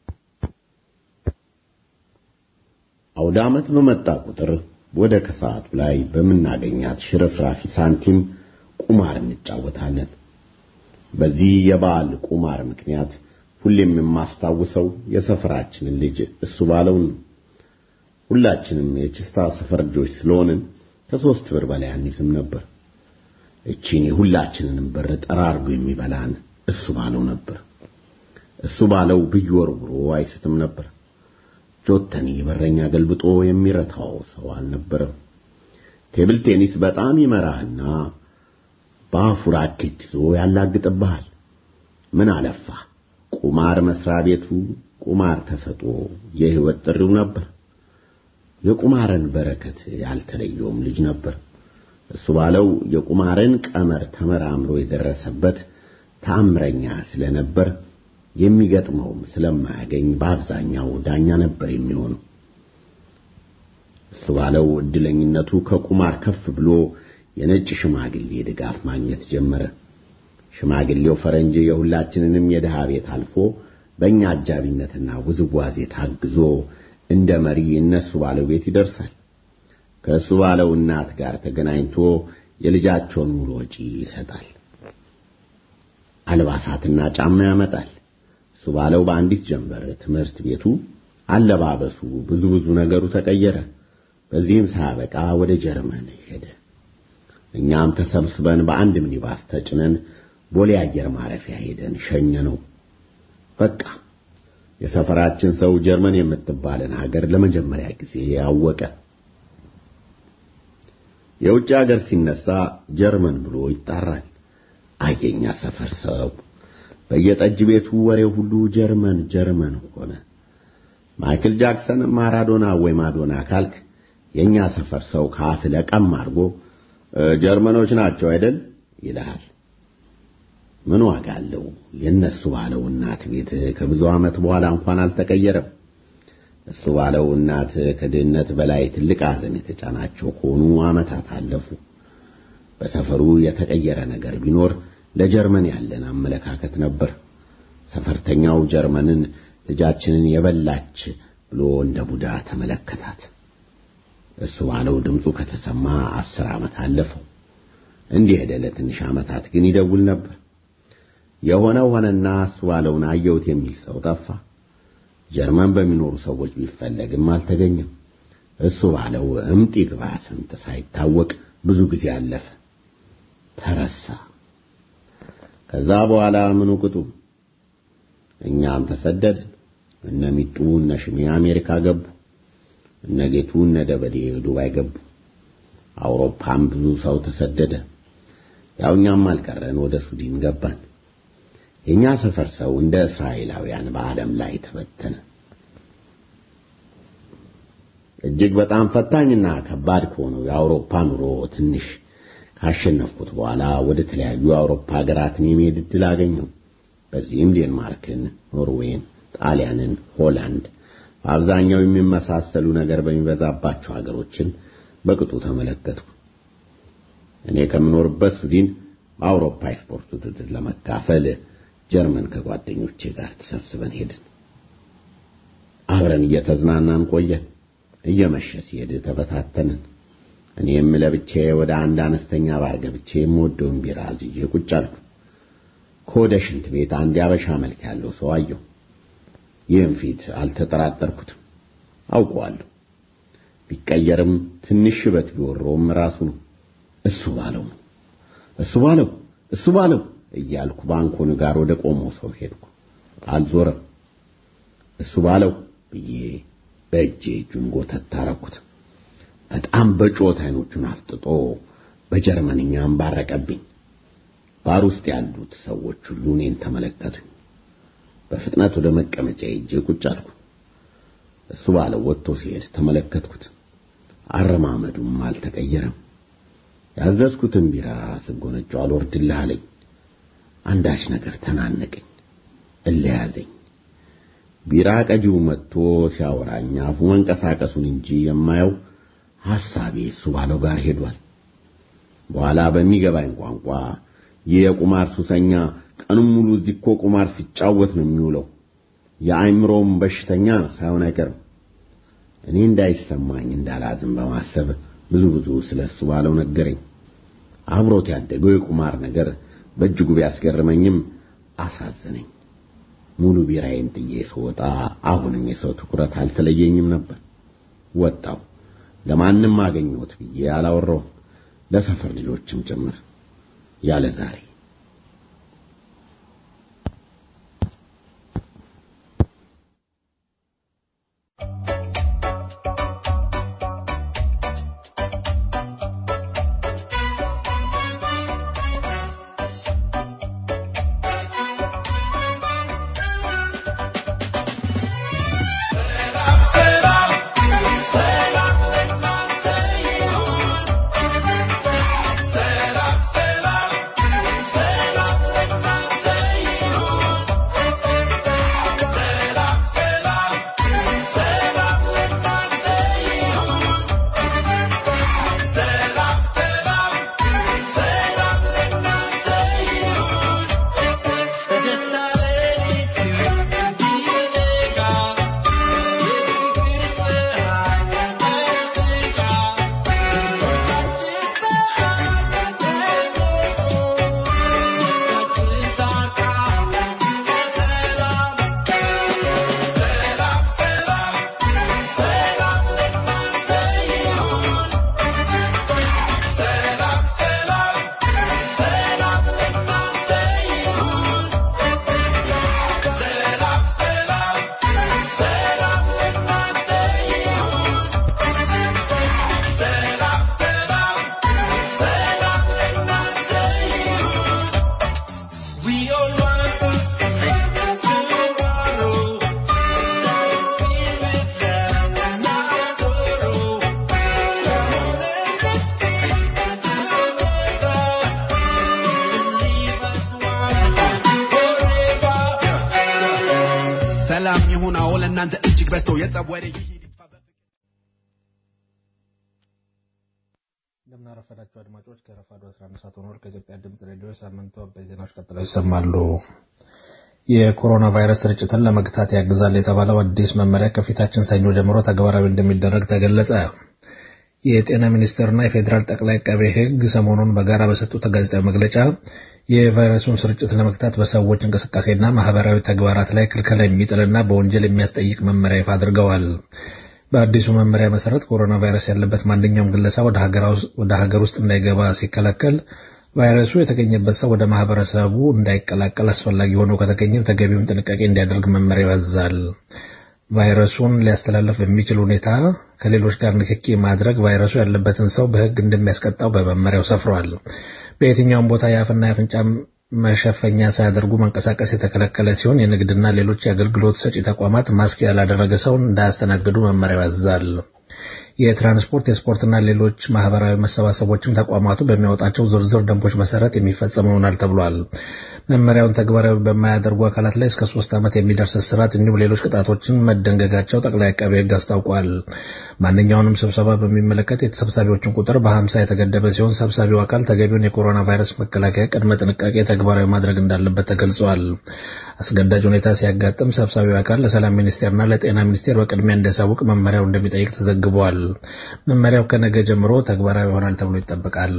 አውደ ዓመት በመጣ ቁጥር ወደ ከሰዓቱ ላይ በምናገኛት ሽርፍራፊ ሳንቲም ቁማር እንጫወታለን። በዚህ የበዓል ቁማር ምክንያት ሁሌም የማስታውሰው የሰፈራችንን ልጅ እሱ ባለው ነው። ሁላችንም የችስታ ሰፈር ልጆች ስለሆንን ከሶስት ብር በላይ አንይዝም ነበር። እቺን የሁላችንንም ብር ጠራርጎ የሚበላን እሱ ባለው ነበር። እሱ ባለው ብይ ወርውሮ አይስትም ነበር። ጆተኒ በረኛ ገልብጦ የሚረታው ሰው አልነበረም። ቴብል ቴኒስ በጣም ይመራህና በአፉ ራኬት ይዞ ያላግጥብሃል። ምን አለፋ ቁማር መስሪያ ቤቱ ቁማር ተሰጦ የህይወት ጥሪው ነበር። የቁማርን በረከት ያልተለየውም ልጅ ነበር። እሱ ባለው የቁማርን ቀመር ተመራምሮ የደረሰበት ተአምረኛ ስለነበር የሚገጥመውም ስለማያገኝ በአብዛኛው ዳኛ ነበር የሚሆነው። እሱ ባለው እድለኝነቱ ከቁማር ከፍ ብሎ የነጭ ሽማግሌ ድጋፍ ማግኘት ጀመረ። ሽማግሌው ፈረንጅ የሁላችንንም የድሃ ቤት አልፎ በእኛ አጃቢነትና ውዝዋዜ ታግዞ እንደ መሪ እነሱ ባለው ቤት ይደርሳል። ከእሱ ባለው እናት ጋር ተገናኝቶ የልጃቸውን ሙሉ ወጪ ይሰጣል። አልባሳትና ጫማ ያመጣል። እሱ ባለው በአንዲት ጀንበር ትምህርት ቤቱ፣ አለባበሱ፣ ብዙ ብዙ ነገሩ ተቀየረ። በዚህም ሳያበቃ ወደ ጀርመን ሄደ። እኛም ተሰብስበን በአንድ ሚኒባስ ተጭነን ቦሌ አየር ማረፊያ ሄደን ሸኘ ነው። በቃ የሰፈራችን ሰው ጀርመን የምትባልን ሀገር ለመጀመሪያ ጊዜ አወቀ። የውጭ ሀገር ሲነሳ ጀርመን ብሎ ይጣራል። አየኛ ሰፈር ሰው በየጠጅ ቤቱ ወሬው ሁሉ ጀርመን ጀርመን ሆነ። ማይክል ጃክሰን ማራዶና ወይ ማዶና ካልክ የኛ ሰፈር ሰው ካፍ ለቀም አድርጎ ጀርመኖች ናቸው አይደል ይልሃል። ምን ዋጋ አለው? የነሱ ባለው እናት ቤት ከብዙ ዓመት በኋላ እንኳን አልተቀየረም። እሱ ባለው እናት ከድህነት በላይ ትልቅ ሐዘን የተጫናቸው ከሆኑ ዓመታት አለፉ። በሰፈሩ የተቀየረ ነገር ቢኖር ለጀርመን ያለን አመለካከት ነበር። ሰፈርተኛው ጀርመንን ልጃችንን የበላች ብሎ እንደ ቡዳ ተመለከታት። እሱ ባለው ድምፁ ከተሰማ አስር ዓመት አለፈው። እንዲህ ሄደ። ለትንሽ ዓመታት ግን ይደውል ነበር። የሆነው ሆነና እሱ ባለውን አየሁት የሚል ሰው ጠፋ። ጀርመን በሚኖሩ ሰዎች ቢፈለግም አልተገኘም። እሱ ባለው እምጥ ይግባ ስምጥ ሳይታወቅ ብዙ ጊዜ አለፈ፣ ተረሳ። ከዛ በኋላ ምኑ ቅጡ። እኛም ተሰደድን። እነ ሚጡ እነ ሽሜ አሜሪካ ገቡ። እነ ጌቱ እነ ደበሌ ዱባይ ገቡ። አውሮፓም ብዙ ሰው ተሰደደ። ያው እኛም አልቀረን ወደ ሱዲን ገባን። የኛ ሰፈር ሰው እንደ እስራኤላውያን በዓለም ላይ ተበተነ። እጅግ በጣም ፈታኝና ከባድ ከሆነው የአውሮፓ ኑሮ ትንሽ ካሸነፍኩት በኋላ ወደ ተለያዩ የአውሮፓ ሀገራትን የመሄድ ዕድል አገኘሁ። በዚህም ዴንማርክን፣ ኖርዌይን፣ ጣሊያንን፣ ሆላንድ በአብዛኛው የሚመሳሰሉ ነገር በሚበዛባቸው ሀገሮችን በቅጡ ተመለከትኩ። እኔ ከምኖርበት ሱዲን በአውሮፓ የስፖርት ውድድር ለመካፈል ጀርመን ከጓደኞቼ ጋር ተሰብስበን ሄድን። አብረን እየተዝናናን ቆየን። እየመሸ ሲሄድ ተበታተንን። እኔም ለብቻዬ ወደ አንድ አነስተኛ ባር ገብቼ የምወደውን ቢራ አዝዤ ቁጭ አልኩ። ከወደ ሽንት ቤት አንድ ያበሻ መልክ ያለው ሰው አየሁ። ይህም ፊት አልተጠራጠርኩትም። አውቀዋለሁ። ቢቀየርም ትንሽ ሽበት ቢወረውም ራሱ ነው። እሱ ባለው ነው። እሱ ባለው እሱ ባለው እያልኩ ባንኮኑ ጋር ወደ ቆመው ሰው ሄድኩ። አልዞረም። እሱ ባለው ብዬ በእጄ እጁን ጎተት አረኩት። በጣም በጮት አይኖቹን አፍጥጦ በጀርመንኛ አንባረቀብኝ። ባር ውስጥ ያሉት ሰዎች ሁሉ እኔን ተመለከቱኝ። በፍጥነት ወደ መቀመጫ ሄጄ ቁጭ አልኩ። እሱ ባለው ወጥቶ ሲሄድ ተመለከትኩት። አረማመዱም አልተቀየረም። ያዘዝኩትን ቢራ ስጎነጨው አልወርድልህ አለኝ። አንዳች ነገር ተናነቀኝ፣ እለያዘኝ። ቢራ ቀጂው መጥቶ ሲያወራኝ አፉ መንቀሳቀሱን እንጂ የማየው ሐሳቤ እሱ ባለው ጋር ሄዷል። በኋላ በሚገባኝ ቋንቋ ይህ የቁማር ሱሰኛ ቀኑን ሙሉ እዚህ እኮ ቁማር ሲጫወት ነው የሚውለው፣ የአእምሮም በሽተኛ ነው ሳይሆን አይቀርም። እኔ እንዳይሰማኝ እንዳላዝም በማሰብ ብዙ ብዙ ስለ እሱ ባለው ነገረኝ። አብሮት ያደገው የቁማር ነገር በእጅጉ ቢያስገርመኝም አሳዘነኝ። ሙሉ ቢራዬን ጥዬ ስወጣ አሁንም የሰው ትኩረት አልተለየኝም ነበር። ወጣው ለማንም አገኘሁት ብዬ አላወራውም፣ ለሰፈር ልጆችም ጭምር ያለ ዛሬ ሰላም ይሁን አዎ ለእናንተ እጅግ በዝቶ የጸብ ወሬ ይሂድ ይጥፋ በፍቅር እንደምናረፈዳችሁ አድማጮች ከረፋዱ 11 ሰዓት ሆኗል። ከኢትዮጵያ ድምፅ ሬዲዮ ሳምንቱ አበይት ዜናዎች ቀጥለው ይሰማሉ። የኮሮና ቫይረስ ስርጭትን ለመግታት ያግዛል የተባለው አዲስ መመሪያ ከፊታችን ሰኞ ጀምሮ ተግባራዊ እንደሚደረግ ተገለጸ። የጤና ሚኒስቴርና የፌዴራል ጠቅላይ አቃቤ ሕግ ሰሞኑን በጋራ በሰጡት ጋዜጣዊ መግለጫ የቫይረሱን ስርጭት ለመግታት በሰዎች እንቅስቃሴና ማህበራዊ ተግባራት ላይ ክልከላ የሚጥልና በወንጀል የሚያስጠይቅ መመሪያ ይፋ አድርገዋል። በአዲሱ መመሪያ መሰረት ኮሮና ቫይረስ ያለበት ማንኛውም ግለሰብ ወደ ሀገር ውስጥ እንዳይገባ ሲከለከል ቫይረሱ የተገኘበት ሰው ወደ ማህበረሰቡ እንዳይቀላቀል አስፈላጊ ሆኖ ከተገኘም ተገቢውን ጥንቃቄ እንዲያደርግ መመሪያው ያዛል። ቫይረሱን ሊያስተላልፍ በሚችል ሁኔታ ከሌሎች ጋር ንክኪ ማድረግ ቫይረሱ ያለበትን ሰው በሕግ እንደሚያስቀጣው በመመሪያው ሰፍሯል። በየትኛውም ቦታ የአፍና የአፍንጫ መሸፈኛ ሳያደርጉ መንቀሳቀስ የተከለከለ ሲሆን የንግድና ሌሎች የአገልግሎት ሰጪ ተቋማት ማስክ ያላደረገ ሰውን እንዳያስተናግዱ መመሪያው ያዛል። የትራንስፖርት የስፖርትና ሌሎች ማህበራዊ መሰባሰቦችም ተቋማቱ በሚያወጣቸው ዝርዝር ደንቦች መሰረት የሚፈጸም ይሆናል ተብሏል። መመሪያውን ተግባራዊ በማያደርጉ አካላት ላይ እስከ ሶስት ዓመት የሚደርስ እስራት እንዲሁም ሌሎች ቅጣቶችን መደንገጋቸው ጠቅላይ አቃቤ ሕግ አስታውቋል። ማንኛውንም ስብሰባ በሚመለከት የተሰብሳቢዎችን ቁጥር በሀምሳ የተገደበ ሲሆን ሰብሳቢው አካል ተገቢውን የኮሮና ቫይረስ መከላከያ ቅድመ ጥንቃቄ ተግባራዊ ማድረግ እንዳለበት ተገልጿል። አስገዳጅ ሁኔታ ሲያጋጥም ሰብሳቢው አካል ለሰላም ሚኒስቴርና ለጤና ሚኒስቴር በቅድሚያ እንዲያሳውቅ መመሪያው እንደሚጠይቅ ተዘግቧል። መመሪያው ከነገ ጀምሮ ተግባራዊ ይሆናል ተብሎ ይጠበቃል።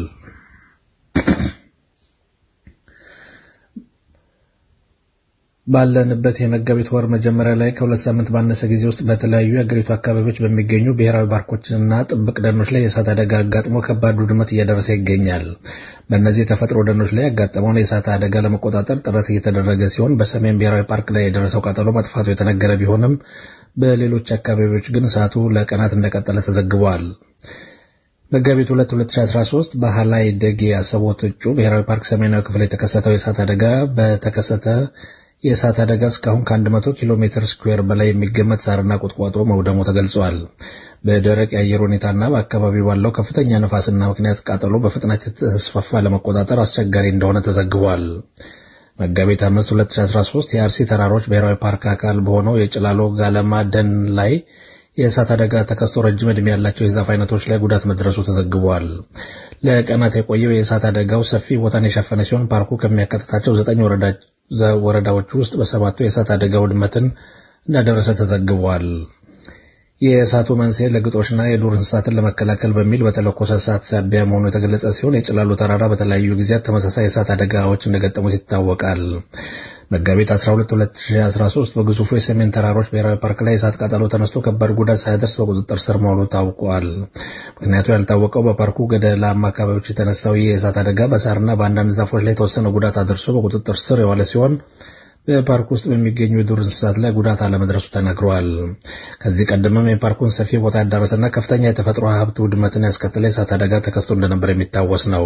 ባለንበት የመጋቢት ወር መጀመሪያ ላይ ከሁለት ሳምንት ባነሰ ጊዜ ውስጥ በተለያዩ የአገሪቱ አካባቢዎች በሚገኙ ብሔራዊ ፓርኮችና ጥብቅ ደኖች ላይ የእሳት አደጋ አጋጥሞ ከባድ ውድመት እየደረሰ ይገኛል። በእነዚህ የተፈጥሮ ደኖች ላይ ያጋጠመውን የእሳት አደጋ ለመቆጣጠር ጥረት እየተደረገ ሲሆን በሰሜን ብሔራዊ ፓርክ ላይ የደረሰው ቃጠሎ መጥፋቱ የተነገረ ቢሆንም በሌሎች አካባቢዎች ግን እሳቱ ለቀናት እንደቀጠለ ተዘግቧል። መጋቢት 2 2013 በሃላይ ደጌ አሰቦት እጩ ብሔራዊ ፓርክ ሰሜናዊ ክፍል የተከሰተው የእሳት አደጋ በተከሰተ የእሳት አደጋ እስካሁን ከ100 ኪሎ ሜትር ስኩዌር በላይ የሚገመት ሳርና ቁጥቋጦ መውደሙ ተገልጿል። በደረቅ የአየር ሁኔታና በአካባቢው ባለው ከፍተኛ ነፋስና ምክንያት ቃጠሎ በፍጥነት የተስፋፋ ለመቆጣጠር አስቸጋሪ እንደሆነ ተዘግቧል። መጋቢት 5 2013 የአርሲ ተራሮች ብሔራዊ ፓርክ አካል በሆነው የጭላሎ ጋለማ ደን ላይ የእሳት አደጋ ተከስቶ ረጅም ዕድሜ ያላቸው የዛፍ አይነቶች ላይ ጉዳት መድረሱ ተዘግቧል። ለቀናት የቆየው የእሳት አደጋው ሰፊ ቦታን የሸፈነ ሲሆን ፓርኩ ከሚያካትታቸው ዘጠኝ ወረዳዎች ውስጥ በሰባቱ የእሳት አደጋ ውድመትን እንዳደረሰ ተዘግቧል። የእሳቱ መንስኤ ለግጦሽና የዱር እንስሳትን ለመከላከል በሚል በተለኮሰ እሳት ሳቢያ መሆኑ የተገለጸ ሲሆን የጭላሎ ተራራ በተለያዩ ጊዜያት ተመሳሳይ የእሳት አደጋዎች እንደገጠሙት ይታወቃል። መጋቢት 12 2013 በግዙፉ የሰሜን ተራሮች ብሔራዊ ፓርክ ላይ የእሳት ቃጠሎ ተነስቶ ከባድ ጉዳት ሳያደርስ በቁጥጥር ስር መዋሉ ታውቋል። ምክንያቱ ያልታወቀው በፓርኩ ገደላማ አካባቢዎች የተነሳው ይህ የእሳት አደጋ በሳርና በአንዳንድ ዛፎች ላይ የተወሰነ ጉዳት አድርሶ በቁጥጥር ስር የዋለ ሲሆን በፓርክ ውስጥ በሚገኙ የዱር እንስሳት ላይ ጉዳት አለመድረሱ ተነግሯል። ከዚህ ቀደምም የፓርኩን ሰፊ ቦታ ያዳረሰና ከፍተኛ የተፈጥሮ ሀብት ውድመትን ያስከተለ የእሳት አደጋ ተከስቶ እንደነበር የሚታወስ ነው።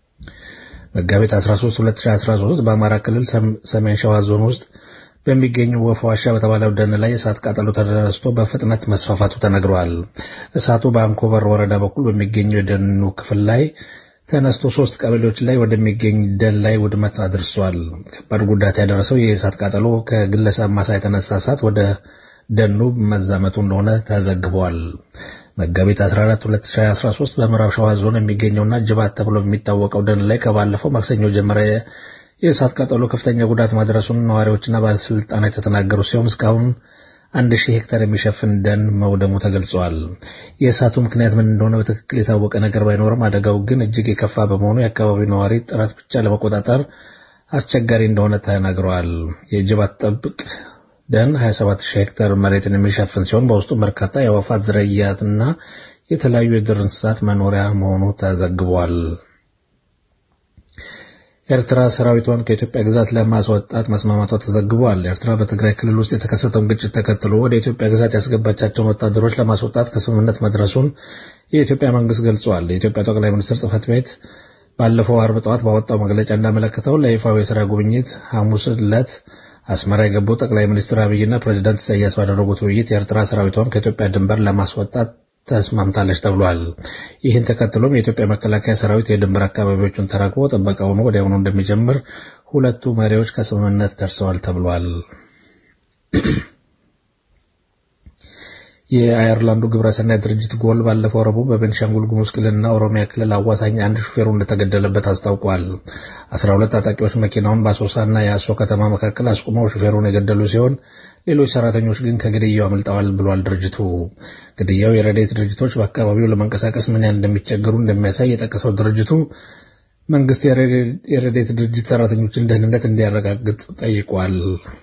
መጋቢት 13 2013 በአማራ ክልል ሰሜን ሸዋ ዞን ውስጥ በሚገኙ ወፍ ዋሻ በተባለው ደን ላይ የእሳት ቃጠሎ ተነስቶ በፍጥነት መስፋፋቱ ተነግሯል። እሳቱ በአንኮበር ወረዳ በኩል በሚገኘው የደኑ ክፍል ላይ ተነስቶ ሶስት ቀበሌዎች ላይ ወደሚገኝ ደን ላይ ውድመት አድርሷል። ከባድ ጉዳት ያደረሰው የእሳት ቃጠሎ ከግለሰብ ማሳ የተነሳ እሳት ወደ ደኑ መዛመቱ እንደሆነ ተዘግቧል። መጋቢት 14 2013 በምዕራብ ሸዋ ዞን የሚገኘውና ጅባት ተብሎ የሚታወቀው ደን ላይ ከባለፈው ማክሰኞ ጀመረ የእሳት ቃጠሎ ከፍተኛ ጉዳት ማድረሱን ነዋሪዎችና ባለስልጣናት የተናገሩ ሲሆን እስካሁን አንድ ሺህ ሄክታር የሚሸፍን ደን መውደሙ ተገልጿል። የእሳቱ ምክንያት ምን እንደሆነ በትክክል የታወቀ ነገር ባይኖርም አደጋው ግን እጅግ የከፋ በመሆኑ የአካባቢው ነዋሪ ጥረት ብቻ ለመቆጣጠር አስቸጋሪ እንደሆነ ተናግረዋል። የጅባት ጥብቅ ደን 27 ሺህ ሄክታር መሬትን የሚሸፍን ሲሆን በውስጡ በርካታ የአዕዋፋት ዝርያትና የተለያዩ የዱር እንስሳት መኖሪያ መሆኑ ተዘግቧል። ኤርትራ ሰራዊቷን ከኢትዮጵያ ግዛት ለማስወጣት መስማማቷ ተዘግቧል። ኤርትራ በትግራይ ክልል ውስጥ የተከሰተውን ግጭት ተከትሎ ወደ ኢትዮጵያ ግዛት ያስገባቻቸውን ወታደሮች ለማስወጣት ከስምምነት መድረሱን የኢትዮጵያ መንግስት ገልጿል። የኢትዮጵያ ጠቅላይ ሚኒስትር ጽህፈት ቤት ባለፈው አርብ ጠዋት ባወጣው መግለጫ እንዳመለከተው ለይፋዊ የስራ ጉብኝት ሐሙስ ዕለት አስመራ የገቡ ጠቅላይ ሚኒስትር አብይና ፕሬዚዳንት ኢሳያስ ባደረጉት ውይይት የኤርትራ ሰራዊቷን ከኢትዮጵያ ድንበር ለማስወጣት ተስማምታለች ተብሏል። ይህን ተከትሎም የኢትዮጵያ መከላከያ ሰራዊት የድንበር አካባቢዎቹን ተረክቦ ጥበቃውን ወዲያውኑ እንደሚጀምር ሁለቱ መሪዎች ከስምምነት ደርሰዋል ተብሏል። የአየርላንዱ ግብረሰናይ ድርጅት ጎል ባለፈው ረቡዕ በቤንሻንጉል ጉሙዝ ክልልና ኦሮሚያ ክልል አዋሳኝ አንድ ሹፌሩ እንደተገደለበት አስታውቋል። አስራ ሁለት ታጣቂዎች መኪናውን በአሶሳና የአሶ ከተማ መካከል አስቁመው ሹፌሩን የገደሉ ሲሆን ሌሎች ሰራተኞች ግን ከግድያው አምልጠዋል ብሏል ድርጅቱ። ግድያው የረድኤት ድርጅቶች በአካባቢው ለመንቀሳቀስ ምን ያህል እንደሚቸገሩ እንደሚያሳይ የጠቀሰው ድርጅቱ መንግስት የረድኤት ድርጅት ሰራተኞችን ደህንነት እንዲያረጋግጥ ጠይቋል።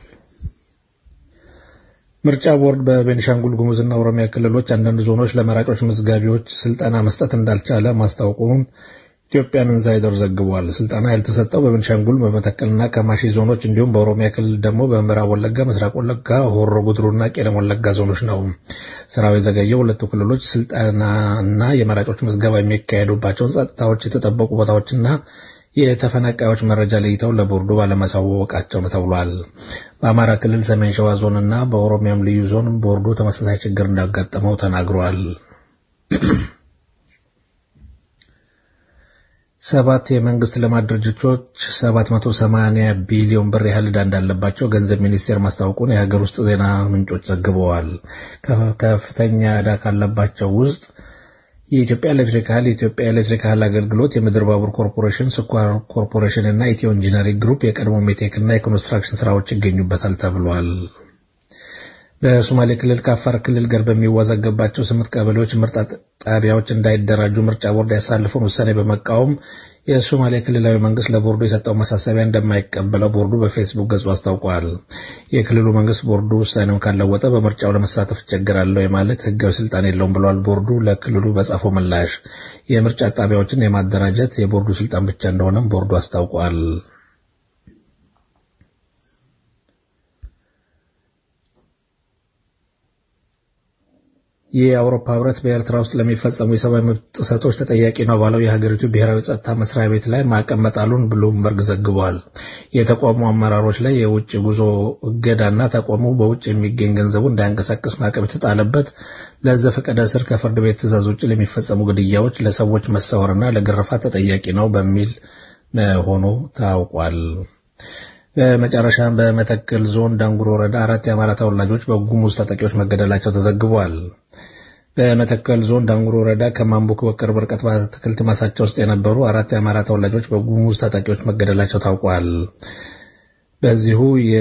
ምርጫ ቦርድ በቤኒሻንጉል ጉሙዝና ኦሮሚያ ክልሎች አንዳንድ ዞኖች ለመራጮች መዝጋቢዎች ስልጠና መስጠት እንዳልቻለ ማስታወቁን ኢትዮጵያን ኢንሳይደር ዘግቧል። ስልጠና ያልተሰጠው በቤኒሻንጉል በመተከልና ከማሺ ዞኖች እንዲሁም በኦሮሚያ ክልል ደግሞ በምዕራብ ወለጋ፣ ምስራቅ ወለጋ፣ ሆሮ ጉድሩና ቄለም ወለጋ ዞኖች ነው። ስራው የዘገየው ሁለቱ ክልሎች ስልጠናና የመራጮች ምዝገባ የሚካሄዱባቸውን ጸጥታዎች የተጠበቁ ቦታዎችና የተፈናቃዮች መረጃ ለይተው ለቦርዱ ባለማሳወቃቸው ነው ተብሏል። በአማራ ክልል ሰሜን ሸዋ ዞንና በኦሮሚያም ልዩ ዞን ቦርዱ ተመሳሳይ ችግር እንዳጋጠመው ተናግሯል። ሰባት የመንግስት ልማት ድርጅቶች 780 ቢሊዮን ብር ያህል ዕዳ እንዳለባቸው ገንዘብ ሚኒስቴር ማስታወቁን የሀገር ውስጥ ዜና ምንጮች ዘግበዋል። ከፍተኛ ዕዳ ካለባቸው ውስጥ የኢትዮጵያ ኤሌክትሪክ ኃይል፣ የኢትዮጵያ ኤሌክትሪክ ኃይል አገልግሎት፣ የምድር ባቡር ኮርፖሬሽን፣ ስኳር ኮርፖሬሽን እና ኢትዮ ኢንጂነሪንግ ግሩፕ የቀድሞ ሜቴክ እና የኮንስትራክሽን ስራዎች ይገኙበታል ተብሏል። በሶማሌ ክልል ከአፋር ክልል ጋር በሚወዛገባቸው ስምንት ቀበሌዎች ምርጫ ጣቢያዎች እንዳይደራጁ ምርጫ ቦርድ ያሳልፈውን ውሳኔ በመቃወም የሶማሌ ክልላዊ መንግስት ለቦርዱ የሰጠው ማሳሰቢያ እንደማይቀበለው ቦርዱ በፌስቡክ ገጹ አስታውቋል። የክልሉ መንግስት ቦርዱ ውሳኔውን ካለወጠ በምርጫው ለመሳተፍ እቸገራለሁ የማለት ህጋዊ ስልጣን የለውም ብሏል። ቦርዱ ለክልሉ በጻፈው ምላሽ የምርጫ ጣቢያዎችን የማደራጀት የቦርዱ ስልጣን ብቻ እንደሆነም ቦርዱ አስታውቋል። የአውሮፓ ህብረት በኤርትራ ውስጥ ለሚፈጸሙ የሰብአዊ መብት ጥሰቶች ተጠያቂ ነው ባለው የሀገሪቱ ብሔራዊ ጸጥታ መስሪያ ቤት ላይ ማዕቀብ መጣሉን ብሉምበርግ ዘግቧል። የተቋሙ አመራሮች ላይ የውጭ ጉዞ እገዳና ተቋሙ በውጭ የሚገኝ ገንዘቡ እንዳያንቀሳቅስ ማዕቀብ የተጣለበት ለዘፈቀደ እስር ከፍርድ ቤት ትዕዛዝ ውጭ ለሚፈጸሙ ግድያዎች፣ ለሰዎች መሰወርና ለግርፋት ተጠያቂ ነው በሚል መሆኑ ታውቋል። በመጨረሻም በመተከል ዞን ዳንጉር ወረዳ አራት የአማራ ተወላጆች በጉሙዝ ታጣቂዎች መገደላቸው ተዘግቧል። በመተከል ዞን ዳንጉር ወረዳ ከማንቡክ በቅርብ ርቀት በአትክልት ማሳቸው ውስጥ የነበሩ አራት የአማራ ተወላጆች በጉሙዝ ታጣቂዎች መገደላቸው ታውቋል። በዚሁ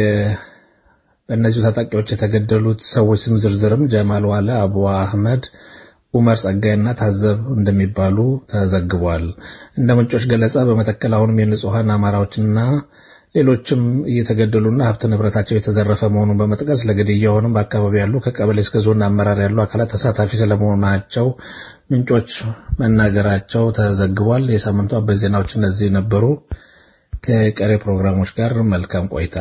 በእነዚሁ ታጣቂዎች የተገደሉት ሰዎች ስም ዝርዝርም ጀማል ዋለ፣ አቡ አህመድ ኡመር ጸጋይና ታዘብ እንደሚባሉ ተዘግቧል። እንደ ምንጮች ገለጻ በመተከል አሁንም የንጹሐን አማራዎችና ሌሎችም እየተገደሉና ሀብት ንብረታቸው የተዘረፈ መሆኑን በመጥቀስ ለግድያውንም በአካባቢ ያሉ ከቀበሌ እስከ ዞን አመራር ያሉ አካላት ተሳታፊ ስለመሆናቸው ምንጮች መናገራቸው ተዘግቧል። የሳምንቱ አበይት ዜናዎች እነዚህ ነበሩ። ከቀሪ ፕሮግራሞች ጋር መልካም ቆይታ።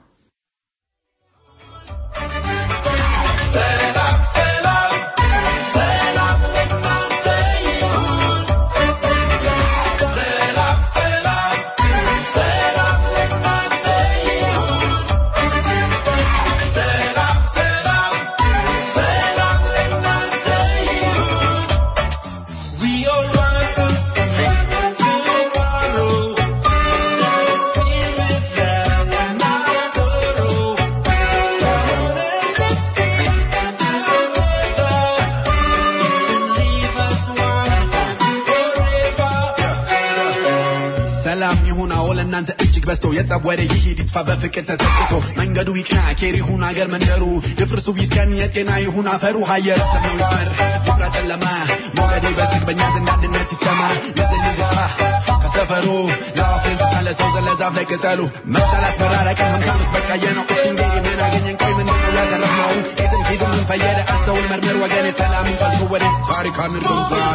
ሰላም ይሁን አዎ ለእናንተ እጅግ በዝቶ የጸብ ወሬ ይሂድ ይጥፋ በፍቅር ተተክቶ መንገዱ ይቅና ኬር ይሁን አገር መንደሩ ድፍርሱ ይስከን የጤና ይሁን አፈሩ ሀየር ሰማዩ ይስመር ይፍራ ጨለማ ሞገዴ በዝግ በእኛ ዘንድ አንድነት ይሰማ ምስል ይዝፋ ከሰፈሩ ለአፍ እንስሳ ለሰው ዘር ለዛፍ ላይ ቅጠሉ መጣላት መራረቅን ሀምሳ ዓመት በቃየ ነው እስኪ እንግዲህ ምን አገኘን ቆይ ምንድን ነው ያተረፍነው ጌትን ፊት ምን ፈየደ አስተውል መርምር ወገኔ ሰላምን ቀልሶ ወደ ታሪክ አንርገም ዛሬ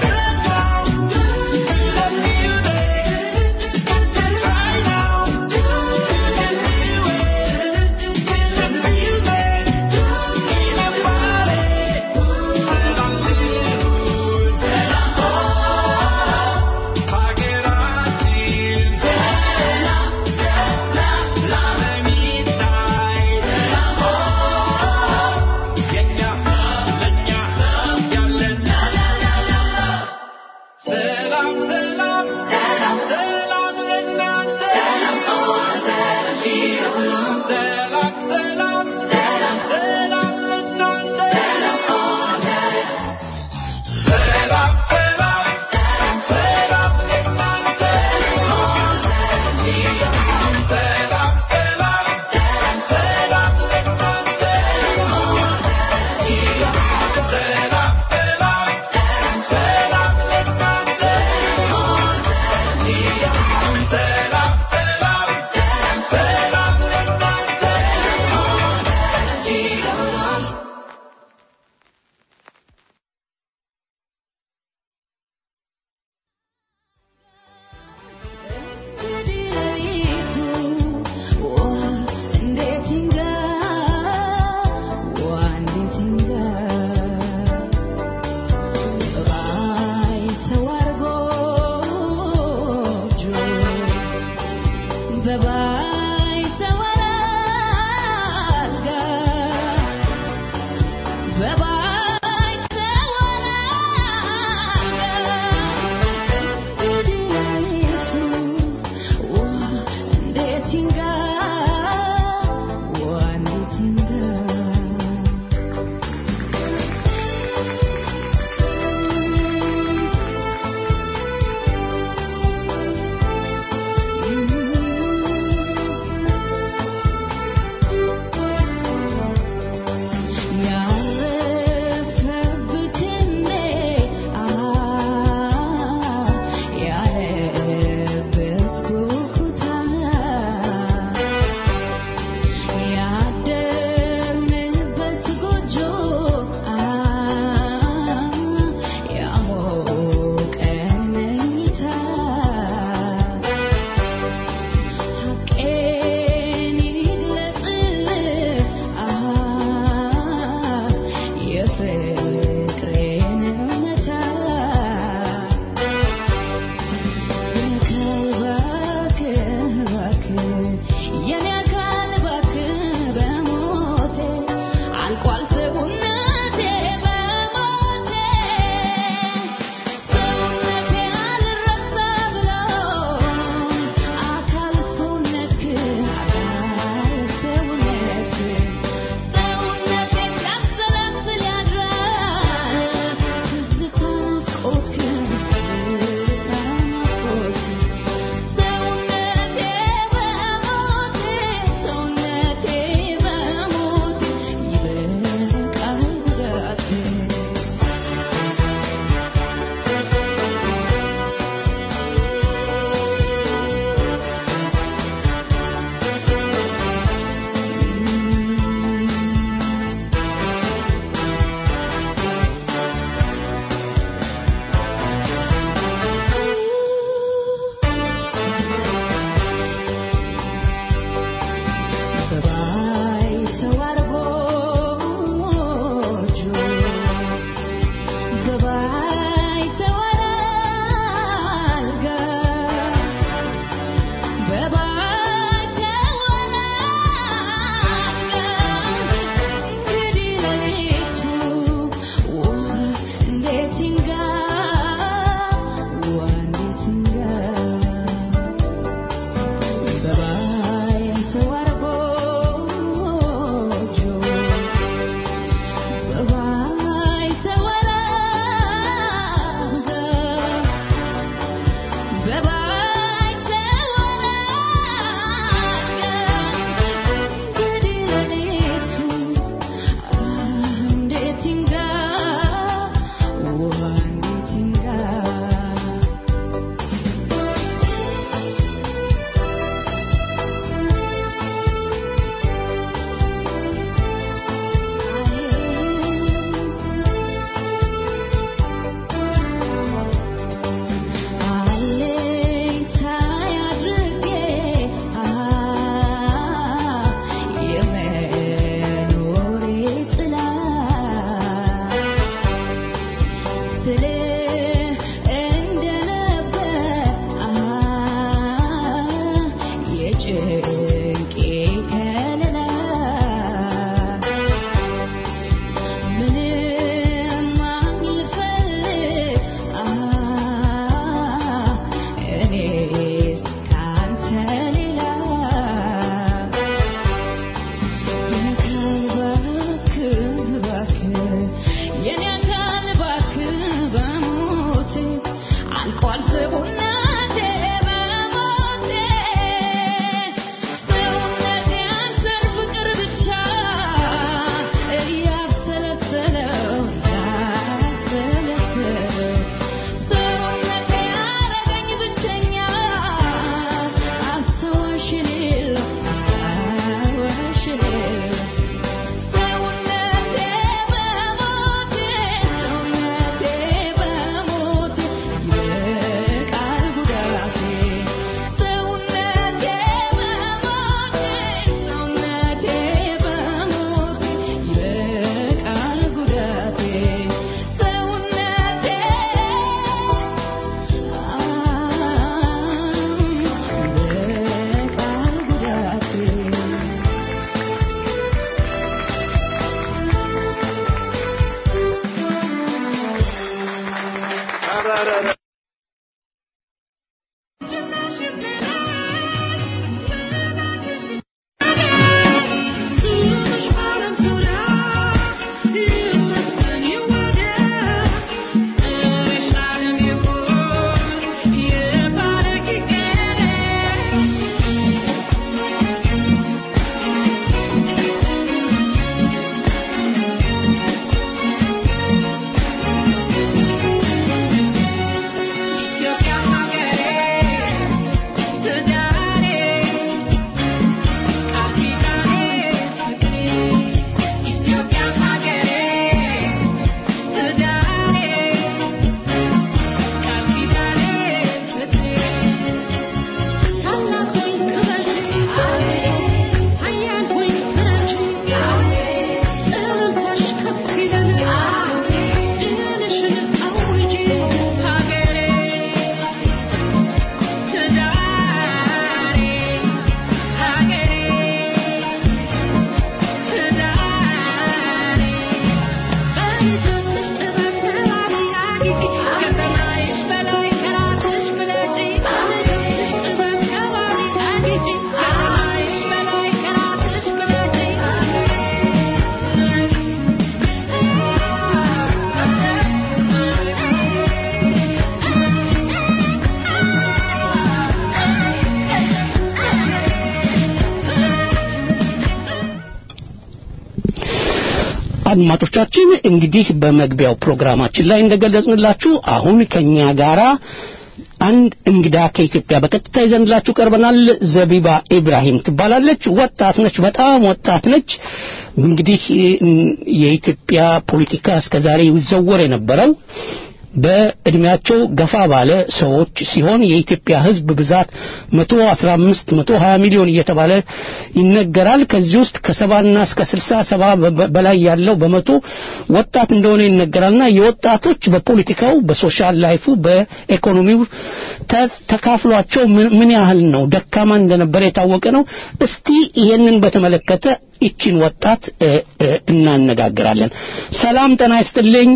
አድማጮቻችን እንግዲህ በመግቢያው ፕሮግራማችን ላይ እንደገለጽንላችሁ አሁን ከኛ ጋራ አንድ እንግዳ ከኢትዮጵያ በቀጥታ ይዘንላችሁ ቀርበናል። ዘቢባ ኢብራሂም ትባላለች። ወጣት ነች፣ በጣም ወጣት ነች። እንግዲህ የኢትዮጵያ ፖለቲካ እስከዛሬ ይዘወር የነበረው በእድሜያቸው ገፋ ባለ ሰዎች ሲሆን የኢትዮጵያ ሕዝብ ብዛት 115 120 ሚሊዮን እየተባለ ይነገራል። ከዚህ ውስጥ ከሰባና እስከ 60 ሰባ በላይ ያለው በመቶ ወጣት እንደሆነ ይነገራልና የወጣቶች በፖለቲካው፣ በሶሻል ላይፉ፣ በኢኮኖሚው ተካፍሏቸው ምን ያህል ነው ደካማ እንደነበረ የታወቀ ነው። እስቲ ይሄንን በተመለከተ ይቺን ወጣት እናነጋግራለን። ሰላም ጤና ይስጥልኝ።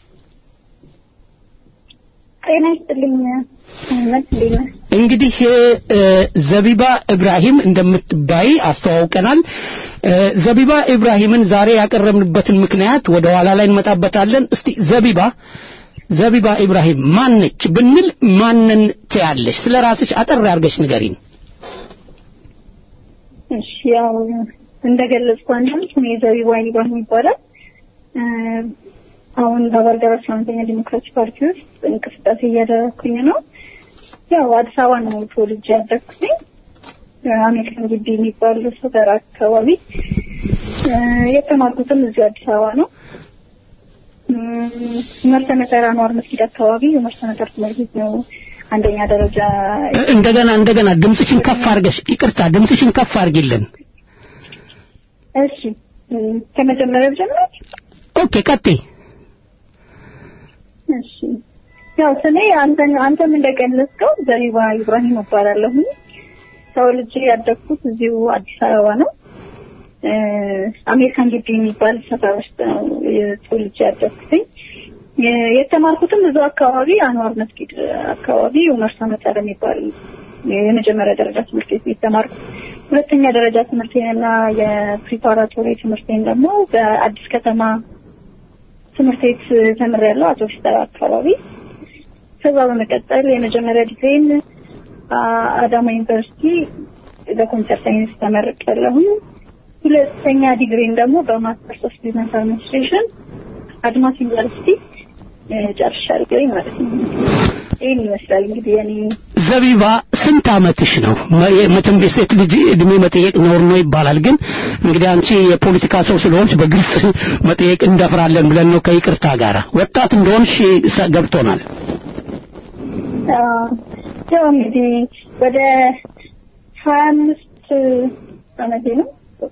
ጤና ይስጥልኝ። እንግዲህ ዘቢባ ኢብራሂም እንደምትባይ አስተዋውቀናል። ዘቢባ ኢብራሂምን ዛሬ ያቀረብንበትን ምክንያት ወደ ኋላ ላይ እንመጣበታለን። እስቲ ዘቢባ ዘቢባ ኢብራሂም ማነች ብንል ማንን ትያለሽ? ስለ ራስሽ አጠር አድርገሽ ንገሪን። እሺ፣ ያው እንደገለጽኩ አንተ እኔ ዘቢባ ኢብራሂም ይባላል። አሁን በባልደራስ ለአንደኛ ዲሞክራሲ ፓርቲ ውስጥ እንቅስቃሴ እያደረኩኝ ነው። ያው አዲስ አበባ ነው ተወልጄ ያደግኩኝ። አሜሪካን ግቢ የሚባል ሰፈር አካባቢ የተማርኩትም እዚሁ አዲስ አበባ ነው። መርሰመተር አንዋር መስጊድ አካባቢ የመርሰመተር ትምህርት ቤት ነው አንደኛ ደረጃ። እንደገና እንደገና ድምፅሽን ከፍ አድርገሽ ይቅርታ፣ ድምፅሽን ከፍ አድርጊልን። እሺ ከመጀመሪያ ጀምሮ ኦኬ፣ ቀጥይ። እሺ ያው ስሜ አንተን አንተም እንደገለጽከው ዘቢባ ኢብራሂም እባላለሁ። ተወልጄ ያደግኩት እዚሁ አዲስ አበባ ነው። አሜሪካን ግቢ የሚባል ሰፈር ውስጥ ነው ተወልጄ ያደግኩትኝ። የተማርኩትም እዚሁ አካባቢ አንዋር መስጊድ አካባቢ ኡመር ሰመተር የሚባል የመጀመሪያ ደረጃ ትምህርት ቤት የተማርኩት። ሁለተኛ ደረጃ ትምህርቴንና የፕሪፓራቶሪ ትምህርቴን ደግሞ በአዲስ ከተማ ትምህርት ቤት ተምሬያለሁ አቶ ፊስተር አካባቢ። ከዛ በመቀጠል የመጀመሪያ ዲግሪን አዳማ ዩኒቨርሲቲ በኮምፒውተር ሳይንስ ተመርቄያለሁ። ሁለተኛ ዲግሪን ደግሞ በማስተርስ ኦፍ ቢዝነስ አድሚኒስትሬሽን አድማስ ዩኒቨርሲቲ ጨርሻለሁ ማለት ነው። ይህን ይመስላል እንግዲህ የኔ ዘቢባ ስንት አመትሽ ነው? መቼም የሴት ልጅ እድሜ መጠየቅ ነውር ነው ይባላል። ግን እንግዲህ አንቺ የፖለቲካ ሰው ስለሆንሽ በግልጽ መጠየቅ እንደፍራለን ብለን ነው ከይቅርታ ጋር። ወጣት እንደሆንሽ ገብቶናል። ያው እንግዲህ ወደ ሀያ አምስት አመቴ ነው።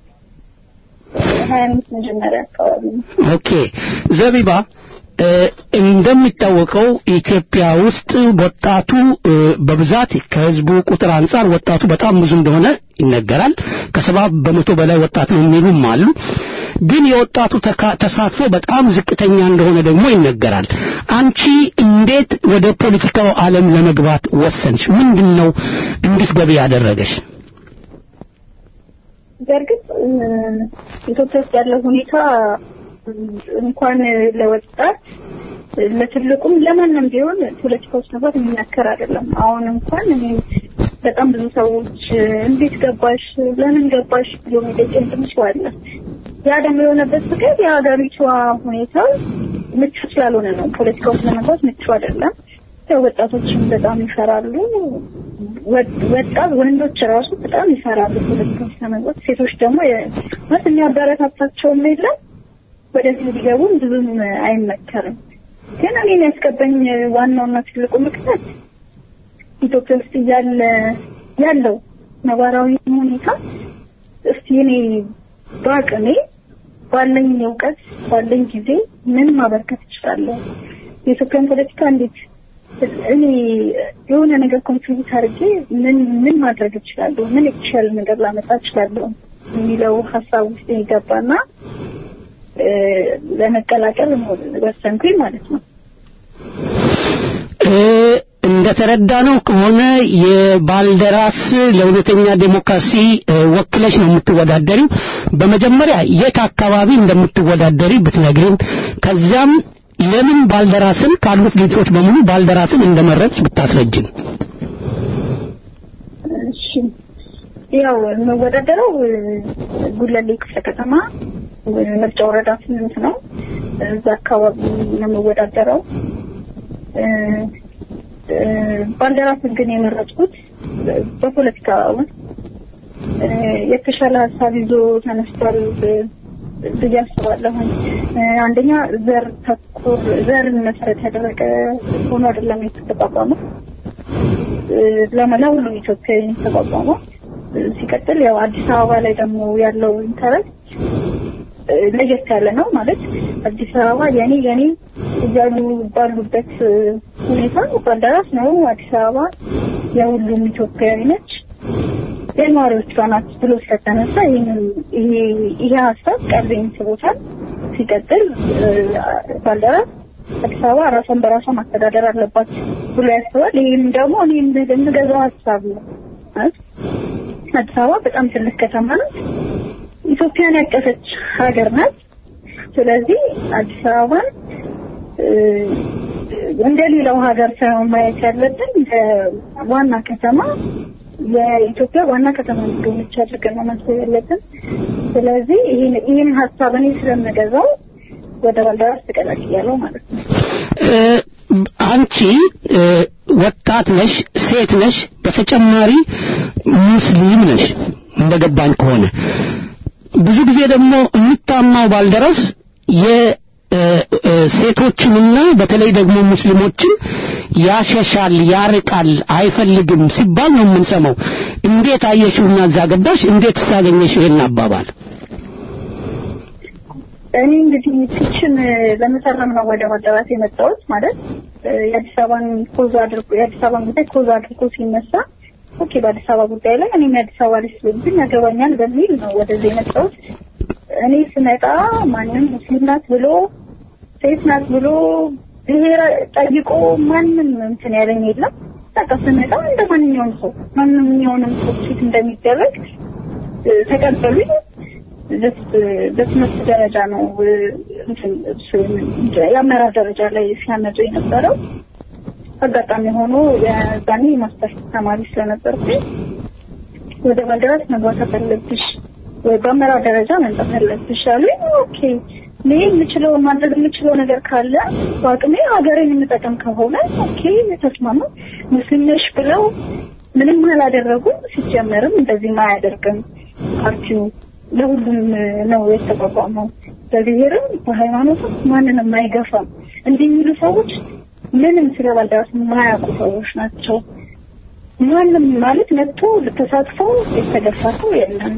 ሀያ አምስት መጀመሪያ አካባቢ ነው። ኦኬ ዘቢባ እንደሚታወቀው ኢትዮጵያ ውስጥ ወጣቱ በብዛት ከህዝቡ ቁጥር አንጻር ወጣቱ በጣም ብዙ እንደሆነ ይነገራል። ከሰባ በመቶ በላይ ወጣት ነው የሚሉም አሉ። ግን የወጣቱ ተሳትፎ በጣም ዝቅተኛ እንደሆነ ደግሞ ይነገራል። አንቺ እንዴት ወደ ፖለቲካው ዓለም ለመግባት ወሰንሽ? ምንድን ነው እንድትገቢ ያደረገሽ? በእርግጥ ኢትዮጵያ ውስጥ ያለው ሁኔታ እንኳን ለወጣት ለትልቁም ለማንም ቢሆን ፖለቲካ ውስጥ መግባት የሚመከር አይደለም። አሁን እንኳን እኔ በጣም ብዙ ሰዎች እንዴት ገባሽ፣ ለምን ገባሽ ብሎ የሚጠይቀኝ ትንሽ አለ። ያ ደግሞ የሆነበት ምክንያት የሀገሪቷ ሁኔታ ምቹ ስላልሆነ ነው። ፖለቲካ ውስጥ ለመግባት ምቹ አይደለም። ያው ወጣቶችም በጣም ይፈራሉ። ወጣት ወንዶች ራሱ በጣም ይፈራሉ ፖለቲካ ውስጥ ለመግባት። ሴቶች ደግሞ ማለት የሚያበረታታቸውም የለም ወደዚህ ሊገቡም ብዙም አይመከርም። ግን እኔን ያስገባኝ ዋናውና ትልቁ ምክንያት ኢትዮጵያ ውስጥ እያለ ያለው ነባራዊ ሁኔታ እስቲ እኔ በአቅሜ ባለኝ እውቀት ባለኝ ጊዜ ምን ማበርከት እችላለሁ? የኢትዮጵያን ፖለቲካ እንዴት እኔ የሆነ ነገር ኮንትሪቢዩት አድርጌ ምን ምን ማድረግ እችላለሁ? ምን የተሻለ ነገር ላመጣ እችላለሁ? የሚለው ሀሳብ ውስጥ የገባና ለመቀላቀል ወሰንኩኝ ማለት ነው። እንደተረዳነው ከሆነ የባልደራስ ለእውነተኛ ዴሞክራሲ ወክለሽ ነው የምትወዳደሪው። በመጀመሪያ የት አካባቢ እንደምትወዳደሪ ብትነግሪን፣ ከዚያም ለምን ባልደራስን ካሉት ድርጅቶች በሙሉ ባልደራስን እንደመረጥሽ ብታስረጅን። እሺ፣ ያው የምወዳደረው ጉለሌ ክፍለ ከተማ ምርጫ ወረዳ ስምንት ነው። እዛ አካባቢ ነው የምወዳደረው። እ፣ እ፣ ባልደራስን ግን የመረጥኩት በፖለቲካ ውስጥ እ፣ የተሻለ ሀሳብ ይዞ ተነስቷል ብዬ አስባለሁ። እ፣ አንደኛ ዘር ተኮር ዘርን መሰረት ያደረገ ሆኖ አይደለም የተቋቋመው እ፣ ለመላ ሁሉም ኢትዮጵያዊ ነው የተቋቋመው። እ፣ ሲቀጥል ያው አዲስ አበባ ላይ ደግሞ ያለው ኢንተረስት እ፣ ለየት ያለ ነው ማለት አዲስ አበባ የኔ የኔ እያሉ ባሉበት እ፣ ሁኔታ ባልደራስ ነው አዲስ አበባ የሁሉም ኢትዮጵያዊ ነች የነዋሪዎቿ ናት ብሎ ስለተነሳ ይህንን ይሄ ይሄ ሀሳብ ቀልቤን ስቦታል። ሲቀጥል እ፣ ባልደራስ አዲስ አበባ ራሷን በራሷ ማስተዳደር አለባት ብሎ ያስባል። ይህም ደግሞ እኔ የምገዛው ሀሳብ ነው ማለት አዲስ አበባ በጣም ትልቅ ከተማ ናት። ኢትዮጵያን ያቀፈች ሀገር ናት። ስለዚህ አዲስ አበባን እ፣ እንደ ሌላው ሀገር ሳይሆን ማየት ያለብን እንደ ዋና ከተማ የኢትዮጵያ ዋና ከተማ እንደሆነች አድርገን ነው ማሰብ ያለብን። ስለዚህ ይህን ይህን ሀሳብ እኔ ስለምገዛው ወደ ባልደራስ ተቀላቅያለሁ ማለት ነው። እ፣ አንቺ እ፣ ወጣት ነሽ፣ ሴት ነሽ፣ በተጨማሪ ሙስሊም ነሽ እንደገባኝ ከሆነ ብዙ ጊዜ ደግሞ የሚታማው ባልደረስ የሴቶችንና በተለይ ደግሞ ሙስሊሞችን ያሸሻል፣ ያርቃል፣ አይፈልግም ሲባል ነው የምንሰማው። እንዴት አየሽውና እዛ ገባሽ? እንዴት ሳገኘሽ ይሄን አባባል? እኔ እንግዲህ ፊክሽን ለመሰረም ነው ወደ ባልደራስ የመጣሁት። ማለት እ፣ የአዲስ አበባን ኮዝ አድርጎ የአዲስ አበባን ጉዳይ ኮዝ አድርጎ ሲነሳ ኦኬ፣ በአዲስ አበባ ጉዳይ ላይ እኔም የአዲስ አበባ ልጅ ስለሆንኩኝ ያገባኛል በሚል ነው ወደዚህ የመጣሁት። እኔ ስመጣ ማንም ሙስሊም ናት ብሎ ሴት ናት ብሎ ብሔር ጠይቆ ማንም እንትን ያለኝ የለም። በቃ ስመጣ እንደ ማንኛውም ሰው ማንኛውንም ሰው ፊት እንደሚደረግ እ፣ ተቀበሉኝ። ጀስት በትምህርት ደረጃ ነው እ፣ እንትን እሱ የአመራር ደረጃ ላይ ሲያመጡ የነበረው። አጋጣሚ ሆኖ የዛኔ ማስተርስ ተማሪ ስለነበርኩኝ ወደ ባልደራስ መግባት አለብሽ ወይ በአመራር ደረጃ መምጣት አለብሽ አሉኝ። ኦኬ እኔ የምችለው ማድረግ የምችለው ነገር ካለ በአቅሜ ሀገሬን የምጠቀም ከሆነ ኦኬ ተስማማ። ሙስሊም ነሽ ብለው ምንም አላደረጉም። ሲጀመርም እንደዚህም አያደርግም ፓርቲው ለሁሉም ነው የተቋቋመው። በብሔርም በሃይማኖትም ማንንም አይገፋም። እንዲህ የሚሉ ሰዎች ምንም ስለ ባልደራስ የማያውቁ ሰዎች ናቸው። ማንም ማለት መጥቶ ተሳትፈው የተገፋ ሰው የለም።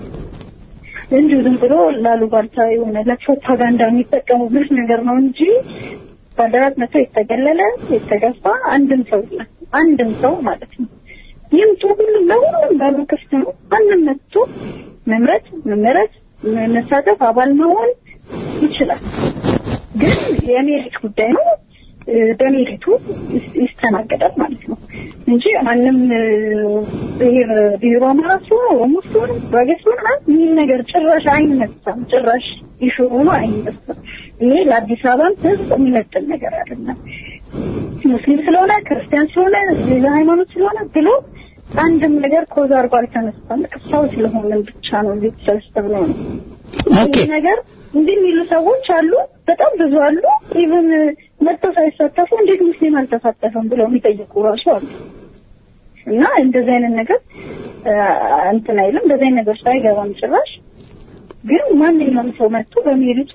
እንዲሁ ዝም ብሎ ላሉባልታ የሆነ ለፕሮፓጋንዳ የሚጠቀሙበት ነገር ነው እንጂ ባልደራስ መጥቶ የተገለለ የተገፋ አንድም ሰው የለም። አንድም ሰው ማለት ነው። ይምጡ፣ ሁሉም ለሁሉም በሩ ክፍት ነው። ማንም መጥቶ መምረጥ፣ መመረጥ፣ መሳተፍ፣ አባል መሆን ይችላል። ግን የሜሪት ጉዳይ ነው። እ፣ በሜሪቱ ይስ- ይስተናገዳል ማለት ነው እንጂ ማንም እ፣ ብሔር ብሔሩ አማራ ሲሆን ኦሮሞ ሲሆን ጉራጌ ሲሆን ምናምን ይህ ነገር ጭራሽ አይነሳም። ጭራሽ ይሹ ሆኖ አይነሳም። ይሄ ለአዲስ አበባም ሕዝብ የሚመጥን ነገር አይደለም። ሙስሊም ስለሆነ ክርስቲያን ስለሆነ ሌላ ሃይማኖት ስለሆነ ብሎ አንድም ነገር ኮዝ አድርጎ አልተነሳም። በቃ ሰው ስለሆነን ብቻ ነው እዚህ ተሰብስበው ነው ኦኬ ይህ ነገር እንዲህ የሚሉ ሰዎች አሉ፣ በጣም ብዙ አሉ። ኢቭን መጥተው ሳይሳተፉ እንዴት ሙስሊም አልተሳተፈም ብለው የሚጠይቁ ራሱ አሉ። እና እንደዚህ አይነት ነገር አ፣ እንትን አይልም። እንደዚህ አይነት ነገር ውስጥ አይገባም ጭራሽ። ግን ማንኛውም ሰው መጥቶ በሜሪቱ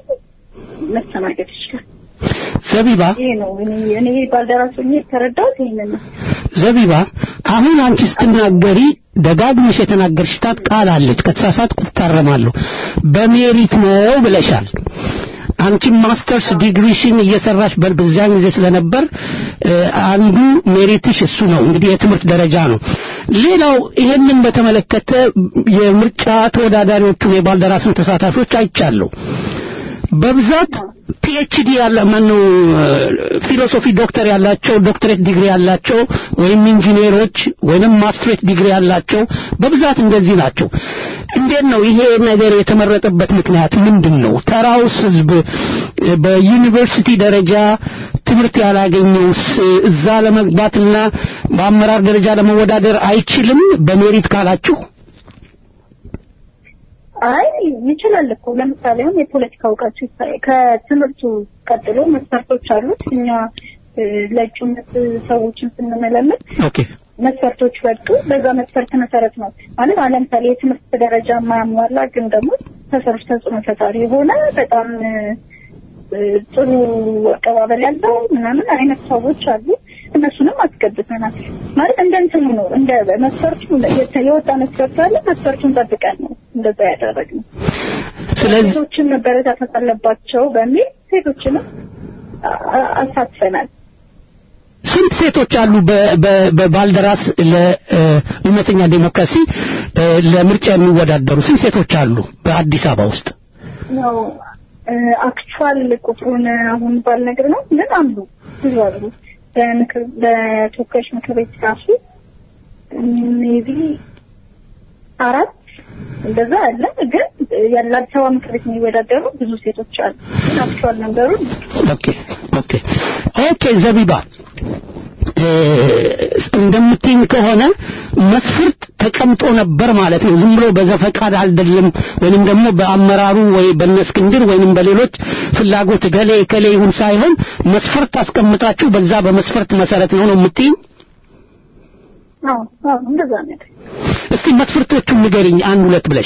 መስተናገድ ይችላል። ዘቢባ ይሄ ነው እኔ እኔ ባልደራስ ሆኜ የተረዳሁት ይሄንን ነው። ዘቢባ አሁን አንቺ ስትናገሪ ደጋግመሽ የተናገርሽታት ቃል አለች። ከተሳሳትኩ ትታረማለሁ። በሜሪት ነው ብለሻል። አንቺም ማስተርስ ዲግሪሽን እየሰራሽ በ- በዚያን ጊዜ ስለነበር እ፣ አንዱ ሜሪትሽ እሱ ነው እንግዲህ የትምህርት ደረጃ ነው። ሌላው ይሄንን በተመለከተ የምርጫ ተወዳዳሪዎቹን የባልደራስን ተሳታፊዎች አይቻለሁ። በብዛት ፒኤችዲ ያለ ማነው ፊሎሶፊ ዶክተር ያላቸው ዶክተሬት ዲግሪ ያላቸው ወይም ኢንጂነሮች ወይም ማስትሬት ዲግሪ ያላቸው በብዛት እንደዚህ ናቸው። እንዴት ነው ይሄ ነገር የተመረጠበት ምክንያት ምንድን ነው? ተራውስ ህዝብ እ፣ በዩኒቨርሲቲ ደረጃ ትምህርት ያላገኘውስ እዛ ለመግባትና በአመራር ደረጃ ለመወዳደር አይችልም በሜሪት ካላችሁ? አይ ይችላል እኮ ለምሳሌ አሁን የፖለቲካ እውቀቱ ይታይ- ከትምህርቱ ቀጥሎ መስፈርቶች አሉት። እኛ እ፣ ለእጩነት ሰዎችን ስንመለምት ኦኬ መስፈርቶች ወጡ። በዛ መስፈርት መሰረት ነው ማለት አሁን ለምሳሌ የትምህርት ደረጃ የማያሟላ ግን ደግሞ ተሰሮች ተጽዕኖ ፈጣሪ የሆነ በጣም እ፣ እ፣ ጥሩ አቀባበል ያለው ምናምን አይነት ሰዎች አሉ። እነሱንም አስገብተናል ማለት እንደ እንትኑ ነው እንደ መስፈርቱ የተ- የወጣ መስፈርት አለ። መስፈርቱን ጠብቀን ነው እንደዛ ያደረግነው። ስለዚህ ሴቶችን መበረታታት አለባቸው በሚል ሴቶችንም አ- አ- አሳትፈናል። ስንት ሴቶች አሉ በ- በ- በባልደራስ ለእውነተኛ ዴሞክራሲ እ፣ ለምርጫ የሚወዳደሩ ስንት ሴቶች አሉ በአዲስ አበባ ውስጥ? ነው አክቹዋል ቁጥሩን አሁን ባልነግር ነው ግን አሉ ብዙ አሉ። በምክር በተወካዮች ምክር ቤት ራሱ ሜቢ አራት እንደዛ አለ። ግን ያለ አዲስ አበባ ምክር ቤት የሚወዳደሩ ብዙ ሴቶች አሉ። ግን አክቹዋል ነገሩን ኦኬ ኦኬ ኦኬ ዘቢባ እ፣ እንደምትይኝ ከሆነ መስፈርት ተቀምጦ ነበር ማለት ነው። ዝም ብሎ በዘፈቃድ አይደለም፣ ወይንም ደግሞ በአመራሩ ወይ በእነ እስክንድር ወይንም በሌሎች ፍላጎት ገሌ ከሌ ይሁን ሳይሆን መስፈርት አስቀምጣችሁ በዛ በመስፈርት መሰረት ነው ነው የምትይኝ? አዎ አዎ እንደዛ ነገር እስቲ መስፈርቶቹን ንገሪኝ አንድ ሁለት ብለሽ።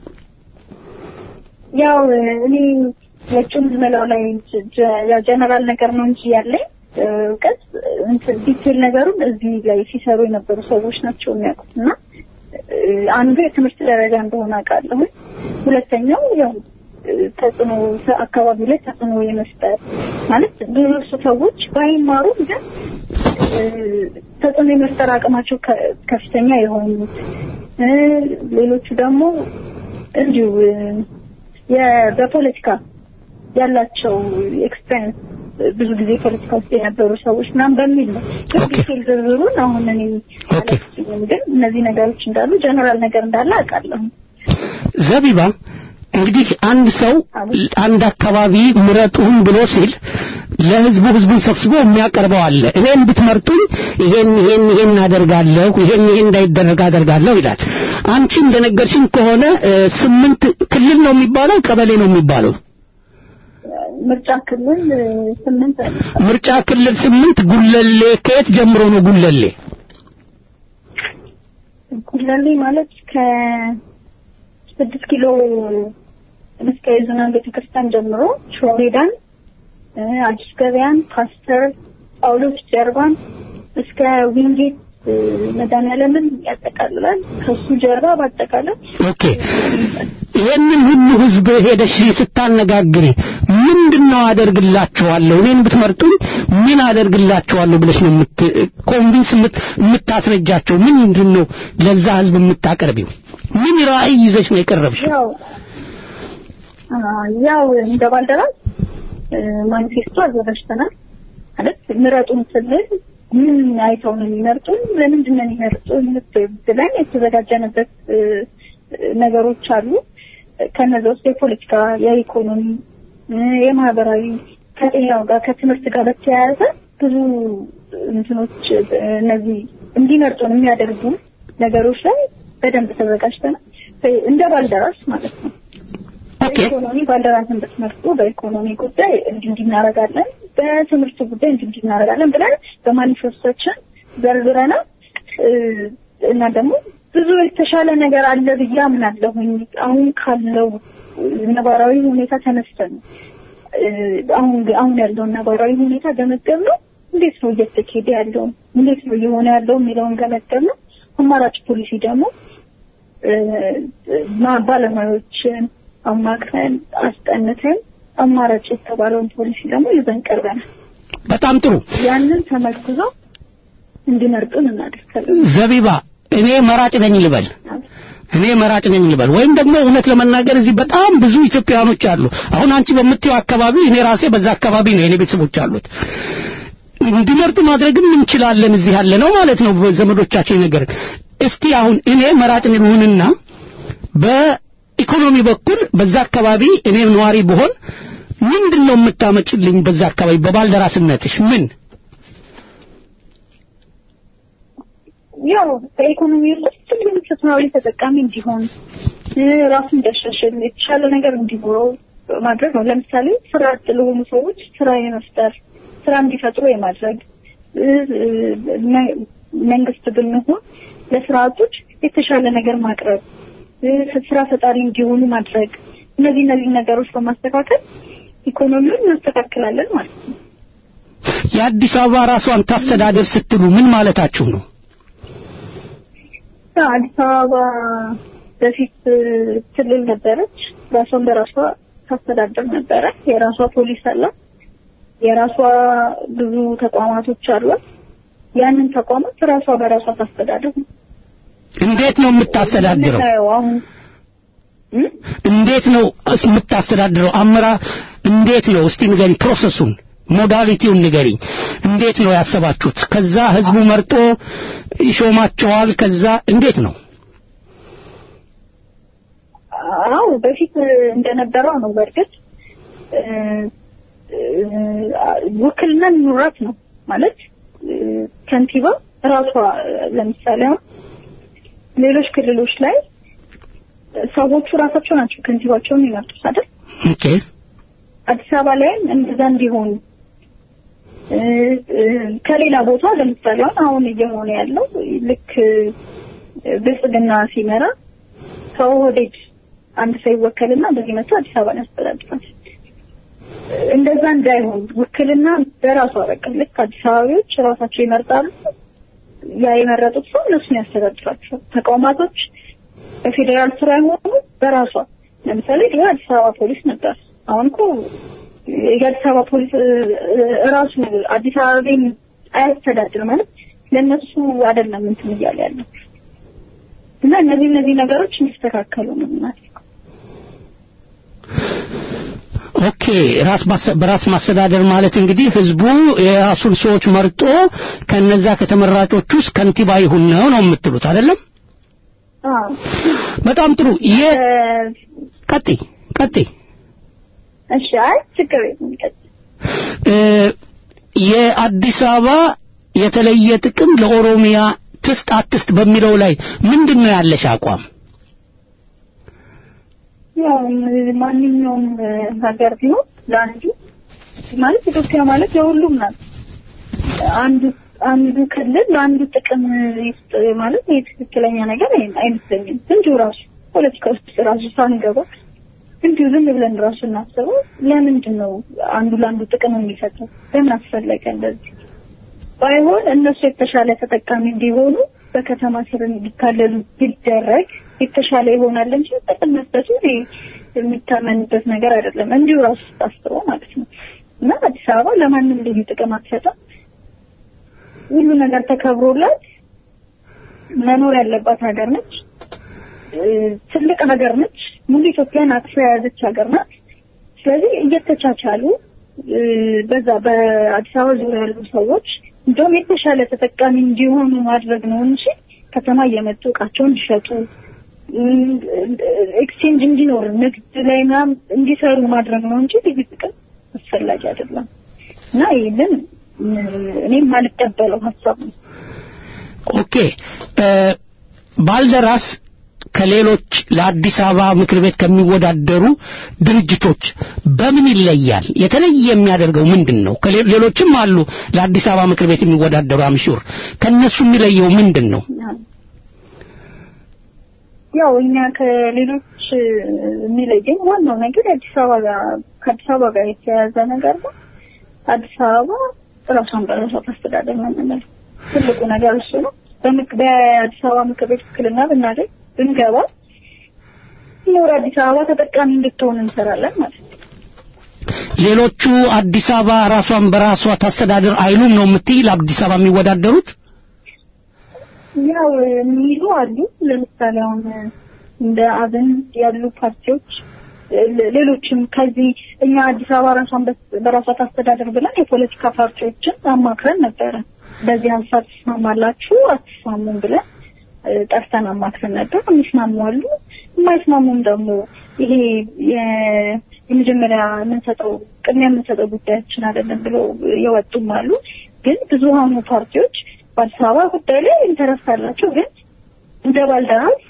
ያው እኔ የእጩን ዝመላው ላይ ጀ- ጀ- ያው ጀነራል ነገር ነው እንጂ ያለኝ እ፣ እውቀት እንትን ዲቴል ነገሩን እዚህ ላይ ሲሰሩ የነበሩ ሰዎች ናቸው የሚያውቁት እና እ፣ አንዱ የትምህርት ደረጃ እንደሆነ አውቃለሁ። ሁለተኛው ያው እ፣ ተጽዕኖ ሰ- አካባቢው ላይ ተጽዕኖ የመፍጠር ማለት ብዙ ሰዎች ባይማሩም ግን እ፣ ተጽዕኖ የመፍጠር አቅማቸው ከ- ከፍተኛ የሆኑት እ፣ ሌሎቹ ደግሞ እንዲሁ እ፣ የ- በፖለቲካ ያላቸው ኤክስፔሪንስ ብዙ ጊዜ ፖለቲካ ውስጥ የነበሩ ሰዎች ምናምን በሚል ነው። ግን ዲቴል ዝርዝሩን አሁን እኔ አላውቅም፣ ግን እነዚህ ነገሮች እንዳሉ ጀነራል ነገር እንዳለ አውቃለሁ። ዘቢባ እንግዲህ አንድ ሰው አንድ አካባቢ ምረጡን ብሎ ሲል ለህዝቡ ህዝቡን ሰብስቦ የሚያቀርበው አለ። እኔን ብትመርጡኝ ይሄን ይሄን ይሄን አደርጋለሁ፣ ይሄን ይሄን እንዳይደረግ አደርጋለሁ ይላል። አንቺ እንደነገርሽኝ ከሆነ እ፣ ስምንት ክልል ነው የሚባለው ቀበሌ ነው የሚባለው ምርጫ ክልል እ፣ ስምንት ምርጫ ክልል ስምንት ጉለሌ ከየት ጀምሮ ነው ጉለሌ? ጉለሌ ማለት ከስድስት ኪሎ እስከ የዝናን ቤተክርስቲያን ጀምሮ ሾሜዳን፣ እ፣ አዲስ ገበያን፣ ፓስተር ጳውሎስ ጀርባን እስከ ዊንጌት እ፣ መድኃኔዓለምን ያጠቃልላል። ከሱ ጀርባ በአጠቃላይ ኦኬ ይሄንን ሁሉ ህዝብ ሄደሽ ስታነጋግሪ ምንድነው አደርግላችኋለሁ እኔን ብትመርጡኝ ምን አደርግላችኋለሁ ብለሽ ነው የምት ኮንቪንስ የምት- የምታስረጃቸው ምንድነው ለዛ ህዝብ የምታቀርቢው ምን ራዕይ ይዘሽ ነው የቀረብሽው ያው አ፣ ያው እንደ ባልደራስ እ፣ ማኒፌስቶ አዘጋጅተናል ማለት ምረጡን ስንል ምን አይተው ነው የሚመርጡን ለምንድን ነው የሚመርጡን ብለን የተዘጋጀንበት እ፣ ነገሮች አሉ ከነዛ ውስጥ የፖለቲካ የኢኮኖሚ እ፣ የማህበራዊ ከጤናው ጋር ከትምህርት ጋር በተያያዘ ብዙ እንትኖች እ፣ እነዚህ እንዲመርጡን የሚያደርጉ ነገሮች ላይ በደንብ ተዘጋጅተናል እንደ ባልደራስ ማለት ነው በኢኮኖሚ ባልደራስን ብትመርጡ በኢኮኖሚ ጉዳይ እንዲህ እንዲህ እናደርጋለን፣ በትምህርት ጉዳይ እንዲህ እንዲህ እናደርጋለን ብለን በማኒፌስቶችን ዘርዝረናል እ፣ እና ደግሞ ብዙ የተሻለ ነገር አለ ብዬ አምናለሁኝ። አሁን ካለው ነባራዊ ሁኔታ ተነስተን እ፣ አሁን አሁን ያለውን ነባራዊ ሁኔታ ገመገብ ነው። እንዴት ነው እየተካሄደ ያለው እንዴት ነው እየሆነ ያለው የሚለውን ገመገብ ነው። አማራጭ ፖሊሲ ደግሞ እ፣ ማ- ባለሙያዎችን አማክረን አስጠንተን አማራጭ የተባለውን ፖሊሲ ደግሞ ይዘን ቀርበናል። በጣም ጥሩ ያንን ተመርኩዘው እንዲመርጡን እናደርጋለን። ዘቢባ እኔ መራጭ ነኝ ልበል እኔ መራጭ ነኝ ልበል ወይም ደግሞ እውነት ለመናገር እዚህ በጣም ብዙ ኢትዮጵያውያኖች አሉ አሁን አንቺ በምትይው አካባቢ እኔ ራሴ በዛ አካባቢ ነው የኔ ቤተሰቦች አሉት እንዲመርጡ ማድረግም እንችላለን እዚህ ያለ ነው ማለት ነው ዘመዶቻችን ነገር እስቲ አሁን እኔ መራጭ ልሁንና በኢኮኖሚ በኩል በዛ አካባቢ እኔ ነዋሪ ብሆን ምንድን ነው የምታመጭልኝ በዛ አካባቢ በባልደራስነትሽ ምን ያው በኢኮኖሚ ውስጥ ሁሉም ፍትሃዊ ተጠቃሚ እንዲሆን እ፣ ራሱን እንዲያሻሽል የተሻለ ነገር እንዲኖረው ማድረግ ነው። ለምሳሌ ስራ አጥ ለሆኑ ሰዎች ስራ የመፍጠር ስራ እንዲፈጥሩ የማድረግ እ፣ እ፣ መ- መንግስት ብንሆን ለስራ አጦች የተሻለ ነገር ማቅረብ እ፣ ስራ ፈጣሪ እንዲሆኑ ማድረግ እነዚህ እነዚህ ነገሮች በማስተካከል ኢኮኖሚውን እናስተካክላለን ማለት ነው። የአዲስ አበባ ራሷን ታስተዳደር ስትሉ ምን ማለታችሁ ነው? ያው አዲስ አበባ በፊት እ፣ ክልል ነበረች። ራሷን በራሷ ታስተዳድር ነበረ። የራሷ ፖሊስ አላት። የራሷ ብዙ ተቋማቶች አሏት። ያንን ተቋማት ራሷ በራሷ ታስተዳድር ነው። እንዴት ነው የምታስተዳድረው? የምናየው አሁን እንዴት ነው እስ- የምታስተዳድረው? አመራ እንዴት ነው? እስቲ ንገሪኝ፣ ፕሮሰሱን ሞዳሊቲውን ንገሪኝ። እንዴት ነው ያሰባችሁት? ከዛ ህዝቡ መርጦ ይሾማቸዋል። ከዛ እንዴት ነው? አዎ በፊት እንደነበረው ነው። በእርግጥ እ፣ እ፣ ውክልና ኑራት ነው ማለት እ፣ ከንቲባ ራሷ ለምሳሌ አሁን ሌሎች ክልሎች ላይ ሰዎቹ ራሳቸው ናቸው ከንቲባቸውን የሚመርጡት አይደል? ኦኬ አዲስ አበባ ላይም እንደዛ እንዲሆን እ፣ እ፣ ከሌላ ቦታ ለምሳሌ አሁን አሁን እየሆነ ያለው ልክ እ፣ ብልጽግና ሲመራ ከኦህዴድ አንድ ሰው ይወከልና እንደዚህ መጥቶ አዲስ አበባን ያስተዳድራል። እንደዛ እንዳይሆን ውክልና በራሷ በቃ ልክ አዲስ አበባዎች ራሳቸው ይመርጣሉ። ያ የመረጡት ሰው እነሱን ያስተዳድራቸዋል። ተቋማቶች በፌዴራል ስራ የሆኑ በራሷ ለምሳሌ ድሮ አዲስ አበባ ፖሊስ ነበር። አሁን እኮ የአዲስ አበባ ፖሊስ እ፣ እ፣ ራሱ አዲስ አበባን አያስተዳድር ማለት ለእነሱ አይደለም እንትን እያለ ያለው እና እነዚህ እነዚህ ነገሮች እንዲስተካከሉ ነው ማለት ኦኬ ራስ ማስ- በራስ ማስተዳደር ማለት እንግዲህ ህዝቡ የራሱን ሰዎች መርጦ ከነዛ ከተመራጮች ውስጥ ከንቲባ ይሁን ነው ነው የምትሉት አይደለም? አዎ በጣም ጥሩ። የ ቀጥይ ቀጥይ እሺ አይ ችግር የለም ይቀጥል። እ፣ የአዲስ አበባ የተለየ ጥቅም ለኦሮሚያ ትስጥ አትስጥ በሚለው ላይ ምንድን ነው ያለሽ አቋም? ያው ማንኛውም ሀገር ቢሆን ለአንዱ ማለት ኢትዮጵያ ማለት የሁሉም ናት። አንዱ አንዱ ክልል ለአንዱ ጥቅም ይስጥ ማለት ይህ ትክክለኛ ነገር አይ- አይመስለኝም። እንዲሁ ራሱ ፖለቲካ ውስጥ ራሱ ሳንገባ እንዲሁ ዝም ብለን ራሱ እናስበው። ለምንድን ነው አንዱ ለአንዱ ጥቅም የሚሰጠው? ለምን አስፈለገ እንደዚህ? ባይሆን እነሱ የተሻለ ተጠቃሚ እንዲሆኑ በከተማ ስር እንዲካለሉ ቢደረግ የተሻለ ይሆናል እንጂ ጥቅም መስጠቱ እኔ የሚታመንበት ነገር አይደለም። እንዲሁ ራሱ ታስበው ማለት ነው። እና አዲስ አበባ ለማንም ልዩ ጥቅም አትሰጥም። ሁሉ ነገር ተከብሮላት መኖር ያለባት ሀገር ነች። እ፣ ትልቅ ሀገር ነች። ሙሉ ኢትዮጵያን አቅፋ የያዘች ሀገር ናት። ስለዚህ እየተቻቻሉ እ፣ በዛ በአዲስ አበባ ዙሪያ ያሉ ሰዎች እንደውም የተሻለ ተጠቃሚ እንዲሆኑ ማድረግ ነው እንጂ ከተማ እየመጡ እቃቸውን እንዲሸጡ ኤክስቼንጅ እንዲኖር ንግድ ላይ ምናምን እንዲሰሩ ማድረግ ነው እንጂ ልዩ ጥቅም አስፈላጊ አይደለም እና ይህንን እ፣ እኔም ማልቀበለው ሀሳብ ነው። ኦኬ እ፣ ባልደራስ ከሌሎች ለአዲስ አበባ ምክር ቤት ከሚወዳደሩ ድርጅቶች በምን ይለያል? የተለየ የሚያደርገው ምንድን ነው? ከሌ- ሌሎችም አሉ ለአዲስ አበባ ምክር ቤት የሚወዳደሩ አምሹር ከነሱ የሚለየው ምንድን ነው? ያው እኛ ከሌሎች እ፣ የሚለየን ዋናው ነገር የአዲስ አበባ ጋር ከአዲስ አበባ ጋር የተያያዘ ነገር ነው። አዲስ አበባ ራሷን በራሷ ታስተዳደር ነው የምንለው ትልቁ ነገር እሱ ነው። በምክ- በአዲስ አበባ ምክር ቤት ውክልና ብናገኝ ብንገባ ኖር አዲስ አበባ ተጠቃሚ እንድትሆን እንሰራለን ማለት ነው። ሌሎቹ አዲስ አበባ ራሷን በራሷ ታስተዳድር አይሉም ነው የምትይ? ለአዲስ አበባ የሚወዳደሩት ያው የሚሉ አሉ። ለምሳሌ አሁን እንደ አብን ያሉ ፓርቲዎች ሌ- ሌሎችም ከዚህ እኛ አዲስ አበባ ራሷን በ- በራሷ ታስተዳደር ብለን የፖለቲካ ፓርቲዎችን አማክረን ነበረ። በዚህ ሀሳብ ትስማማላችሁ አትስማሙም ብለን እ፣ ጠርተን አማክረን ነበር። የሚስማሙ አሉ፣ የማይስማሙም ደግሞ ይሄ የ- የመጀመሪያ የምንሰጠው ቅድሚያ የምንሰጠው ጉዳያችን አይደለም ብሎ የወጡም አሉ። ግን ብዙሃኑ ፓርቲዎች በአዲስ አበባ ጉዳይ ላይ ኢንተረስት አላቸው። ግን እንደ ባልደራስ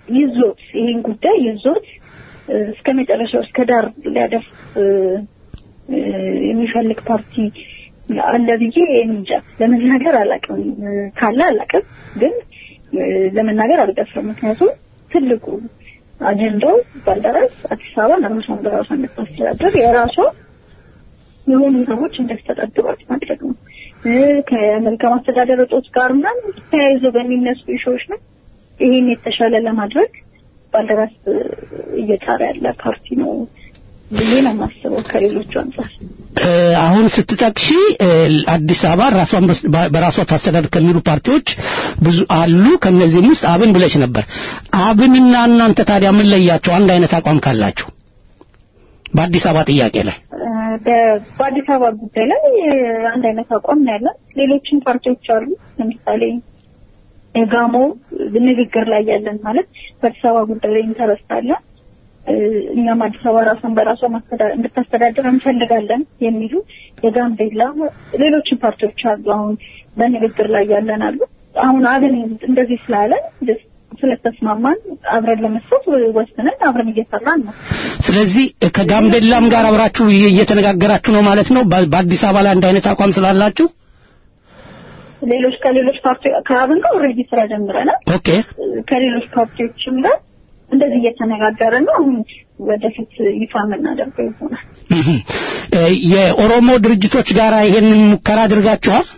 ይዞት ይህን ጉዳይ ይዞት እ፣ እስከ መጨረሻው እስከ ዳር ሊያደርስ እ፣ እ፣ የሚፈልግ ፓርቲ አለ ብዬ እንጃ ለመናገር አላውቅም። እ፣ ካለ አላውቅም፣ ግን እ፣ ለመናገር አልደፍርም። ምክንያቱም ትልቁ አጀንዳው ባልደራስ አዲስ አበባን ራሷን በራሷ እንድታስተዳደር የራሷ የሆኑ ሰዎች እንዲያስተዳድሯት ማድረግ ነው። እ፣ ከመልካም አስተዳደር እጦት ጋር ምናምን ተያይዞ በሚነሱ ኢሹዎች ነው። ይህን የተሻለ ለማድረግ ባልደራስ እ፣ እየጣረ ያለ ፓርቲ ነው ብዬ ነው የማስበው ከሌሎቹ አንጻር። እ፣ አሁን ስትጠቅሺ እ፣ አዲስ አበባ ራሷን በስ- በ- በራሷ ታስተዳድር ከሚሉ ፓርቲዎች ብዙ አሉ። ከነዚህም ውስጥ አብን ብለሽ ነበር። አብንና እናንተ ታዲያ ምን ለያቸው? አንድ አይነት አቋም ካላችሁ በአዲስ አበባ ጥያቄ ላይ እ፣ በ- በአዲስ አበባ ጉዳይ ላይ እ፣ አንድ አይነት አቋም ነው ያለን። ሌሎችም ፓርቲዎች አሉ። ለምሳሌ የጋሞ ንግግር ላይ ያለን ማለት በአዲስ አበባ ጉዳይ ላይ ኢንተረስት አለን። እ፣ እኛም አዲስ አበባ ራሷን በራሷ ማስተዳ- እንድታስተዳድር እንፈልጋለን የሚሉ የጋምቤላ ሌሎችም ፓርቲዎች አሉ። አሁን በንግግር ላይ ያለን አሉ። አሁን አብን እንደዚህ ስላለን ስለተስማማን አብረን ለመስራት ወስነን አብረን እየሰራን ነው። ስለዚህ እ፣ ከጋምቤላም ጋር አብራችሁ እየ- እየተነጋገራችሁ ነው ማለት ነው። በ- በአዲስ አበባ ላይ አንድ አይነት አቋም ስላላችሁ ሌሎች ከሌሎች ፓርቲ ከአብን ጋር ኦልሬዲ ስራ ጀምረናል። ኦኬ ከሌሎች ፓርቲዎችም ጋር እንደዚህ እየተነጋገርን ነው። አሁን ወደፊት ይፋ የምናደርገው ይሆናል። እህ። እ፣ የኦሮሞ ድርጅቶች ጋር ይሄንን ሙከራ አድርጋችኋል?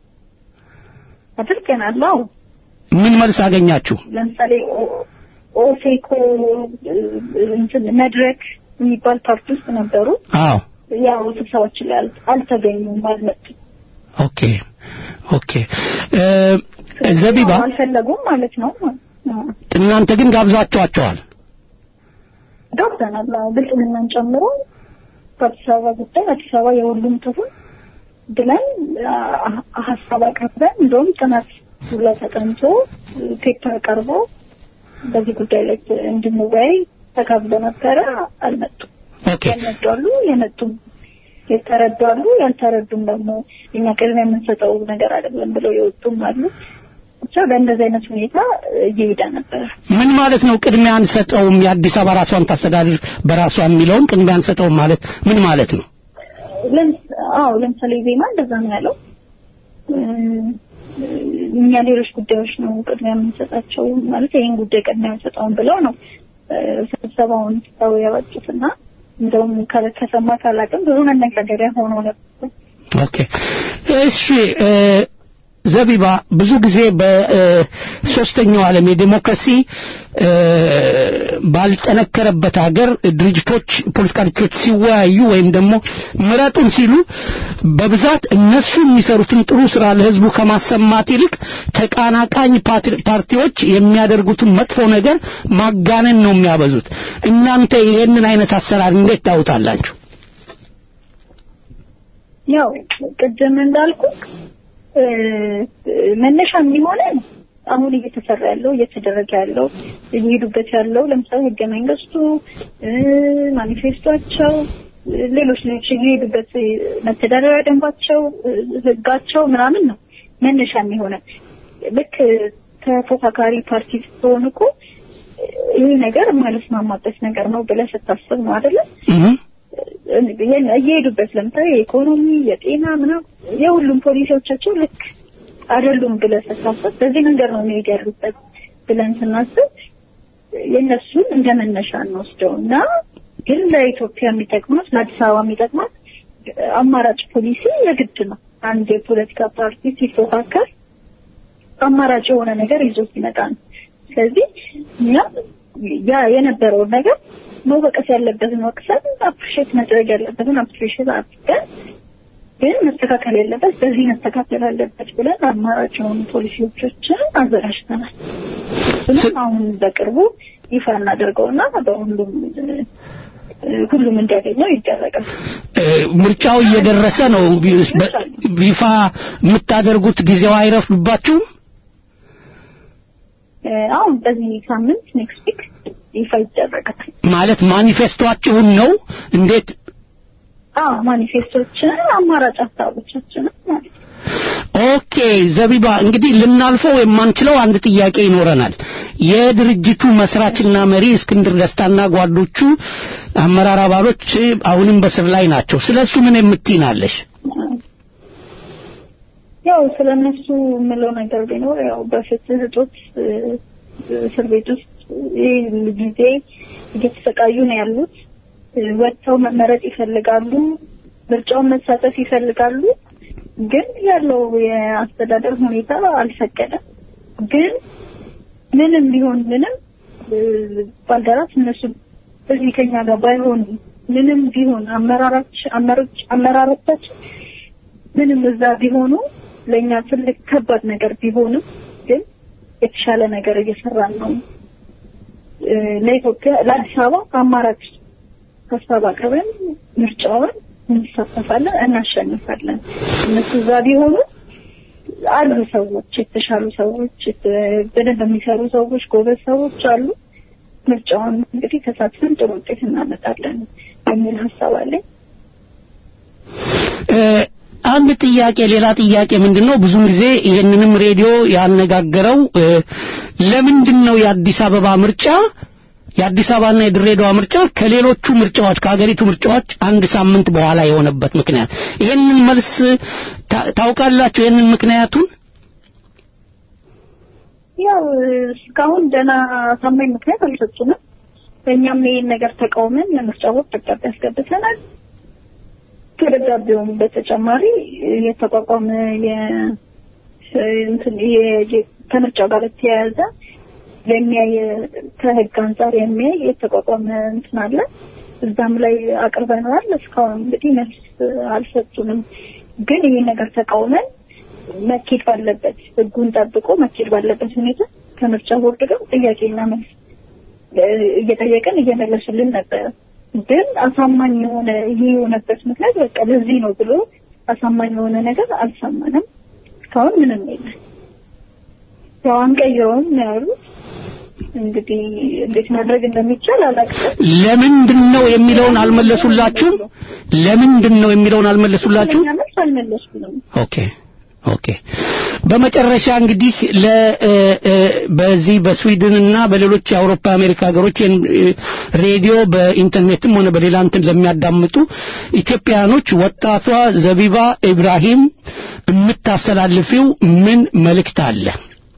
አድርገናል። አዎ ምን መልስ አገኛችሁ? ለምሳሌ ኦ- ኦፌኮ እ፣ እንትን መድረክ የሚባል ፓርቲ ውስጥ ነበሩ። አዎ ያው ስብሰባችን ላይ አል- አልተገኙም፣ አልመጡም። ኦኬ ኦኬ እ፣ ዘቢባ አልፈለጉም ማለት ነው። አዎ። እናንተ ግን ጋብዛችኋቸዋል። ጋብዘናል። አዎ፣ ብልጽግናን ጨምሮ በአዲስ አበባ ጉዳይ አዲስ አበባ የሁሉም ትሁን ብለን አ- ሀሳብ አቅርበን እንደውም ጥናት ሁላ ተጠንቶ ፔፐር ቀርቦ በዚህ ጉዳይ ላይ እንድንወያይ ተጋብዞ ነበረ። አልመጡም። ኦኬ ያልመጡ አሉ፣ የመጡም የተረዱ አሉ፣ ያልተረዱም ደግሞ እኛ ቅድሚያ የምንሰጠው ነገር አይደለም ብለው የወጡም አሉ። ብቻ በእንደዚህ አይነት ሁኔታ እየሄደ ነበረ። ምን ማለት ነው? ቅድሚያ አንሰጠውም የአዲስ አበባ ራሷን ታስተዳድር በራሷ የሚለውን ቅድሚያ አንሰጠውም ማለት ምን ማለት ነው? ለምስ- አዎ ለምሳሌ ዜማ እንደዛ ነው ያለው። እም፣ እኛ ሌሎች ጉዳዮች ነው ቅድሚያ የምንሰጣቸው ማለት ይህን ጉዳይ ቅድሚያ አንሰጠውም ብለው ነው እ፣ ስብሰባውን ሰው ያወጡትና እንደውም ከ- ከሰማ ካላቅም ብዙ መነጋገሪያ ሆኖ ነበር። ኦኬ እሺ እ፣ ዘቢባ ብዙ ጊዜ በሶስተኛው ዓለም የዲሞክራሲ እ፣ ባልጠነከረበት ሀገር ድርጅቶች ፖለቲካ ድርጅቶች ሲወያዩ ወይም ደግሞ ምረጡን ሲሉ በብዛት እነሱ የሚሰሩትን ጥሩ ስራ ለህዝቡ ከማሰማት ይልቅ ተቃናቃኝ ፓርቲ- ፓርቲዎች የሚያደርጉትን መጥፎ ነገር ማጋነን ነው የሚያበዙት። እናንተ ይሄንን አይነት አሰራር እንዴት ታውታላችሁ? ያው ቅድም እንዳልኩ እ፣ መነሻ የሚሆነን አሁን እየተሰራ ያለው እየተደረገ ያለው እየሄዱበት ያለው ለምሳሌ ህገ መንግስቱ እ፣ ማኒፌስቶቸው እ፣ ሌሎች ሌሎች እየሄዱበት እ፣ መተዳደሪያ ደንባቸው እ፣ ህጋቸው ምናምን ነው መነሻ የሚሆነን ልክ ተፎካካሪ ፓርቲ ስትሆን እኮ እ፣ ይህ ነገር የማልስማማበት ነገር ነው ብለህ ስታስብ ነው አይደለም እህ እየሄዱበት ለምሳሌ የኢኮኖሚ የጤና ምናምን የሁሉም ፖሊሲዎቻቸው ልክ አይደሉም ብለህ ስታስብ በዚህ መንገድ ነው መሄድ ያሉበት ብለን ስናስብ የእነሱን እንደ መነሻ እንወስደው እና ግን ለኢትዮጵያ የሚጠቅማት ለአዲስ አበባ የሚጠቅማት አማራጭ ፖሊሲ የግድ ነው። አንድ የፖለቲካ ፓርቲ ሲፎካከር አማራጭ የሆነ ነገር ይዞ ሲመጣ ነው። ስለዚህ እኛ ያ የነበረውን ነገር መወቀስ ያለበትን ወቅሰን አፕሪሼት ማድረግ ያለበትን አፕሪሼት አድርገን ግን መስተካከል ያለበት በዚህ መስተካከል አለበት ብለን አማራጭ የሆኑ ፖሊሲዎችን አዘጋጅተናል። እሱንም አሁን በቅርቡ ይፋ እናደርገውና በሁሉም እ፣ ሁሉም እንዲያገኘው ይደረጋል። እ፣ ምርጫው እየደረሰ ነው። ቢ- በ- ይፋ የምታደርጉት ጊዜው አይረፍድባችሁም? እ፣ አሁን በዚህ ሳምንት ኔክስት ዊክ ይፋ ይደረጋል። ማለት ማኒፌስቶአችሁን ነው እንዴት አዎ ማኒፌስቶችን አማራጭ ሀሳቦቻችንን ማለት ነው። ኦኬ ዘቢባ እንግዲህ ልናልፈው የማንችለው አንድ ጥያቄ ይኖረናል የድርጅቱ መስራችና መሪ እስክንድር ደስታና ጓዶቹ አመራር አባሎች አሁንም በስር ላይ ናቸው ስለሱ ምን የምትይናለሽ ያው ስለነሱ የምለው ነገር ቢኖር ያው በፍትህ እጦት እ፣ እስር ቤት ውስጥ ይህ ጊዜ እየተሰቃዩ ነው ያሉት። እ፣ ወጥተው መመረጥ ይፈልጋሉ፣ ምርጫውን መሳተፍ ይፈልጋሉ። ግን ያለው የአስተዳደር ሁኔታ አልፈቀደም። ግን ምንም ቢሆን ምንም እ፣ ባልደራስ እነሱ እዚህ ከኛ ጋር ባይሆኑ ምንም ቢሆን አመራራች አመራሮች አመራሮቻችን ምንም እዛ ቢሆኑ ለእኛ ትልቅ ከባድ ነገር ቢሆንም ግን የተሻለ ነገር እየሰራን ነው። እ፣ ለኢትዮጵያ ለአዲስ አበባ አማራጭ ሀሳብ አቅርበን ምርጫውን እንሳተፋለን፣ እናሸንፋለን። እነሱ እዛ ቢሆኑ አሉ ሰዎች፣ የተሻሉ ሰዎች፣ የተ- በደንብ የሚሰሩ ሰዎች፣ ጎበዝ ሰዎች አሉ። ምርጫውን እንግዲህ ተሳትፈን ጥሩ ውጤት እናመጣለን የሚል ሀሳብ አለኝ። እ፣ አንድ ጥያቄ ሌላ ጥያቄ ምንድነው ብዙውን ጊዜ ይህንንም ሬዲዮ ያነጋገረው እ፣ ለምንድን ነው የአዲስ አበባ ምርጫ የአዲስ አበባና የድሬዳዋ ምርጫ ከሌሎቹ ምርጫዎች ከሀገሪቱ ምርጫዎች አንድ ሳምንት በኋላ የሆነበት ምክንያት ይህንን መልስ ታ- ታውቃላችሁ ይህንን ምክንያቱን ያው እስካሁን ደህና አሳማኝ ምክንያት አልሰጡንም። እኛም ይህን ነገር ተቃውመን ለምርጫ ቦርድ ደብዳቤ አስገብተናል። ከደብዳቤውም በተጨማሪ የተቋቋመ የ- እንትን የ- ከምርጫው ጋር በተያያዘ የሚያይ ከህግ አንጻር የሚያይ የተቋቋመ እንትን አለ። እዛም ላይ አቅርበነዋል። እስካሁን እንግዲህ መልስ አልሰጡንም። ግን ይህን ነገር ተቃውመን መኬድ ባለበት ህጉን ጠብቆ መኬድ ባለበት ሁኔታ ከምርጫ ቦርድ ጋር ጥያቄና መልስ እ፣ እየጠየቀን እየመለሱልን ነበረ። ግን አሳማኝ የሆነ ይሄ የሆነበት ምክንያት በቃ ለዚህ ነው ብሎ አሳማኝ የሆነ ነገር አልሰማንም። እስካሁን ምንም የለም። ያው አንቀይረውም ነው ያሉት። እንግዲህ እንዴት ማድረግ እንደሚቻል አላውቅም። ለምንድን ነው የሚለውን አልመለሱላችሁም ለምንድን ነው የሚለውን አልመለሱላችሁም እኛ መልስ አልመለሱንም። ኦኬ ኦኬ በመጨረሻ እንግዲህ ለ እ፣ እ፣ በዚህ በስዊድን እና በሌሎች የአውሮፓ አሜሪካ ሀገሮች ይህን እ፣ ሬዲዮ በኢንተርኔትም ሆነ በሌላ እንትን ለሚያዳምጡ ኢትዮጵያኖች ወጣቷ ዘቢባ ኢብራሂም የምታስተላልፊው ምን መልእክት አለ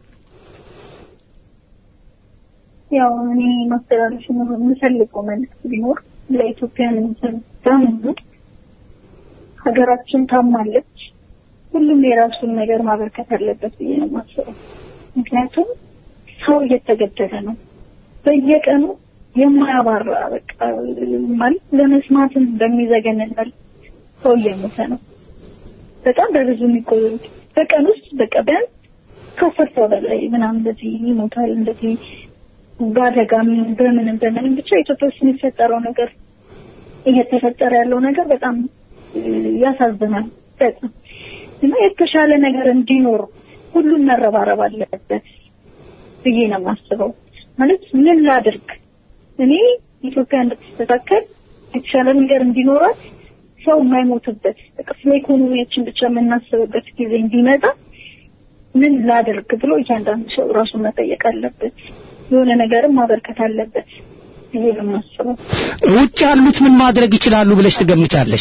ያው እኔ ማስተላለፍ የምፈልገው መልዕክት ቢኖር ለኢትዮጵያን በሙሉ ሀገራችን ታማለች። ሁሉም የራሱን ነገር ማበርከት አለበት ብዬ ነው የማስበው። ምክንያቱም ሰው እየተገደለ ነው በየቀኑ የማያባራ በቃ ማለት ለመስማትም በሚዘገንን መልክ ሰው እየሞተ ነው። በጣም በብዙ የሚቆዩ በቀን ውስጥ በቃ ቢያንስ ከአስር ሰው በላይ ምናምን እንደዚህ ይሞታል። እንደዚህ በአደጋም በምንም በምንም ብቻ ኢትዮጵያ ውስጥ የሚፈጠረው ነገር እየተፈጠረ ያለው ነገር በጣም እ፣ ያሳዝናል በጣም እና የተሻለ ነገር እንዲኖር ሁሉም መረባረብ አለበት ብዬ ነው የማስበው። ማለት ምን ላድርግ እኔ ኢትዮጵያ እንድትስተካከል የተሻለ ነገር እንዲኖራት ሰው የማይሞትበት በቃ ስለ ኢኮኖሚያችን ብቻ የምናስብበት ጊዜ እንዲመጣ ምን ላድርግ ብሎ እያንዳንዱ ሰው ራሱን መጠየቅ አለበት። የሆነ ነገርም ማበርከት አለበት ብዬ ነው የማስበው። ውጭ ያሉት ምን ማድረግ ይችላሉ ብለሽ ትገምቻለሽ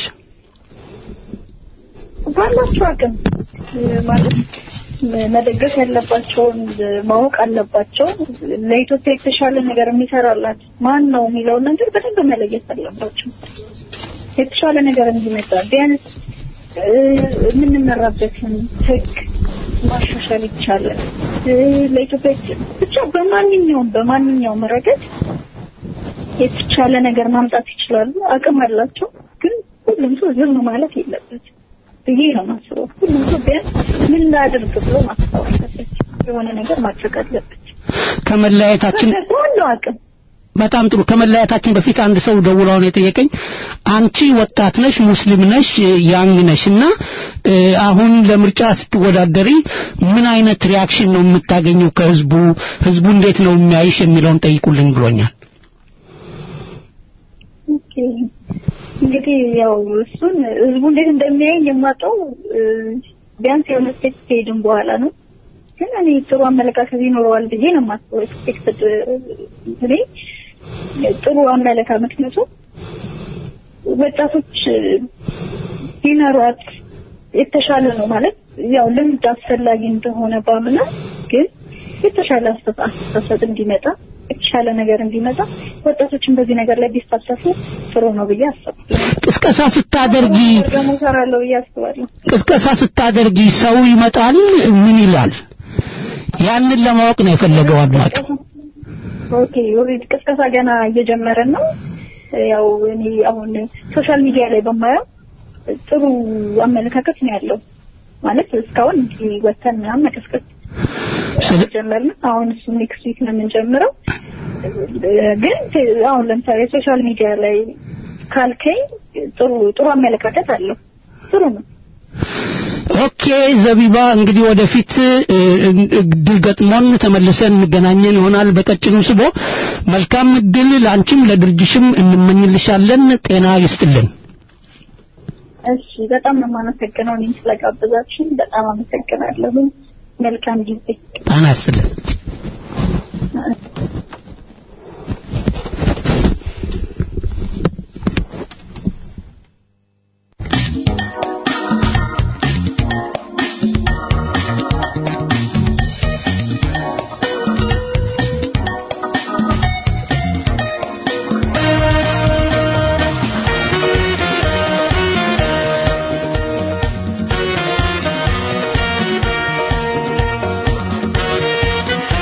ባላቸው አቅም እ፣ ማለት ም- መደገፍ ያለባቸውን እ፣ ማወቅ አለባቸው። ለኢትዮጵያ የተሻለ ነገር የሚሰራላት ማን ነው የሚለውን ነገር በደንብ መለየት አለባቸው። የተሻለ ነገር እንዲመጣ ቢያንስ እ፣ የምንመራበትን ሕግ ማሻሻል ይቻላል። እ፣ ለኢትዮጵያ ብቻ በማንኛውም በማንኛውም ረገድ የተሻለ ነገር ማምጣት ይችላሉ። አቅም አላቸው። ግን ሁሉም ሰው ዝም ማለት የለበትም ብዬ ነው የማስበው። ሁሉም ሰው ቢያንስ ምን ላድርግ ብሎ ማሰብ አለበት። የሆነ ነገር ማድረግ አለበት ከመለያየታችን ባለው አቅም። በጣም ጥሩ ከመለያየታችን በፊት አንድ ሰው ደውሎ አሁን የጠየቀኝ አንቺ ወጣት ነሽ ሙስሊም ነሽ ያንግ ነሽ እና እ፣ አሁን ለምርጫ ስትወዳደሪ ምን አይነት ሪያክሽን ነው የምታገኘው ከህዝቡ ህዝቡ እንዴት ነው የሚያይሽ የሚለውን ጠይቁልኝ ብሎኛል ኦኬ። እንግዲህ ያው እሱን ህዝቡ እንዴት እንደሚያየኝ የማውቀው እ፣ ቢያንስ የሆነ ስቴት ከሄድን በኋላ ነው። ግን እኔ ጥሩ አመለካከት ይኖረዋል ብዬ ነው የማስበው። ኤክስፔክትድ እኔ ጥሩ አመለካከት ምክንያቱም ወጣቶች ቢኖሯት የተሻለ ነው ማለት ያው ልምድ አስፈላጊ እንደሆነ ባምና ግን የተሻለ አስተሳሰብ እንዲመጣ የተሻለ ነገር እንዲመጣ ወጣቶችን በዚህ ነገር ላይ ቢሳተፉ ጥሩ ነው ብዬ አስባለሁ። ቅስቀሳ ስታደርጊ ደግሞ እሰራለሁ ብዬ አስባለሁ። ቅስቀሳ ስታደርጊ ሰው ይመጣል ምን ይላል? ያንን ለማወቅ ነው የፈለገው አድማጭ። ኦኬ ኦልሬዲ ቅስቀሳ ገና እየጀመረን ነው። ያው እኔ አሁን ሶሻል ሚዲያ ላይ በማየው ጥሩ አመለካከት ነው ያለው። ማለት እስካሁን እንዲህ ወተን ምናምን መቀስቀስ ጀመርን። አሁን እሱ ኔክስት ዊክ ነው የምንጀምረው። ግን አሁን ለምሳሌ ሶሻል ሚዲያ ላይ ካልከኝ ጥሩ ጥሩ አመለካከት አለው። ጥሩ ነው። ኦኬ ዘቢባ፣ እንግዲህ ወደፊት እድል ገጥሞን ተመልሰን እንገናኘን ይሆናል በቀጭኑ ስቦ። መልካም እድል ለአንቺም ለድርጅሽም እንመኝልሻለን። ጤና ይስጥልን። እሺ፣ በጣም ነው የማመሰግነው እኔም ስለጋበዛችሁኝ በጣም አመሰግናለሁ። መልካም ጊዜ። ጤና ይስጥልን። Thank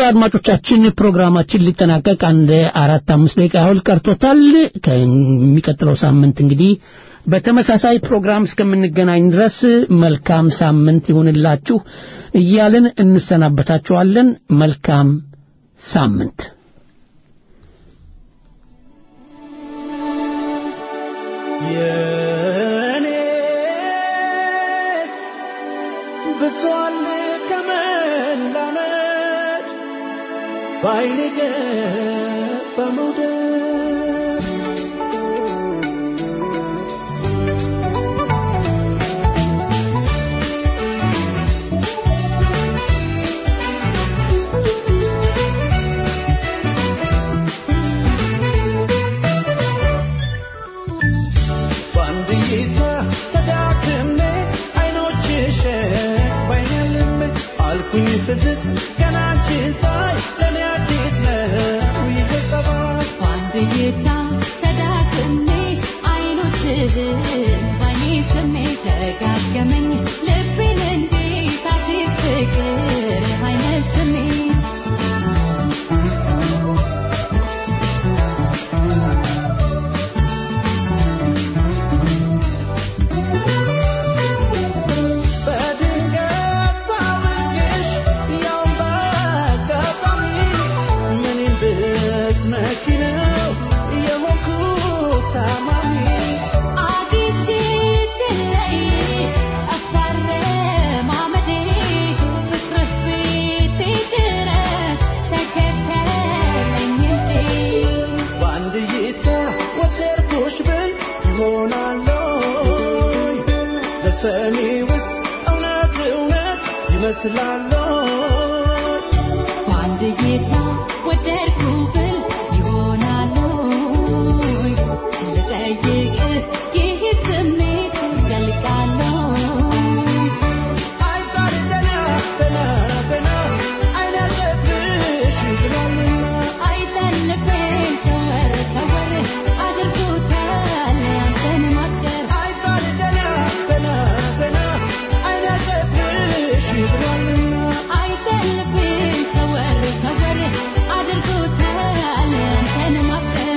አድማጮቻችን ፕሮግራማችን ሊጠናቀቅ አንድ አራት አምስት ደቂቃ ያህል ቀርቶታል። ከሚቀጥለው ሳምንት እንግዲህ በተመሳሳይ ፕሮግራም እስከምንገናኝ ድረስ መልካም ሳምንት ይሁንላችሁ እያልን እንሰናበታችኋለን። መልካም ሳምንት። የኔስ ብሷል ከመላመድ በአይኔ ገባ መውደድ በአንድ እይታ ተዳክሜ አይኖችሽን ባይኔ አልሜ አልኩኝ ፍዝዝ ገና አንቺን ሳይ ለእኔ አዲስ ነው ይሄ ጸባይ በአንድ እይታ ተዳክሜ አይኖችህን ባይኔ ስሜ ደጋገመኝ ልቤን እንዴት አዲስ ፍቅር አይነት ስሜት በድንገት ሳውቅሽ ያውም በአጋጣሚ ምን እንድትመኪ ነው የሆንኩት ታማሚ አግኝቼ ስለይ አስታረማመዴ ፍቅርህ ቤቴ ድረስ ተከተለኝ እንዴ በአንድ እይታ ወደድኩሽ ብል ይሆናለይ ለሰሚውስ እውነት እውነት ይመስላለይ በአንድ እይታ ወደድኩ ብል ይሆናል ወይ? ልጠይቅህ ይህ ስሜት ዘልቃለሁ አይጣል ደና ደና ደና አይናለብሽ ብሏልና አይጠልብኝ ከወር ከወር አድርጎታል አንተን ማፍቀር አይጣል ደና ደና ደና አይናለብሽ ብሏልና አይጠልብኝ ከወር ከወር አድርጎታል አንተን ማፍቀር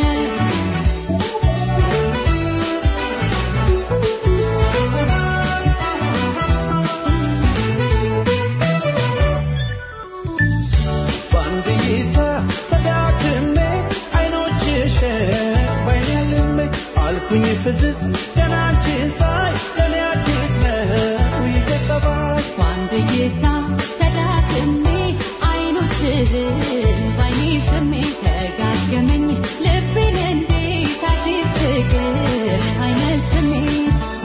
በአንድ እይታ ተዳክሜ አይኖችሽን ባይኔ አልሜ አልኩኝ ፍዝዝ ገና አንቺን ሳይ ለእኔ አዲስ ነው ይሄ ጸባይ በአንድ እይታ ተዳክሜ አይኖችህን ባይኔ ስሜ ተጋገመኝ ልቤን እንዴት አዲስ ፍቅር አይነት ስሜት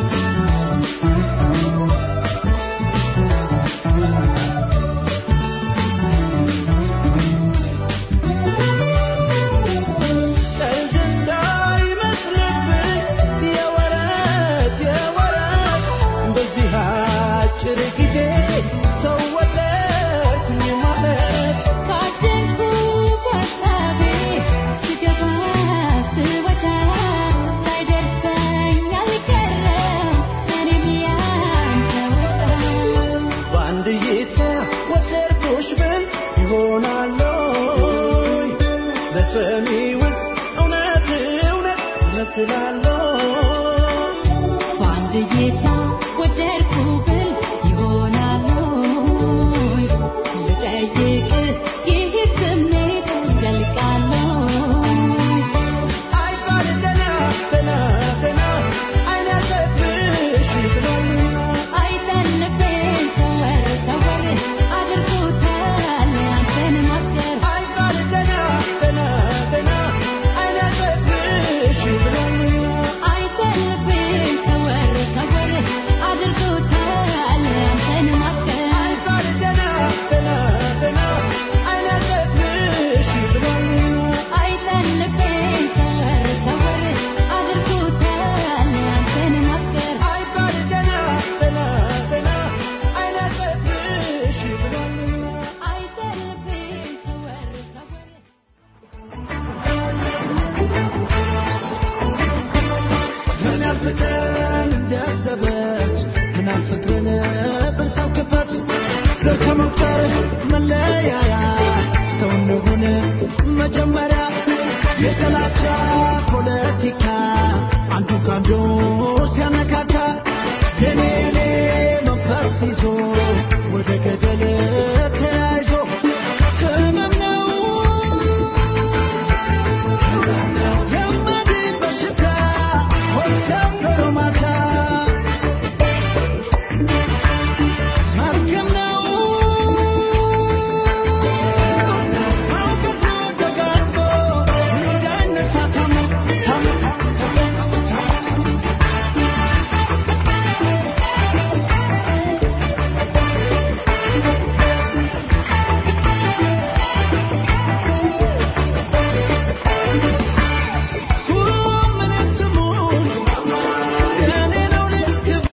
ቀልድ እንዳይመስልብህ የወረት የወረት በዚህ አጭር ጊዜ ሰው ወደድኩኝ ማለት ካደንኩ በሀሳቤ ስገባ ስወጣ ሳይደርሰኝ አልቀረም እኔም ያንተ ወጣ በአንድ እይታ ወደድኩሽ ብል ይሆናለይ ለሰሚውስ እውነት እውነት ይመስላለይ በአንድ እይታ